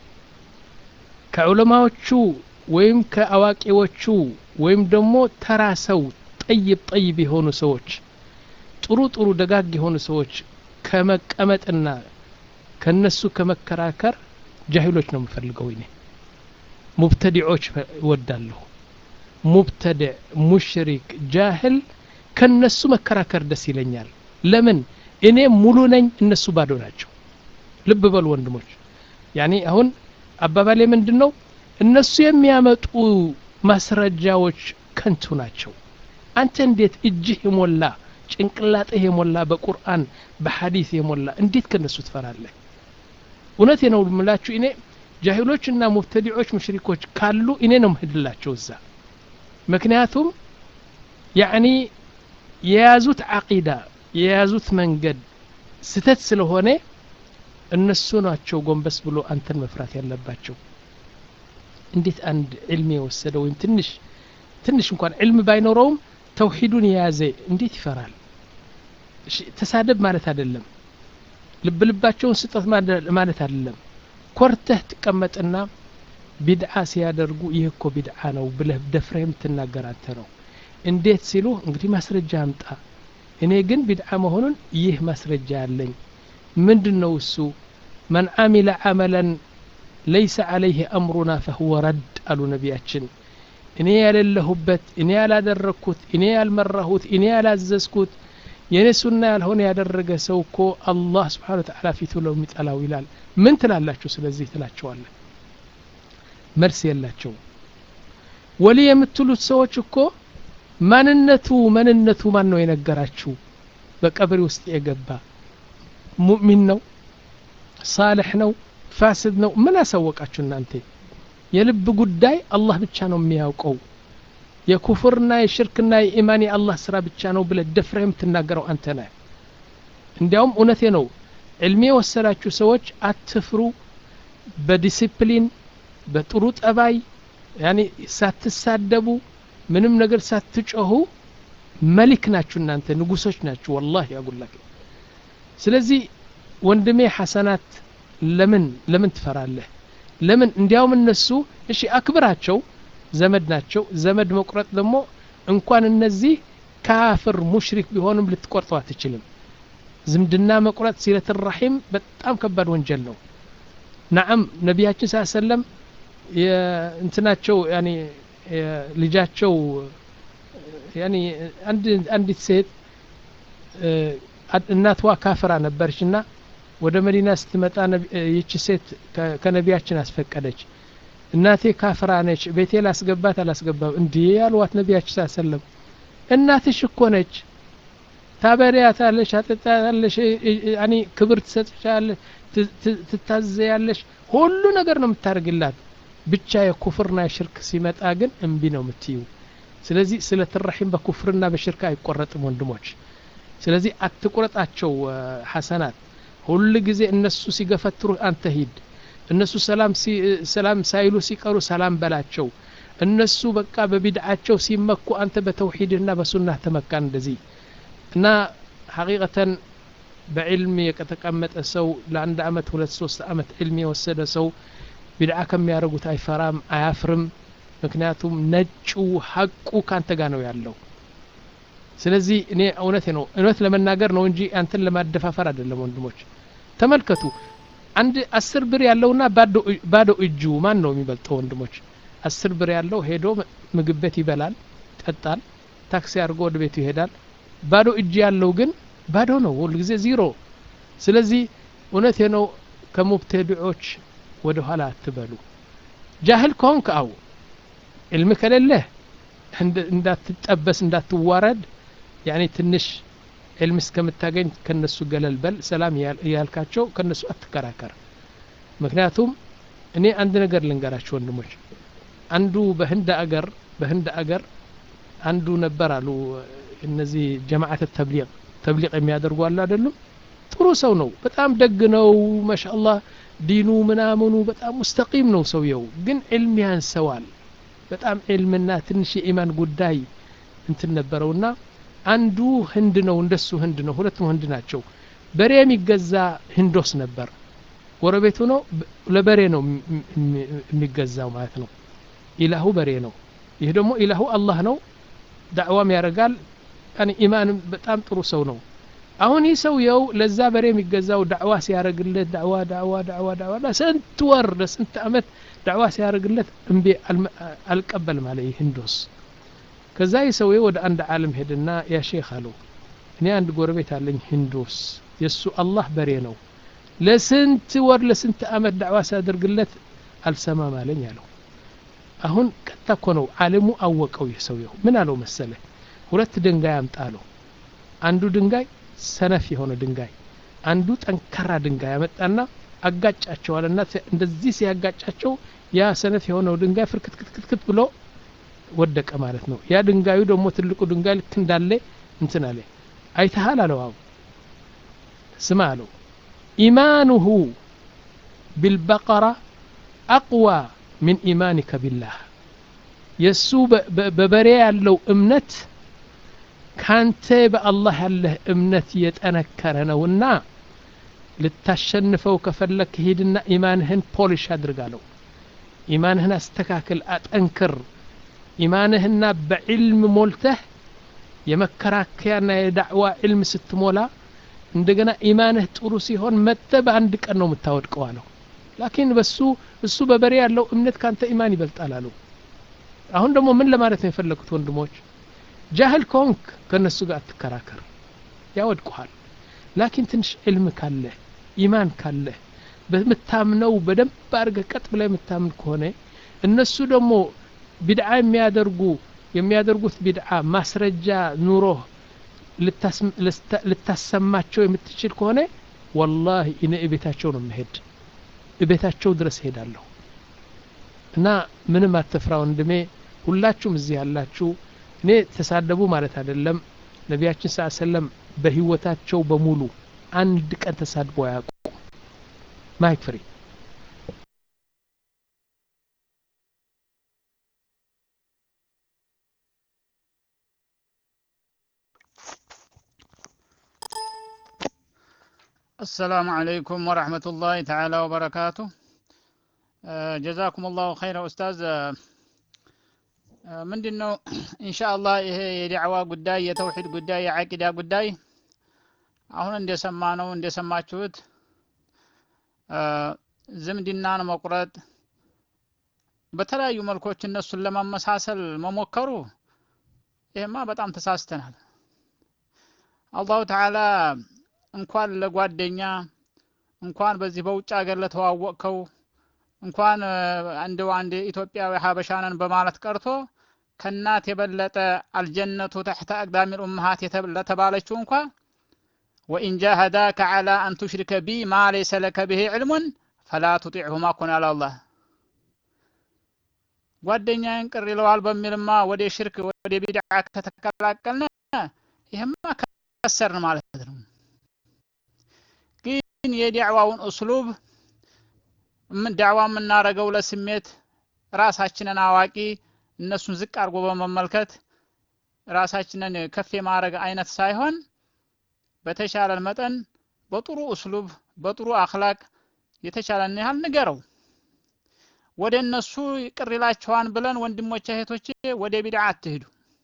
ከዑለማዎቹ ወይም ከአዋቂዎቹ ወይም ደግሞ ተራ ሰው ጠይብ ጠይብ የሆኑ ሰዎች ጥሩ ጥሩ ደጋግ የሆኑ ሰዎች ከመቀመጥና ከነሱ ከመከራከር ጃሂሎች ነው የምፈልገው እኔ ሙብተዲዖች እወዳለሁ ሙብተድዕ ሙሽሪክ ጃህል ከነሱ መከራከር ደስ ይለኛል ለምን እኔ ሙሉ ነኝ እነሱ ባዶ ናቸው ልብ በሉ ወንድሞች ያኔ አሁን አባባሌ ምንድን ነው እነሱ የሚያመጡ ማስረጃዎች ከንቱ ናቸው አንተ እንዴት እጅህ የሞላ ጭንቅላጥህ የሞላ በቁርአን በሐዲስ የሞላ እንዴት ከነሱ ትፈራለህ እውነቴ ነው ምላችሁ እኔ ጃሂሎችና ሙብተዲዖች ሙሽሪኮች ካሉ እኔ ነው ምህድላቸው እዛ ምክንያቱም ያዕኒ የያዙት ዓቂዳ የያዙት መንገድ ስተት ስለሆነ እነሱ ናቸው ጎንበስ ብሎ አንተን መፍራት ያለባቸው እንዴት አንድ ዕልም የወሰደ ወይም ትንሽ ትንሽ እንኳን ዕልም ባይኖረውም ተውሂዱን የያዘ እንዴት ይፈራል ተሳደብ ማለት አይደለም ልብ ልባቸውን ስጠት ማለት አይደለም ኮርተህ ትቀመጥና ቢድዓ ሲያደርጉ ይህ እኮ ቢድዓ ነው ብለህ ደፍረህ የምትናገር አንተ ነው እንዴት ሲሉ እንግዲህ ማስረጃ አምጣ እኔ ግን ቢድዓ መሆኑን ይህ ማስረጃ ያለኝ ምንድን ነው እሱ መን አሚለ አመለን ለይሰ አለይህ አምሩና ፈህወ ረድ አሉ ነቢያችን እኔ ያሌለሁበት እኔ ያላደረግኩት እኔ ያልመራሁት እኔ ያላዘዝኩት የእኔ ሱና ያልሆነ ያደረገ ሰው እኮ አላህ ስብሓን ተዓላ ፊቱ ለው የሚጠላው ይላል ምን ትላላችሁ ስለዚህ ትላቸዋለን መልስ የላቸው ወሊ የምትሉት ሰዎች እኮ ማንነቱ ማንነቱ ማን ነው የነገራችሁ በቀብሪ ውስጥ የገባ ሙእሚን ነው ሳልሕ ነው ፋስድ ነው ምን አሳወቃችሁ እናንተ የልብ ጉዳይ አላህ ብቻ ነው የሚያውቀው የኩፍርና የሽርክና የኢማን የአላህ ስራ ብቻ ነው ብለ ደፍረህ የምትናገረው አንተ ነህ እንዲያውም እውነቴ ነው ዕልሜ የወሰዳችሁ ሰዎች አትፍሩ በዲሲፕሊን በጥሩ ጠባይ ያኔ ሳትሳደቡ ምንም ነገር ሳትጮሁ መሊክ ናችሁ እናንተ ንጉሶች ናችሁ ወላሂ ያጉላክ ስለዚህ ወንድሜ ሐሰናት ለምን ለምን ትፈራለህ ለምን እንዲያውም እነሱ እሺ አክብራቸው ዘመድ ናቸው ዘመድ መቁረጥ ደግሞ እንኳን እነዚህ ካፍር ሙሽሪክ ቢሆንም ልትቆርጠው አትችልም ዝምድና መቁረጥ ሲለት ራሒም በጣም ከባድ ወንጀል ነው ናዓም ነቢያችን ስ ሰለም እንትናቸው ያኒ ልጃቸው ያኒ አንዲት ሴት እናትዋ ካፍራ ነበረች እና ወደ መዲና ስትመጣ ይቺ ሴት ከነቢያችን አስፈቀደች እናቴ ካፍራ ነች ቤቴ ላስገባት አላስገባም እንዲህ ያልዋት ነቢያችን ስ ሰለም እናትሽ እኮ ነች ታበሪያታለሽ አጠጣታለሽ ያኒ ክብር ትሰጥሻለሽ ትታዘያለሽ ሁሉ ነገር ነው የምታደርግላት ብቻ የኩፍርና የሽርክ ሲመጣ ግን እምቢ ነው የምትዩ ስለዚህ ስለ ትራሒም በኩፍርና በሽርክ አይቆረጥም ወንድሞች ስለዚህ አትቁረጣቸው ሐሰናት ሁል ጊዜ እነሱ ሲገፈትሩ አንተ ሂድ እነሱ ሰላም ሳይሉ ሲቀሩ ሰላም በላቸው እነሱ በቃ በቢድዓቸው ሲመኩ አንተ በተውሂድና በሱናህ ተመካ እንደዚህ እና ሐቂቀተን በዕልም የተቀመጠ ሰው ለአንድ አመት ሁለት ሶስት አመት ዕልም የወሰደ ሰው ቢድዓ ከሚያደርጉት አይፈራም አያፍርም ምክንያቱም ነጩ ሀቁ ካንተ ጋር ነው ያለው ስለዚህ እኔ እውነቴ ነው እውነት ለመናገር ነው እንጂ አንተን ለማደፋፈር አይደለም ወንድሞች ተመልከቱ አንድ አስር ብር ያለውና ባዶ እጁ ማን ነው የሚበልጠው ወንድሞች አስር ብር ያለው ሄዶ ምግብ ቤት ይበላል ጠጣል ታክሲ አድርጎ ወደ ቤቱ ይሄዳል ባዶ እጅ ያለው ግን ባዶ ነው ሁሉ ጊዜ ዚሮ ስለዚህ እውነቴ ነው ከሙብተድዖች ወደ ኋላ አትበሉ ጃህል ከሆንክ አው ዕልም ከሌለህ እንዳትጠበስ እንዳትዋረድ ያኔ ትንሽ ዕልም እስከምታገኝ ከነሱ ገለል በል ሰላም ያልካቸው ከነሱ አትከራከር ምክንያቱም እኔ አንድ ነገር ልንገራቸው ወንድሞች አንዱ በህንድ አገር በህንድ አገር አንዱ ነበር አሉ እነዚህ ጀማዓት ተብሊቅ ተብሊቅ የሚያደርጉ አሉ አይደሉም ጥሩ ሰው ነው በጣም ደግ ነው ማሻአላህ ዲኑ ምናምኑ በጣም ሙስተቂም ነው ሰውየው ግን ዕልም ያንሰዋል በጣም ዕልምና ትንሽ የኢማን ጉዳይ እንትን ነበረውና አንዱ ህንድ ነው እንደሱ ህንድ ነው ሁለቱም ህንድ ናቸው በሬ የሚገዛ ህንዶስ ነበር ጎረቤቱ ነው ለበሬ ነው የሚገዛው ማለት ነው ኢላሁ በሬ ነው ይህ ደግሞ ኢላሁ አላህ ነው ዳዕዋም ያደርጋል ኢማንም በጣም ጥሩ ሰው ነው አሁን ይህ ሰውየው ለዛ በሬ የሚገዛው ዳዕዋ ሲያደርግለት ዳዕዋ ዳዕዋ ዳዕዋ ዳዕዋ ለስንት ወር ለስንት አመት ዳዕዋ ሲያደርግለት እምቢ አልቀበልም አለ ይህ ህንዶስ ከዛ ይህ ሰውዬ ወደ አንድ ዓለም ሄድና ያ ሼክ አለው እኔ አንድ ጎረቤት አለኝ ህንዶስ የእሱ አላህ በሬ ነው ለስንት ወር ለስንት አመት ዳዕዋ ሲያደርግለት አልሰማም አለኝ አለው አሁን ቀጥታ እኮ ነው ዓለሙ አወቀው ይህ ሰውየው ምን አለው መሰለ ሁለት ድንጋይ አምጣ አለው አንዱ ድንጋይ ሰነፍ የሆነ ድንጋይ አንዱ ጠንካራ ድንጋይ ያመጣና አጋጫቸዋልና እንደዚህ ሲያጋጫቸው ያ ሰነፍ የሆነው ድንጋይ ፍርክትክትክት ብሎ ወደቀ ማለት ነው ያ ድንጋዩ ደግሞ ትልቁ ድንጋይ ልክ እንዳለ እንትን አለ አይተሃል አለው አው ስማ አለው ኢማኑሁ ቢልበቀራ አቅዋ ምን ኢማኒከ ቢላህ የእሱ በበሬ ያለው እምነት ካንተ በአላህ ያለህ እምነት የጠነከረ ነውና ልታሸንፈው ከፈለክ ሂድና ኢማንህን ፖሊሽ አድርጋለው ኢማንህን አስተካክል አጠንክር ኢማንህና በዕልም ሞልተህ የመከራከያና የዳዕዋ ዕልም ስትሞላ እንደገና ኢማንህ ጥሩ ሲሆን መጥተ በአንድ ቀን ነው የምታወድቀው አለው ላኪን በሱ እሱ በበሬ ያለው እምነት ካንተ ኢማን ይበልጣል አለው አሁን ደግሞ ምን ለማለት ነው የፈለጉት ወንድሞች ጃህል ከሆንክ ከእነሱ ጋር አትከራከር ያወድቁሃል ላኪን ትንሽ ዕልም ካለህ ኢማን ካለህ በምታምነው በደንብ አድርገህ ቀጥ ብላ የምታምን ከሆነ እነሱ ደግሞ ቢድዓ የሚያደርጉ የሚያደርጉት ቢድዓ ማስረጃ ኑሮህ ልታሰማቸው የምትችል ከሆነ ወላሂ እኔ እቤታቸው ነው መሄድ እቤታቸው ድረስ ሄዳለሁ እና ምንም አትፍራ ወንድሜ ሁላችሁም እዚህ ያላችሁ እኔ ተሳደቡ ማለት አይደለም ነቢያችን ስ ሰለም በህይወታቸው በሙሉ አንድ ቀን ተሳድቦ አያውቁ ማይክ ፍሪ السلام عليكم ورحمة الله تعالى وبركاته ጀዛኩም ላሁ ኸይረ ኡስታዝ ምንድን ነው ኢንሻአላህ ይሄ የዳዕዋ ጉዳይ የተውሂድ ጉዳይ የዓቂዳ ጉዳይ አሁን እንደሰማ ነው እንደሰማችሁት ዝምድናን መቁረጥ በተለያዩ መልኮች እነሱን ለማመሳሰል መሞከሩ ይሄማ በጣም ተሳስተናል አላሁ ተዓላ እንኳን ለጓደኛ እንኳን በዚህ በውጭ ሀገር ለተዋወቅከው እንኳን አንድ አንድ ኢትዮጵያዊ ሀበሻንን በማለት ቀርቶ ከእናት የበለጠ አልጀነቱ ተሕተ አቅዳሚ ልኡመሃት ለተባለችው እንኳ ወኢን ጃሃዳከ ዓላ አን ቱሽሪከ ቢ ማ ለይሰ ለከ ብሄ ዕልሙን ፈላ ቱጢዕሁማ ኩን አለ አላህ ጓደኛዬን ቅር ይለዋል በሚልማ ወደ ሽርክ ወደ ቢድዓ ከተቀላቀልን ይህማ ከሰርን ማለት ነው ግን የዳዕዋውን እስሉብ ዳዕዋ የምናደርገው ለስሜት ራሳችንን አዋቂ እነሱን ዝቅ አድርጎ በመመልከት ራሳችንን ከፍ የማድረግ አይነት ሳይሆን በተሻለን መጠን በጥሩ እስሉብ በጥሩ አክላቅ የተቻለን ያህል ንገረው ወደ እነሱ ቅር ይላቸዋን ብለን ወንድሞች እህቶቼ ወደ ቢድዓ አትሄዱ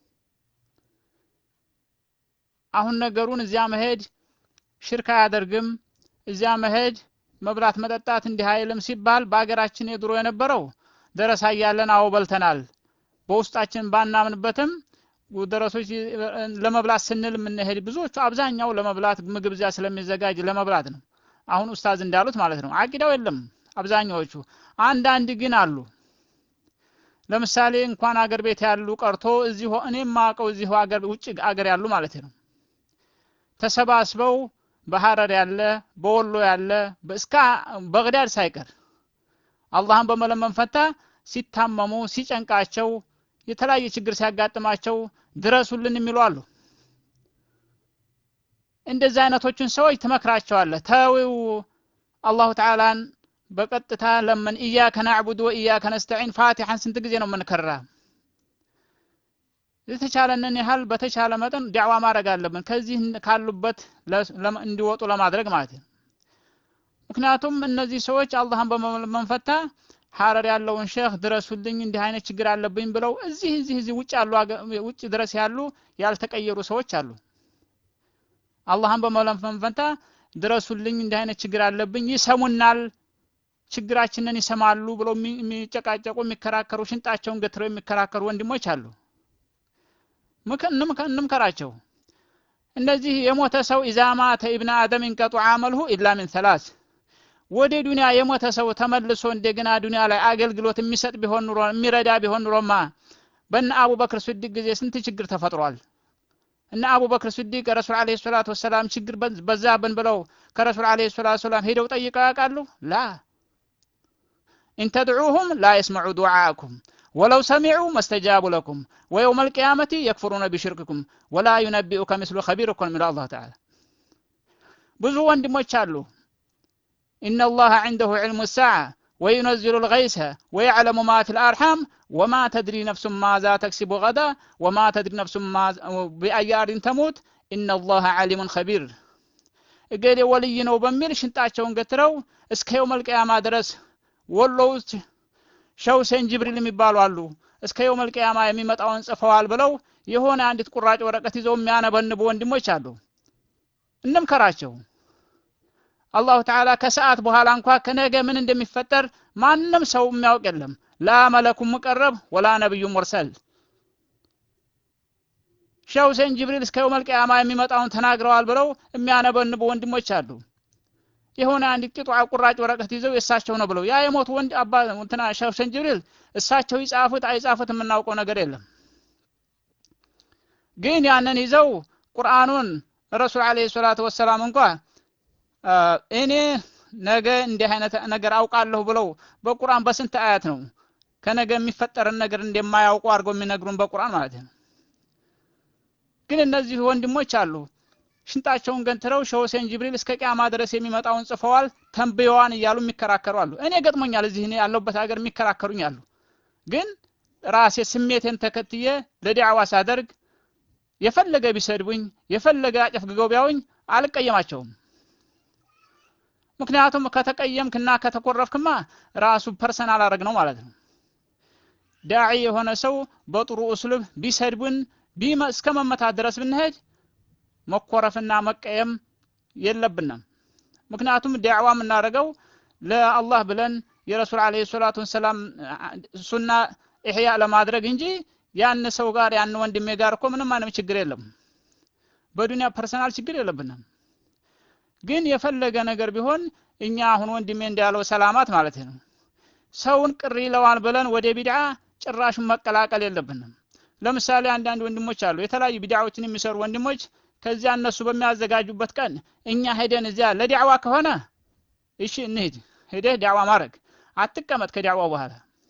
አሁን ነገሩን እዚያ መሄድ ሽርክ አያደርግም እዚያ መሄድ መብላት መጠጣት እንዲህ አይልም ሲባል በአገራችን የድሮ የነበረው ደረሳ እያለን አዎ በልተናል በውስጣችን ባናምንበትም ደረሶች ለመብላት ስንል የምንሄድ ብዙዎቹ አብዛኛው ለመብላት ምግብ እዚያ ስለሚዘጋጅ ለመብላት ነው አሁን ኡስታዝ እንዳሉት ማለት ነው አቂዳው የለም አብዛኛዎቹ አንዳንድ ግን አሉ ለምሳሌ እንኳን አገር ቤት ያሉ ቀርቶ እዚሁ እኔ ማቀው እዚሁ አገር ውጭ አገር ያሉ ማለት ነው ተሰባስበው በሐረር ያለ በወሎ ያለ እስከ በግዳድ ሳይቀር አላህን በመለመን ፈንታ ሲታመሙ ሲጨንቃቸው የተለያየ ችግር ሲያጋጥማቸው ድረሱልን የሚሉ አሉ። እንደዚህ አይነቶችን ሰዎች ትመክራቸዋለህ። ተዊው አላሁ ተዓላን በቀጥታ ለምን ኢያከ ናዕቡድ ወኢያከ ነስተዒን ፋቲሐን ስንት ጊዜ ነው የምንከራ? የተቻለንን ያህል በተቻለ መጠን ዳዕዋ ማድረግ አለብን፣ ከዚህ ካሉበት እንዲወጡ ለማድረግ ማለት ነው። ምክንያቱም እነዚህ ሰዎች አላህን በመለመን ፈንታ ሐረር ያለውን ሼህ ድረሱልኝ እንዲህ አይነት ችግር አለብኝ ብለው እዚህ እዚህ እዚህ ውጭ ያሉ ውጭ ድረስ ያሉ ያልተቀየሩ ሰዎች አሉ። አላህን በመለመን ፈንታ ድረሱልኝ እንዲህ አይነት ችግር አለብኝ ይሰሙናል፣ ችግራችንን ይሰማሉ ብለው የሚጨቃጨቁ የሚከራከሩ ሽንጣቸውን ገትረው የሚከራከሩ ወንድሞች አሉ። እንምከራቸው። እነዚህ የሞተ ሰው ኢዛ ማተ ኢብነ አደም እንቀጡ አመልሁ ኢላ ሚን ሰላስ ወደ ዱንያ የሞተ ሰው ተመልሶ እንደገና ዱንያ ላይ አገልግሎት የሚሰጥ ቢሆን ኑሮ የሚረዳ ቢሆን ኑሮማ በእነ አቡበክር ስዲቅ ጊዜ ስንት ችግር ተፈጥሯል። እነ አቡበክር ስዲቅ ረሱል ዓለይሂ ሰላቱ ወሰላም ችግር በዛብን ብለው ከረሱል ዓለይሂ ሰላቱ ወሰላም ሄደው ጠይቀው ያውቃሉ? ላ ኢንተድዑሁም ላ የስመዑ ዱዓአኩም ወለው ሰሚዑ መስተጃቡ ለኩም ወየውም አልቅያመቲ የክፍሩነ ቢሽርክኩም ወላ ዩነቢኡከ ምስሉ ኸቢር እኮ ነው የሚለው አላህ ተዓላ። ብዙ ወንድሞች አሉ إن الله عنده علم الساعة وينزل الغيث ويعلم ما في الأرحام وما تدري نفس ماذا تكسب غدا وما تدري نفس ما بأي أرض تموت إن الله عليم خبير እገሌ ወልይ ነው በሚል ሽንጣቸውን ገትረው እስከ የውም አልቅያማ ድረስ ወሎ ውስጥ ሸው ሴን ጅብሪል የሚባሉ አሉ። እስከ የውም አልቅያማ የሚመጣውን ጽፈዋል ብለው የሆነ አንዲት ቁራጭ ወረቀት ይዘው የሚያነበንቡ ወንድሞች አሉ። እንምከራቸው። አላሁ ተዓላ ከሰዓት በኋላ እንኳ ከነገ ምን እንደሚፈጠር ማንም ሰው የሚያውቅ የለም። ላ መለኩም ሙቀረብ ወላ ነብዩ ሙርሰል። ሼህ ሁሴን ጅብሪል እስከ የውመል ቂያማ የሚመጣውን ተናግረዋል ብለው የሚያነበንቡ ወንድሞች አሉ። የሆነ አንድ ቂጧ ቁራጭ ወረቀት ይዘው የእሳቸው ነው ብለው ያ የሞቱ ወንድ አባ እንትና ሼህ ሁሴን ጅብሪል እሳቸው ይጻፉት አይጻፉት የምናውቀው ነገር የለም። ግን ያንን ይዘው ቁርአኑን ረሱል አለይሂ ሰላቱ ወሰላም እንኳ እኔ ነገ እንዲህ አይነት ነገር አውቃለሁ ብለው በቁርአን በስንት አያት ነው ከነገ የሚፈጠርን ነገር እንደማያውቁ አድርገው የሚነግሩን በቁርአን ማለት ነው። ግን እነዚህ ወንድሞች አሉ ሽንጣቸውን ገንትረው ሼህ ሁሴን ጅብሪል እስከ ቂያማ ድረስ የሚመጣውን ጽፈዋል ተንብየዋን እያሉ የሚከራከሩ አሉ። እኔ ገጥሞኛል። እዚህ እኔ ያለሁበት ሀገር የሚከራከሩኝ አሉ። ግን ራሴ ስሜቴን ተከትዬ ለዲዕዋ ሳደርግ የፈለገ ቢሰድቡኝ የፈለገ አጨፍግገው ቢያውኝ አልቀየማቸውም። ምክንያቱም ከተቀየምክና ከተኮረፍክማ ራሱ ፐርሰናል አረግ ነው ማለት ነው። ዳዒ የሆነ ሰው በጥሩ እስሉብ ቢሰድቡን እስከ መመታት ድረስ ብንሄድ መኮረፍና መቀየም የለብንም። ምክንያቱም ዳዕዋ የምናደርገው ለአላህ ብለን የረሱል አለይሂ ሰላቱ ወሰላም ሱና ኢህያ ለማድረግ እንጂ ያን ሰው ጋር ያን ወንድሜ ጋር እኮ ምንም አይነት ችግር የለም። በዱንያ ፐርሰናል ችግር የለብንም። ግን የፈለገ ነገር ቢሆን እኛ አሁን ወንድሜ እንዳለው ሰላማት ማለት ነው። ሰውን ቅር ይለዋል ብለን ወደ ቢድዓ ጭራሹን መቀላቀል የለብንም። ለምሳሌ አንዳንድ ወንድሞች አሉ የተለያዩ ቢድዓዎችን የሚሰሩ ወንድሞች ከዚያ እነሱ በሚያዘጋጁበት ቀን እኛ ሄደን እዚያ ለዲዕዋ ከሆነ እሺ እንሂድ፣ ሄደህ ዲዕዋ ማድረግ አትቀመጥ ከዲዕዋው በኋላ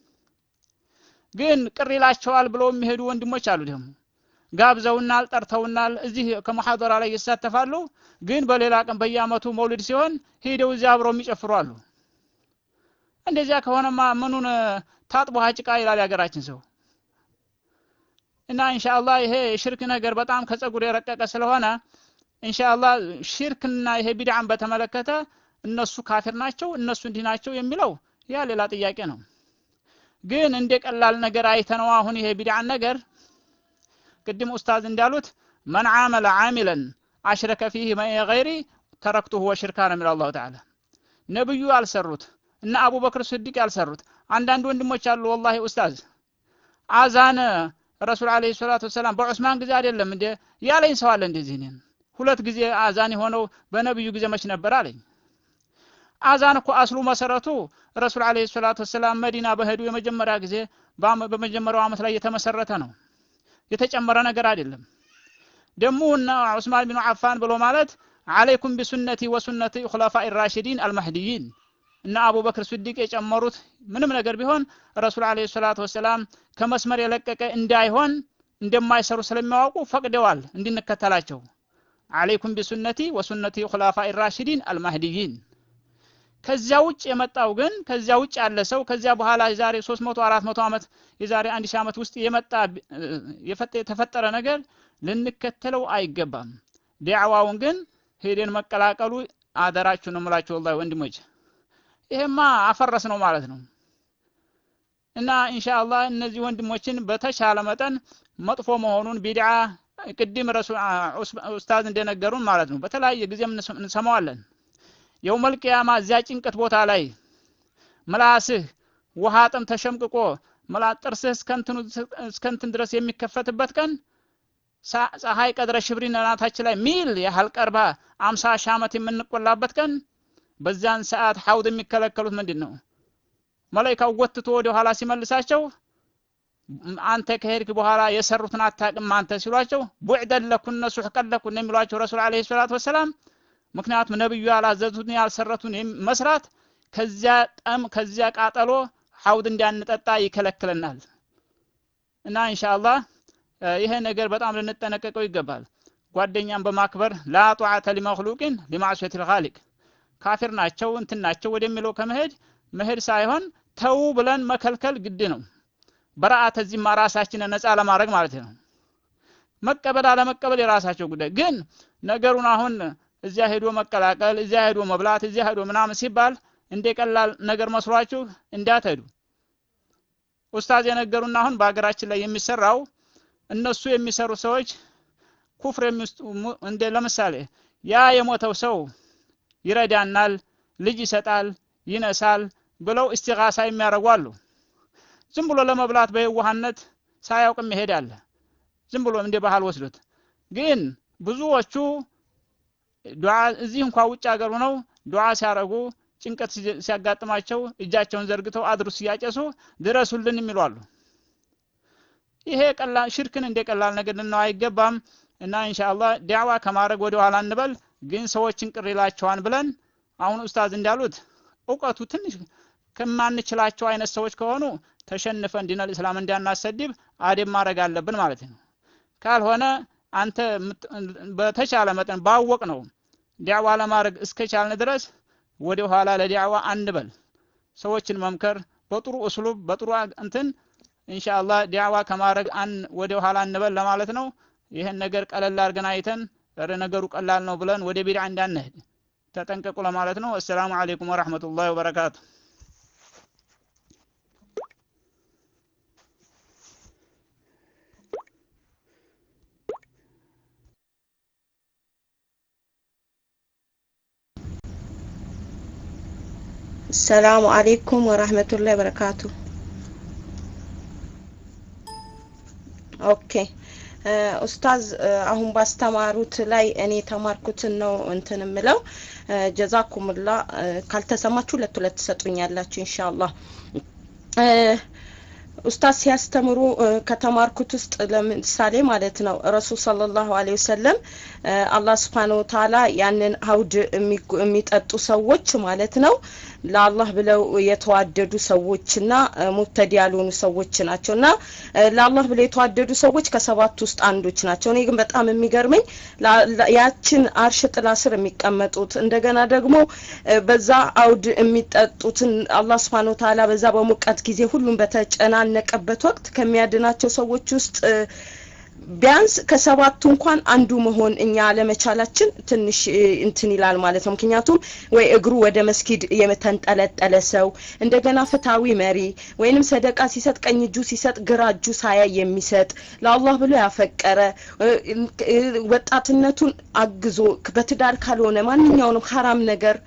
ግን ቅር ይላቸዋል ብለው የሚሄዱ ወንድሞች አሉ ደግሞ ጋብዘውናል፣ ጠርተውናል፣ እዚህ ከሙሐደራ ላይ ይሳተፋሉ። ግን በሌላ ቀን በየአመቱ መውሊድ ሲሆን ሄደው እዚያ አብረው የሚጨፍሩ አሉ። እንደዚያ ከሆነማ ምኑን ታጥቦ ጭቃ ይላል የሀገራችን ሰው። እና ኢንሻአላህ ይሄ ሽርክ ነገር በጣም ከጸጉር የረቀቀ ስለሆነ ኢንሻአላህ ሽርክና ይሄ ቢድዓን በተመለከተ እነሱ ካፊር ናቸው፣ እነሱ እንዲህ ናቸው የሚለው ያ ሌላ ጥያቄ ነው። ግን እንደ ቀላል ነገር አይተነው አሁን ይሄ ቢድዓን ነገር ቅድም ኡስታዝ እንዳሉት መን ዓመለ ዓሚለን አሽረከ ፊህ መኢ ገይሪ ተረክቱሁ ወሽርካ ነው የሚለው አላሁ ተዓላ። ነብዩ ያልሰሩት እና አቡበክር ስዲቅ ያልሰሩት አንዳንድ ወንድሞች አሉ። ወላሂ ኡስታዝ አዛን ረሱል አለይሂ ሰላቱ ወሰላም በዑስማን ጊዜ አይደለም እንደ ያለኝ ሰው አለ እንደዚህ እኔን ሁለት ጊዜ አዛን የሆነው በነብዩ ጊዜ መች ነበር አለኝ። አዛን እኮ አስሉ መሰረቱ ረሱል አለይሂ ሰላቱ ወሰላም መዲና በሄዱ የመጀመሪያ ጊዜ በመጀመሪያው ዓመት ላይ የተመሰረተ ነው። የተጨመረ ነገር አይደለም። ደግሞ እና ዑስማን ቢን አፋን ብሎ ማለት አለይኩም ቢሱነቲ ወሱነቲ ኹለፋኢ ራሽዲን አልመህዲይን እና አቡበክር ስዲቅ የጨመሩት ምንም ነገር ቢሆን ረሱል አለይሂ ሰላቱ ወሰላም ከመስመር የለቀቀ እንዳይሆን እንደማይሰሩ ስለሚያውቁ ፈቅደዋል እንድንከተላቸው አለይኩም ቢሱነቲ ወሱነቲ ኹላፋኢ ራሽዲን አልማህዲይን ከዚያ ውጭ የመጣው ግን ከዚያ ውጭ ያለ ሰው ከዚያ በኋላ የዛሬ 300 400 ዓመት የዛሬ 1000 ዓመት ውስጥ የመጣ የተፈጠረ ነገር ልንከተለው አይገባም ዲዕዋውን ግን ሄደን መቀላቀሉ አደራችሁ ነው የምላችሁ ወላሂ ወንድሞች ይሄማ አፈረስ ነው ማለት ነው እና ኢንሻአላህ እነዚህ ወንድሞችን በተሻለ መጠን መጥፎ መሆኑን ቢድዓ ቅድም ረሱል ኡስታዝ እንደነገሩን ማለት ነው በተለያየ ጊዜም እንሰማዋለን የውመል ቂያማ እዚያ ጭንቀት ቦታ ላይ ምላስህ ውሃ ጥም ተሸምቅቆ መላ ጥርስህ እስከንትን ድረስ የሚከፈትበት ቀን ፀሐይ ቀድረ ሽብሪን ናታችን ላይ ሚል ያህል ቀርባ አምሳ ሺህ ዓመት የምንቆላበት ቀን በዛን ሰዓት ሐውድ የሚከለከሉት ምንድን ነው መላይካው ጎትቶ ወደ ኋላ ሲመልሳቸው አንተ ከሄድክ በኋላ የሰሩትን አታቅም አንተ ሲሏቸው ቡዕደን ለኩነ ሱሕቀን ለኩነ የሚሏቸው ረሱል አለ ሰላት ወሰላም ምክንያቱም ነብዩ ያላዘዙትን ያልሰረቱን መስራት ከዚያ ጠም ከዚያ ቃጠሎ ሐውድ እንዳንጠጣ ይከለክለናል እና ኢንሻአላህ ይሄ ነገር በጣም ልንጠነቀቀው ይገባል ጓደኛን በማክበር ላ ጧዓተ ሊመክሉቅን ሊማዕሱየት ልኻሊቅ ካፊር ናቸው እንትን ናቸው ወደሚለው ከመሄድ መሄድ ሳይሆን ተው ብለን መከልከል ግድ ነው በረአተ ዚማ ራሳችንን ነፃ ለማድረግ ማለት ነው መቀበል አለመቀበል የራሳቸው ጉዳይ ግን ነገሩን አሁን እዚያ ሄዶ መቀላቀል እዚያ ሄዶ መብላት እዚያ ሄዶ ምናምን ሲባል እንደ ቀላል ነገር መስሏችሁ እንዳትሄዱ ኡስታዝ የነገሩና አሁን በሀገራችን ላይ የሚሰራው እነሱ የሚሰሩ ሰዎች ኩፍር እንደ ለምሳሌ ያ የሞተው ሰው ይረዳናል ልጅ ይሰጣል ይነሳል ብለው እስቲጋሳ የሚያደርጉ አሉ ዝም ብሎ ለመብላት በየዋህነት ሳያውቅም ይሄዳል ዝም ብሎ እንደ ባህል ወስዶት ግን ብዙዎቹ ዱዓ እዚህ እንኳ ውጭ ሀገር ሆነው ዱዓ ሲያረጉ ጭንቀት ሲያጋጥማቸው እጃቸውን ዘርግተው አድሩስ እያጨሱ ድረሱልን የሚሉ አሉ ይሄ ቀላል ሽርክን እንደ ቀላል ነገር ልናው አይገባም እና ኢንሻአላህ ዳዕዋ ከማድረግ ወደ ኋላ እንበል ግን ሰዎችን ቅር ይላቸዋል ብለን አሁን ኡስታዝ እንዳሉት እውቀቱ ትንሽ ከማንችላቸው አይነት ሰዎች ከሆኑ ተሸንፈን ዲነል እስላም እንዳናሰድብ አደብ ማድረግ አለብን ማለት ነው ካልሆነ አንተ በተቻለ መጠን ባወቅ ነው ዲዕዋ ለማድረግ እስከቻልን ድረስ ወደ ኋላ ለዲዕዋ አንበል ሰዎችን መምከር በጥሩ እስሉብ በጥሩ እንትን ኢንሻአላህ ዲዕዋ ከማድረግ አን ወደ ኋላ እንበል ለማለት ነው ይህን ነገር ቀለል አድርገን አይተን ነገሩ ቀላል ነው ብለን ወደ ቢድዓ እንዳንሄድ ተጠንቀቁ ለማለት ነው አሰላሙ አለይኩም ወራህመቱላሂ ወበረካቱ السلام عليكم ورحمة الله وبركاته ኦኬ ኡስታዝ አሁን ባስተማሩት ላይ እኔ የተማርኩትን ነው እንትን ምለው ጀዛኩምላ ካልተሰማችሁ ሁለት ሁለት ትሰጡኛላችሁ ኢንሻአላህ ኡስታዝ ሲያስተምሩ ከተማርኩት ውስጥ ለምሳሌ ማለት ነው ረሱል ሰለላሁ ዐለይሂ ወሰለም አላህ ስብሓነሁ ወተዓላ ያንን አውድ የሚጠጡ ሰዎች ማለት ነው ለአላህ ብለው የተዋደዱ ሰዎችና ሙብተዲ ያልሆኑ ሰዎች ናቸው እና ለአላህ ብለው የተዋደዱ ሰዎች ከሰባት ውስጥ አንዶች ናቸው እኔ ግን በጣም የሚገርመኝ ያችን አርሽ ጥላ ስር የሚቀመጡት እንደገና ደግሞ በዛ አውድ የሚጠጡትን አላህ ስብሓን ወተዓላ በዛ በሙቀት ጊዜ ሁሉም በተጨናነቀበት ወቅት ከሚያድናቸው ሰዎች ውስጥ ቢያንስ ከሰባቱ እንኳን አንዱ መሆን እኛ አለመቻላችን ትንሽ እንትን ይላል ማለት ነው ምክንያቱም ወይ እግሩ ወደ መስጊድ የተንጠለጠለ ሰው እንደገና ፍትሃዊ መሪ ወይንም ሰደቃ ሲሰጥ ቀኝ እጁ ሲሰጥ ግራ እጁ ሳያ የሚሰጥ ለአላህ ብሎ ያፈቀረ ወጣትነቱን አግዞ በትዳር ካልሆነ ማንኛውንም ሀራም ነገር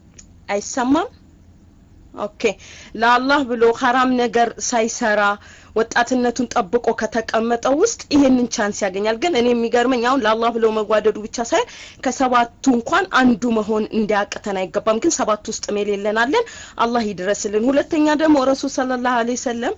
አይሰማም ኦኬ ለአላህ ብሎ ሀራም ነገር ሳይሰራ ወጣትነቱን ጠብቆ ከተቀመጠው ውስጥ ይሄንን ቻንስ ያገኛል። ግን እኔ የሚገርመኝ አሁን ለአላህ ብለው መጓደዱ ብቻ ሳይሆን ከሰባቱ እንኳን አንዱ መሆን እንዲያቅተን አይገባም። ግን ሰባት ውስጥ የሌለናለን አላህ ይድረስልን። ሁለተኛ ደግሞ ረሱል ሰለላሁ ዐለይሂ ወሰለም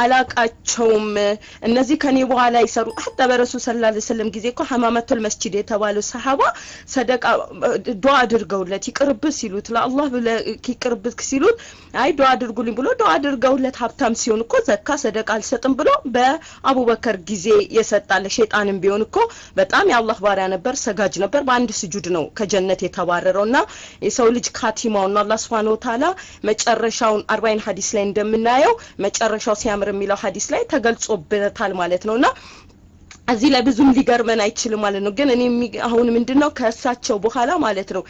አላቃቸውም እነዚህ ከኔ በኋላ ይሰሩ ሀታ በረሱል ሰለላሁ ዐለይሂ ወሰለም ጊዜ እኮ ሐማመቱል መስጂድ የተባለው ሰሃባ ሰደቃ ዱዓ አድርገውለት ይቅርብህ ሲሉት ለአላህ ብለህ ይቅርብህ ሲሉት አይ ዱዓ አድርጉልኝ ብሎ ዱዓ አድርገውለት ሀብታም ሲሆን እኮ ዘካ ሰደቃ አልሰጥም ብሎ በአቡበከር ጊዜ የሰጣለ ሸይጣንም ቢሆን እኮ በጣም የአላህ ባሪያ ነበር፣ ሰጋጅ ነበር። በአንድ ስጁድ ነው ከጀነት የተባረረው እና የሰው ልጅ ካቲማው ነው አላህ ሱብሓነሁ ወተዓላ መጨረሻውን አርባይን ሀዲስ ላይ እንደምናየው መጨረሻው ሲያምር የሚለው ሀዲስ ላይ ተገልጾበታል ማለት ነውና እዚህ ላይ ብዙም ሊገርመን አይችልም ማለት ነው። ግን እኔ አሁን ምንድን ነው ከእሳቸው በኋላ ማለት ነው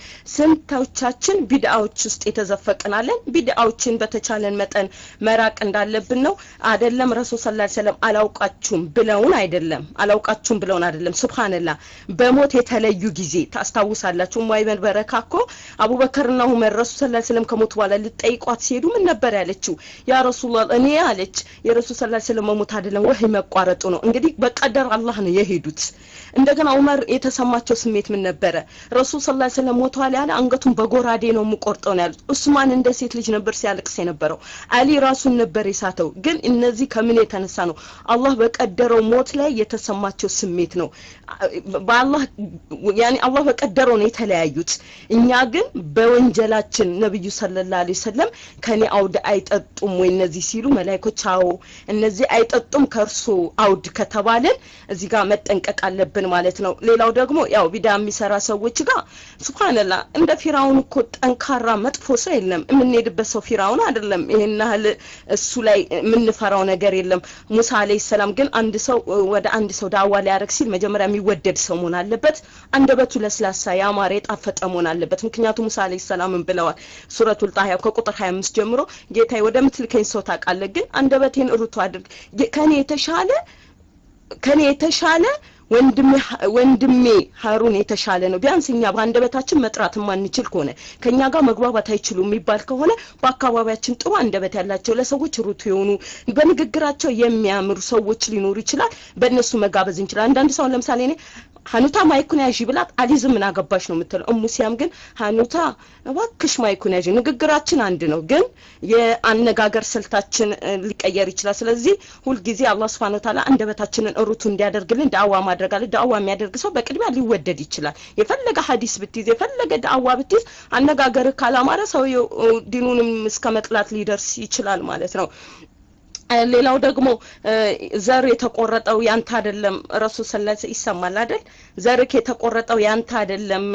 ስንቶቻችን ቢድአዎች ውስጥ የተዘፈቅናለን። ቢድአዎችን በተቻለን መጠን መራቅ እንዳለብን ነው። አይደለም ረሱል ሰለላሁ ዐለይሂ ወሰለም አላውቃችሁም ብለውን አይደለም አላውቃችሁም ብለውን አይደለም። ሱብሃንላህ በሞት የተለዩ ጊዜ ታስታውሳላችሁ። ኡማይበን በረካ እኮ አቡበከርና ዑመር ረሱል ሰለላሁ ዐለይሂ ወሰለም ከሞት በኋላ ልጠይቋት ሲሄዱ ምን ነበር ያለችው? ያ ረሱላህ እኔ አለች የረሱል ሰለላሁ ዐለይሂ ወሰለም መሞት አይደለም ወህይ መቋረጡ ነው። እንግዲህ በቀደር አላህ ነው የሄዱት። እንደገና ዑመር የተሰማቸው ስሜት ምን ነበረ? ረሱል ሰለላሁ ዐለይሂ ወሰለም ሞተዋል ያለ አንገቱን በጎራዴ ነው የምቆርጠው ነው ያሉት። ኡስማን እንደ ሴት ልጅ ነበር ሲያለቅስ የነበረው። አሊ ራሱን ነበር የሳተው። ግን እነዚህ ከምን የተነሳ ነው? አላህ በቀደረው ሞት ላይ የተሰማቸው ስሜት ነው። በአላህ ያኔ አላህ በቀደረው ነው የተለያዩት። እኛ ግን በወንጀላችን ነብዩ ሰለላሁ ዐለይሂ ወሰለም ከኔ አውድ አይጠጡም ወይ እነዚህ ሲሉ መላእክቶች አዎ እነዚህ አይጠጡም ከእርሱ አውድ ከተባለን እዚህ ጋር መጠንቀቅ አለብን ማለት ነው። ሌላው ደግሞ ያው ቢዳ የሚሰራ ሰዎች ጋር ሱብሃንላህ እንደ ፊራውን እኮ ጠንካራ መጥፎ ሰው የለም። የምንሄድበት ሰው ፊራውን አይደለም። ይሄን ያህል እሱ ላይ የምንፈራው ነገር የለም። ሙሳ አለይሂ ሰላም ግን አንድ ሰው ወደ አንድ ሰው ዳዋ ሊያደርግ ሲል መጀመሪያ የሚወደድ ሰው መሆን አለበት። አንደበቱ ለስላሳ ያማረ የጣፈጠ መሆን አለበት። ምክንያቱም ሙሳ አለይሂ ሰላምን ብለዋል ሱረቱል ጣሃ ከቁጥር 25 ጀምሮ ጌታዬ ወደ ምትልከኝ ሰው ታውቃለህ፣ ግን አንደበቴን ርቱ አድርግ ከኔ የተሻለ ከኔ የተሻለ ወንድሜ ወንድሜ ሀሩን የተሻለ ነው። ቢያንስ እኛ በአንደበታችን መጥራት የማንችል ከሆነ ከኛ ጋር መግባባት አይችሉም የሚባል ከሆነ በአካባቢያችን ጥሩ አንደበት ያላቸው ለሰዎች ሩቱ የሆኑ በንግግራቸው የሚያምሩ ሰዎች ሊኖሩ ይችላል። በእነሱ መጋበዝ እንችላል። አንዳንድ ሰው ለምሳሌ እኔ ሀኑታ ማይኩን ያዥ ብላት አሊዝም ምን አገባሽ ነው የምትለው። እሙ ሲያም ግን ሀኑታ እባክሽ ማይኩን ያዥ። ንግግራችን አንድ ነው፣ ግን የአነጋገር ስልታችን ሊቀየር ይችላል። ስለዚህ ሁልጊዜ አላህ ሱብሓነሁ ወተዓላ አንደበታችንን ሩቱ እንዲያደርግልን ዳዕዋ ማድረግ አለ። ዳዕዋ የሚያደርግ ሰው በቅድሚያ ሊወደድ ይችላል። የፈለገ ሀዲስ ብትይዝ፣ የፈለገ ዳዕዋ ብትይዝ፣ አነጋገር ካላማረ ሰውየው ዲኑንም እስከ መጥላት ሊደርስ ይችላል ማለት ነው። ሌላው ደግሞ ዘር የተቆረጠው ያንተ አይደለም። ረሱል ሰለላሁ ዐለይሂ ይሰማል አይደል? ዘርክ የተቆረጠው ያንተ አይደለም።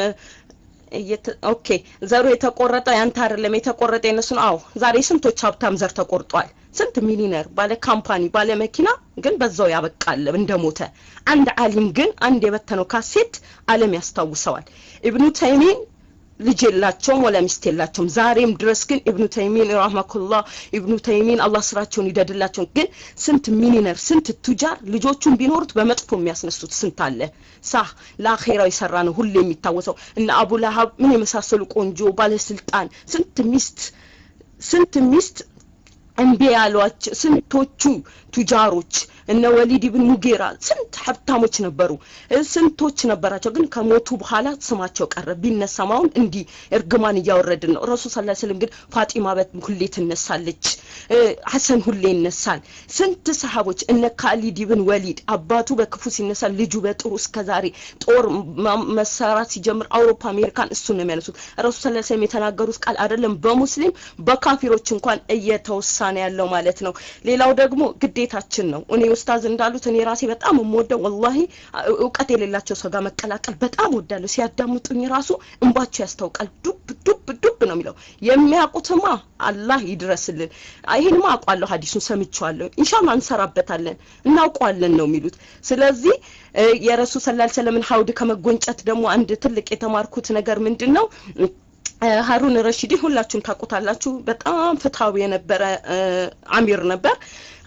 ኦኬ ዘሩ የተቆረጠው ያንተ አይደለም፣ የተቆረጠ የነሱ ነው። አዎ ዛሬ ስንቶች ሀብታም ዘር ተቆርጧል። ስንት ሚሊነር ባለ ካምፓኒ ባለ መኪና ግን በዛው ያበቃል እንደሞተ። አንድ አሊም ግን አንድ የበተነው ካሴት ዓለም ያስታውሰዋል። ኢብኑ ተይሚን ልጅ የላቸውም ወላ ሚስት የላቸውም። ዛሬም ድረስ ግን ኢብኑ ተይሚን ረህመኩላህ ኢብኑ ተይሚን አላህ ስራቸውን ይደድላቸው። ግን ስንት ሚሊነር ስንት ቱጃር ልጆቹን ቢኖሩት በመጥፎ የሚያስነሱት ስንት አለ። ሳህ ለአኼራው የሰራ ነው ሁሌ የሚታወሰው እነ አቡ ለሀብ ምን የመሳሰሉ ቆንጆ ባለስልጣን ስንት ሚስት ስንት ሚስት እምቢ ያሏቸው ስንቶቹ ቱጃሮች እነ ወሊድ ብን ሙጌራ ስንት ሀብታሞች ነበሩ፣ ስንቶች ነበራቸው። ግን ከሞቱ በኋላ ስማቸው ቀረ። ቢነሳም አሁን እንዲህ እርግማን እያወረድን ነው። ረሱል ሰለላሁ ዐለይሂ ወሰለም ግን ፋጢማ በት ሁሌ ትነሳለች፣ ሐሰን ሁሌ ይነሳል። ስንት ሰሃቦች እነ ካሊድ ብን ወሊድ አባቱ በክፉ ሲነሳ ልጁ በጥሩ እስከ ዛሬ ጦር መሰራት ሲጀምር አውሮፓ አሜሪካን እሱን ነው የሚያነሱት። ረሱል ሰለላሁ ዐለይሂ ወሰለም የተናገሩት ቃል አይደለም በሙስሊም በካፊሮች እንኳን እየተወሳ ነው ያለው ማለት ነው። ሌላው ደግሞ ግዴታችን ነው። እኔ ኡስታዝ እንዳሉት እኔ ራሴ በጣም የምወደው ወላሂ እውቀት የሌላቸው ሰው ጋር መቀላቀል በጣም ወዳለሁ። ሲያዳምጡኝ ራሱ እንባቸው ያስታውቃል። ዱብ ዱብ ዱብ ነው የሚለው። የሚያውቁትማ አላህ ይድረስልን። ይህንማ አውቋለሁ፣ ሀዲሱን ሰምቼዋለሁ። ኢንሻአላህ እንሰራበታለን፣ እናውቀዋለን ነው የሚሉት። ስለዚህ የረሱል ሰለላሁ ዐለይሂ ወሰለምን ሀውድ ከመጎንጨት ደግሞ አንድ ትልቅ የተማርኩት ነገር ምንድን ነው? ሀሩን ረሺዲ ሁላችሁም ታውቁታላችሁ። በጣም ፍትሃዊ የነበረ አሚር ነበር።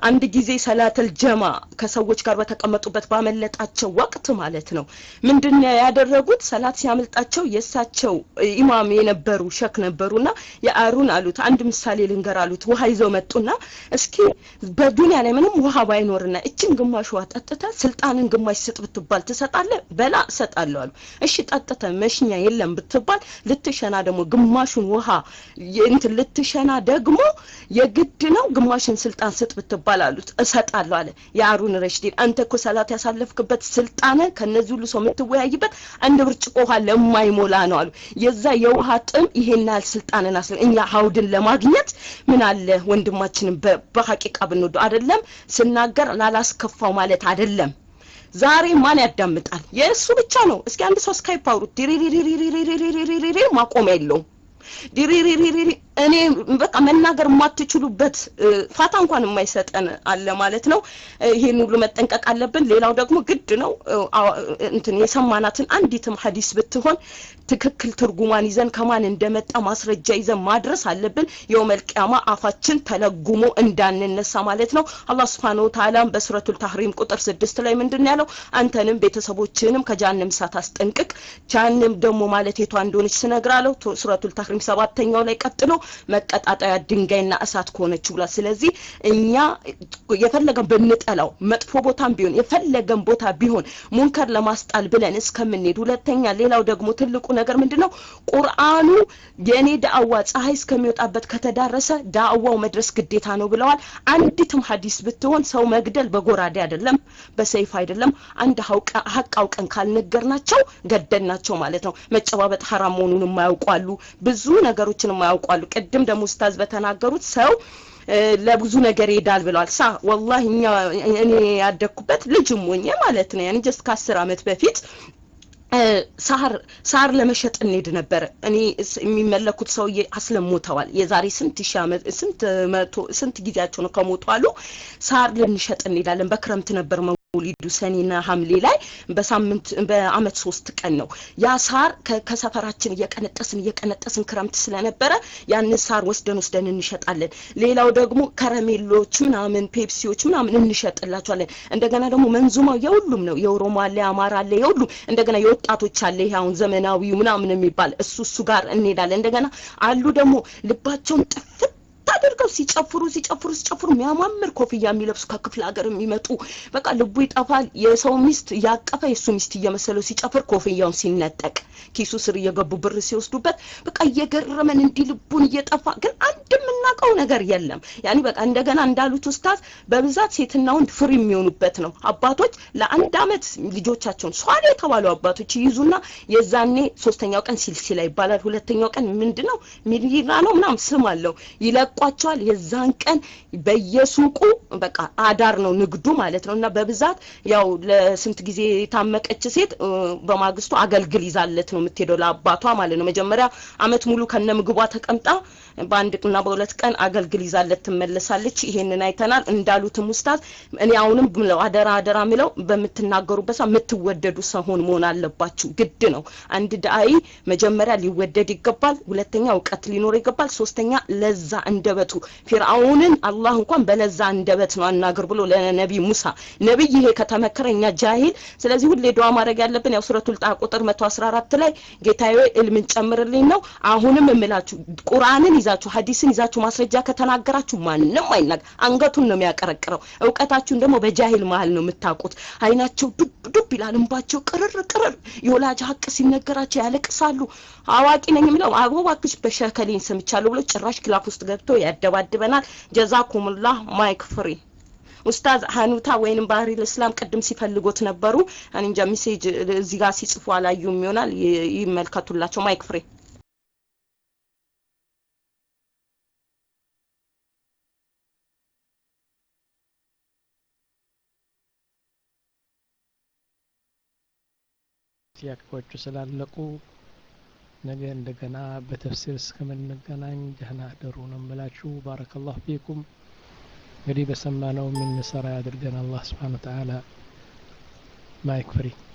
አንድ ጊዜ ሰላተል ጀማ ከሰዎች ጋር በተቀመጡበት ባመለጣቸው ወቅት ማለት ነው ምንድን ነው ያደረጉት? ሰላት ሲያመልጣቸው የእሳቸው ኢማም የነበሩ ሸክ ነበሩና የአሩን አሉት አንድ ምሳሌ ልንገር አሉት። ውሃ ይዘው መጡና እስኪ በዱንያ ላይ ምንም ውሃ ባይኖርና እችን ግማሽ ውሃ ጠጥተ ስልጣንን ግማሽ ስጥ ብትባል ትሰጣለህ? በላ እሰጣለሁ አሉ። እሺ ጠጥተ መሽኛ የለም ብትባል ልትሸና ደግሞ ግማሹን ውሃ እንትን ልትሸና ደግሞ የግድ ነው ግማሽን ስልጣን ስጥ ብትባል አሉት። እሰጣለሁ አለ የአሩን ረሽዲን። አንተ እኮ ሰላት ያሳለፍክበት ስልጣን ከነዚህ ሁሉ ሰው የምትወያይበት አንድ ብርጭቆ ውሃ ለማይሞላ ነው አሉ። የዛ የውሃ ጥም ይሄን ያህል ስልጣንን አስለ እኛ ሀውድን ለማግኘት ምን አለ ወንድማችንን በሀቂቃ ብንወዱ አይደለም ስናገር ላላስከፋው ማለት አይደለም። ዛሬ ማን ያዳምጣል? የእሱ ብቻ ነው። እስኪ አንድ ሰው ስካይፕ አውሩት። ዲሪሪሪሪሪሪሪሪሪሪ ማቆሚያ የለውም። ዲሪሪሪሪሪ እኔ በቃ መናገር የማትችሉበት ፋታ እንኳን የማይሰጠን አለ ማለት ነው። ይሄን ሁሉ መጠንቀቅ አለብን። ሌላው ደግሞ ግድ ነው እንትን የሰማናትን አንዲትም ሀዲስ ብትሆን ትክክል ትርጉሟን ይዘን ከማን እንደመጣ ማስረጃ ይዘን ማድረስ አለብን። የውመል ቂያማ አፋችን ተለጉሞ እንዳንነሳ ማለት ነው። አላህ ሱብሓነሁ ወተዓላ በሱረቱል ታህሪም ቁጥር ስድስት ላይ ምንድን ያለው አንተንም ቤተሰቦችህንም ከጃንም እሳት አስጠንቅቅ። ጃንም ደግሞ ማለት የቷ እንደሆነች ስነግራለሁ። ሱረቱል ታህሪም ሰባተኛው ላይ ቀጥሎ መቀጣጠያ ድንጋይና እሳት ከሆነች ብሏል። ስለዚህ እኛ የፈለገን ብንጠላው መጥፎ ቦታም ቢሆን የፈለገን ቦታ ቢሆን ሙንከር ለማስጣል ብለን እስከምንሄድ፣ ሁለተኛ ሌላው ደግሞ ትልቁ ነገር ምንድን ነው? ቁርአኑ የእኔ ዳዕዋ ፀሐይ እስከሚወጣበት ከተዳረሰ ዳዕዋው መድረስ ግዴታ ነው ብለዋል። አንዲትም ሀዲስ ብትሆን ሰው መግደል በጎራዴ አይደለም፣ በሰይፍ አይደለም። አንድ ሀቅ አውቀን ካልነገርናቸው ገደልናቸው ማለት ነው። መጨባበጥ ሀራም መሆኑን የማያውቋሉ፣ ብዙ ነገሮችን የማያውቋሉ። ቅድም ደግሞ ኡስታዝ በተናገሩት ሰው ለብዙ ነገር ይሄዳል ብለዋል። ሳ ወላሂ እኛ እኔ ያደግኩበት ልጅም ሆኜ ማለት ነው ያኔ ጀስት ከአስር አመት በፊት ሳር ሳር ለመሸጥ እንሄድ ነበረ። እኔ የሚመለኩት ሰውዬ አስለሞተዋል። የዛሬ ስንት ሺህ ዓመት ስንት መቶ ስንት ጊዜያቸው ነው ከሞቱ አሉ። ሳር ልንሸጥ እንሄዳለን። በክረምት ነበር መውሊዱ ሰኔና ሐምሌ ላይ በሳምንት በአመት ሶስት ቀን ነው። ያ ሳር ከሰፈራችን እየቀነጠስን እየቀነጠስን ክረምት ስለነበረ ያንን ሳር ወስደን ወስደን እንሸጣለን። ሌላው ደግሞ ከረሜሎች ምናምን ፔፕሲዎች ምናምን እንሸጥላቸዋለን። እንደገና ደግሞ መንዙማው የሁሉም ነው። የኦሮሞ አለ፣ የአማራ አለ፣ የሁሉም እንደገና የወጣቶች አለ። ይሄ አሁን ዘመናዊው ምናምን የሚባል እሱ እሱ ጋር እንሄዳለን። እንደገና አሉ ደግሞ ልባቸውን ጥፍት አድርገው ሲጨፍሩ ሲጨፍሩ ሲጨፍሩ የሚያማምር ኮፍያ የሚለብሱ ከክፍለ ሀገር የሚመጡ በቃ ልቡ ይጠፋል። የሰው ሚስት እያቀፈ የእሱ ሚስት እየመሰለው ሲጨፍር ኮፍያውን ሲነጠቅ ኪሱ ስር እየገቡ ብር ሲወስዱበት በቃ እየገረመን እንዲህ ልቡን እየጠፋ ግን አንድ የምናውቀው ነገር የለም። ያኔ በቃ እንደገና እንዳሉት ኡስታዝ በብዛት ሴትና ወንድ ፍሪ የሚሆኑበት ነው። አባቶች ለአንድ አመት ልጆቻቸውን ሷል የተባሉ አባቶች ይይዙና የዛኔ ሶስተኛው ቀን ሲልሲላ ይባላል። ሁለተኛው ቀን ምንድን ነው ሚሊራ ነው ምናምን ስም አለው ይለቋቸዋል። የዛን ቀን በየሱቁ በቃ አዳር ነው ንግዱ ማለት ነው። እና በብዛት ያው ለስንት ጊዜ የታመቀች ሴት በማግስቱ አገልግል ይዛለት ነው የምትሄደው ለአባቷ ማለት ነው። መጀመሪያ አመት ሙሉ ከነ ምግቧ ተቀምጣ በአንድ እና በሁለት ቀን አገልግል ይዛለት ትመለሳለች። ይሄንን አይተናል። እንዳሉትም ኡስታዝ እኔ አሁንም ብለው አደራ አደራ ምለው በምትናገሩበት ሰዓት የምትወደዱ ሰሆን መሆን አለባችሁ። ግድ ነው። አንድ ዳኢ መጀመሪያ ሊወደድ ይገባል። ሁለተኛ እውቀት ሊኖር ይገባል። ሶስተኛ ለዛ እንደበቱ ፊርአውንን አላህ እንኳን በለዛ እንደበት ነው አናግር ብሎ ለነቢ ሙሳ ነብይ ይሄ ከተመከረ እኛ ጃሂል። ስለዚህ ሁሌ ዱዓ ማድረግ ያለብን ያው ሱረቱል ጣ ቁጥር 114 ላይ ጌታዬ እልምን ጨምርልኝ ነው። አሁንም እምላችሁ ቁርአንን ይዛችሁ ሀዲስን ይዛችሁ ማስረጃ ከተናገራችሁ ማንም አይናገር፣ አንገቱን ነው የሚያቀረቅረው። እውቀታችሁን ደግሞ በጃሂል መሀል ነው የምታውቁት። አይናቸው ዱብ ዱብ ይላል፣ እንባቸው ቅርር ቅርር፣ የወላጅ ሀቅ ሲነገራቸው ያለቅሳሉ። አዋቂ ነኝ የሚለው አቦ እባክሽ በሸከሌን ሰምቻለሁ ብሎ ጭራሽ ክላፍ ውስጥ ገብቶ ያደባድበናል። ጀዛኩሙላህ ማይክ ፍሪ ኡስታዝ ሀኑታ ወይንም ባህሪ ልእስላም ቅድም ሲፈልጎት ነበሩ። እኔ እንጃ ሜሴጅ እዚህ ጋር ሲጽፉ አላዩም ይሆናል። ይመልከቱላቸው። ማይክ ፍሪ ጥያቄዎቹ ስላለቁ ነገ እንደገና በተፍሲር እስከምንገናኝ ደህና አደሩ ነው የምላችሁ። ባረከላሁ ፊኩም። እንግዲህ በሰማነው የምንሰራ ያድርገን አላህ ስብሓነ ወተዓላ። ማይክ ፍሪ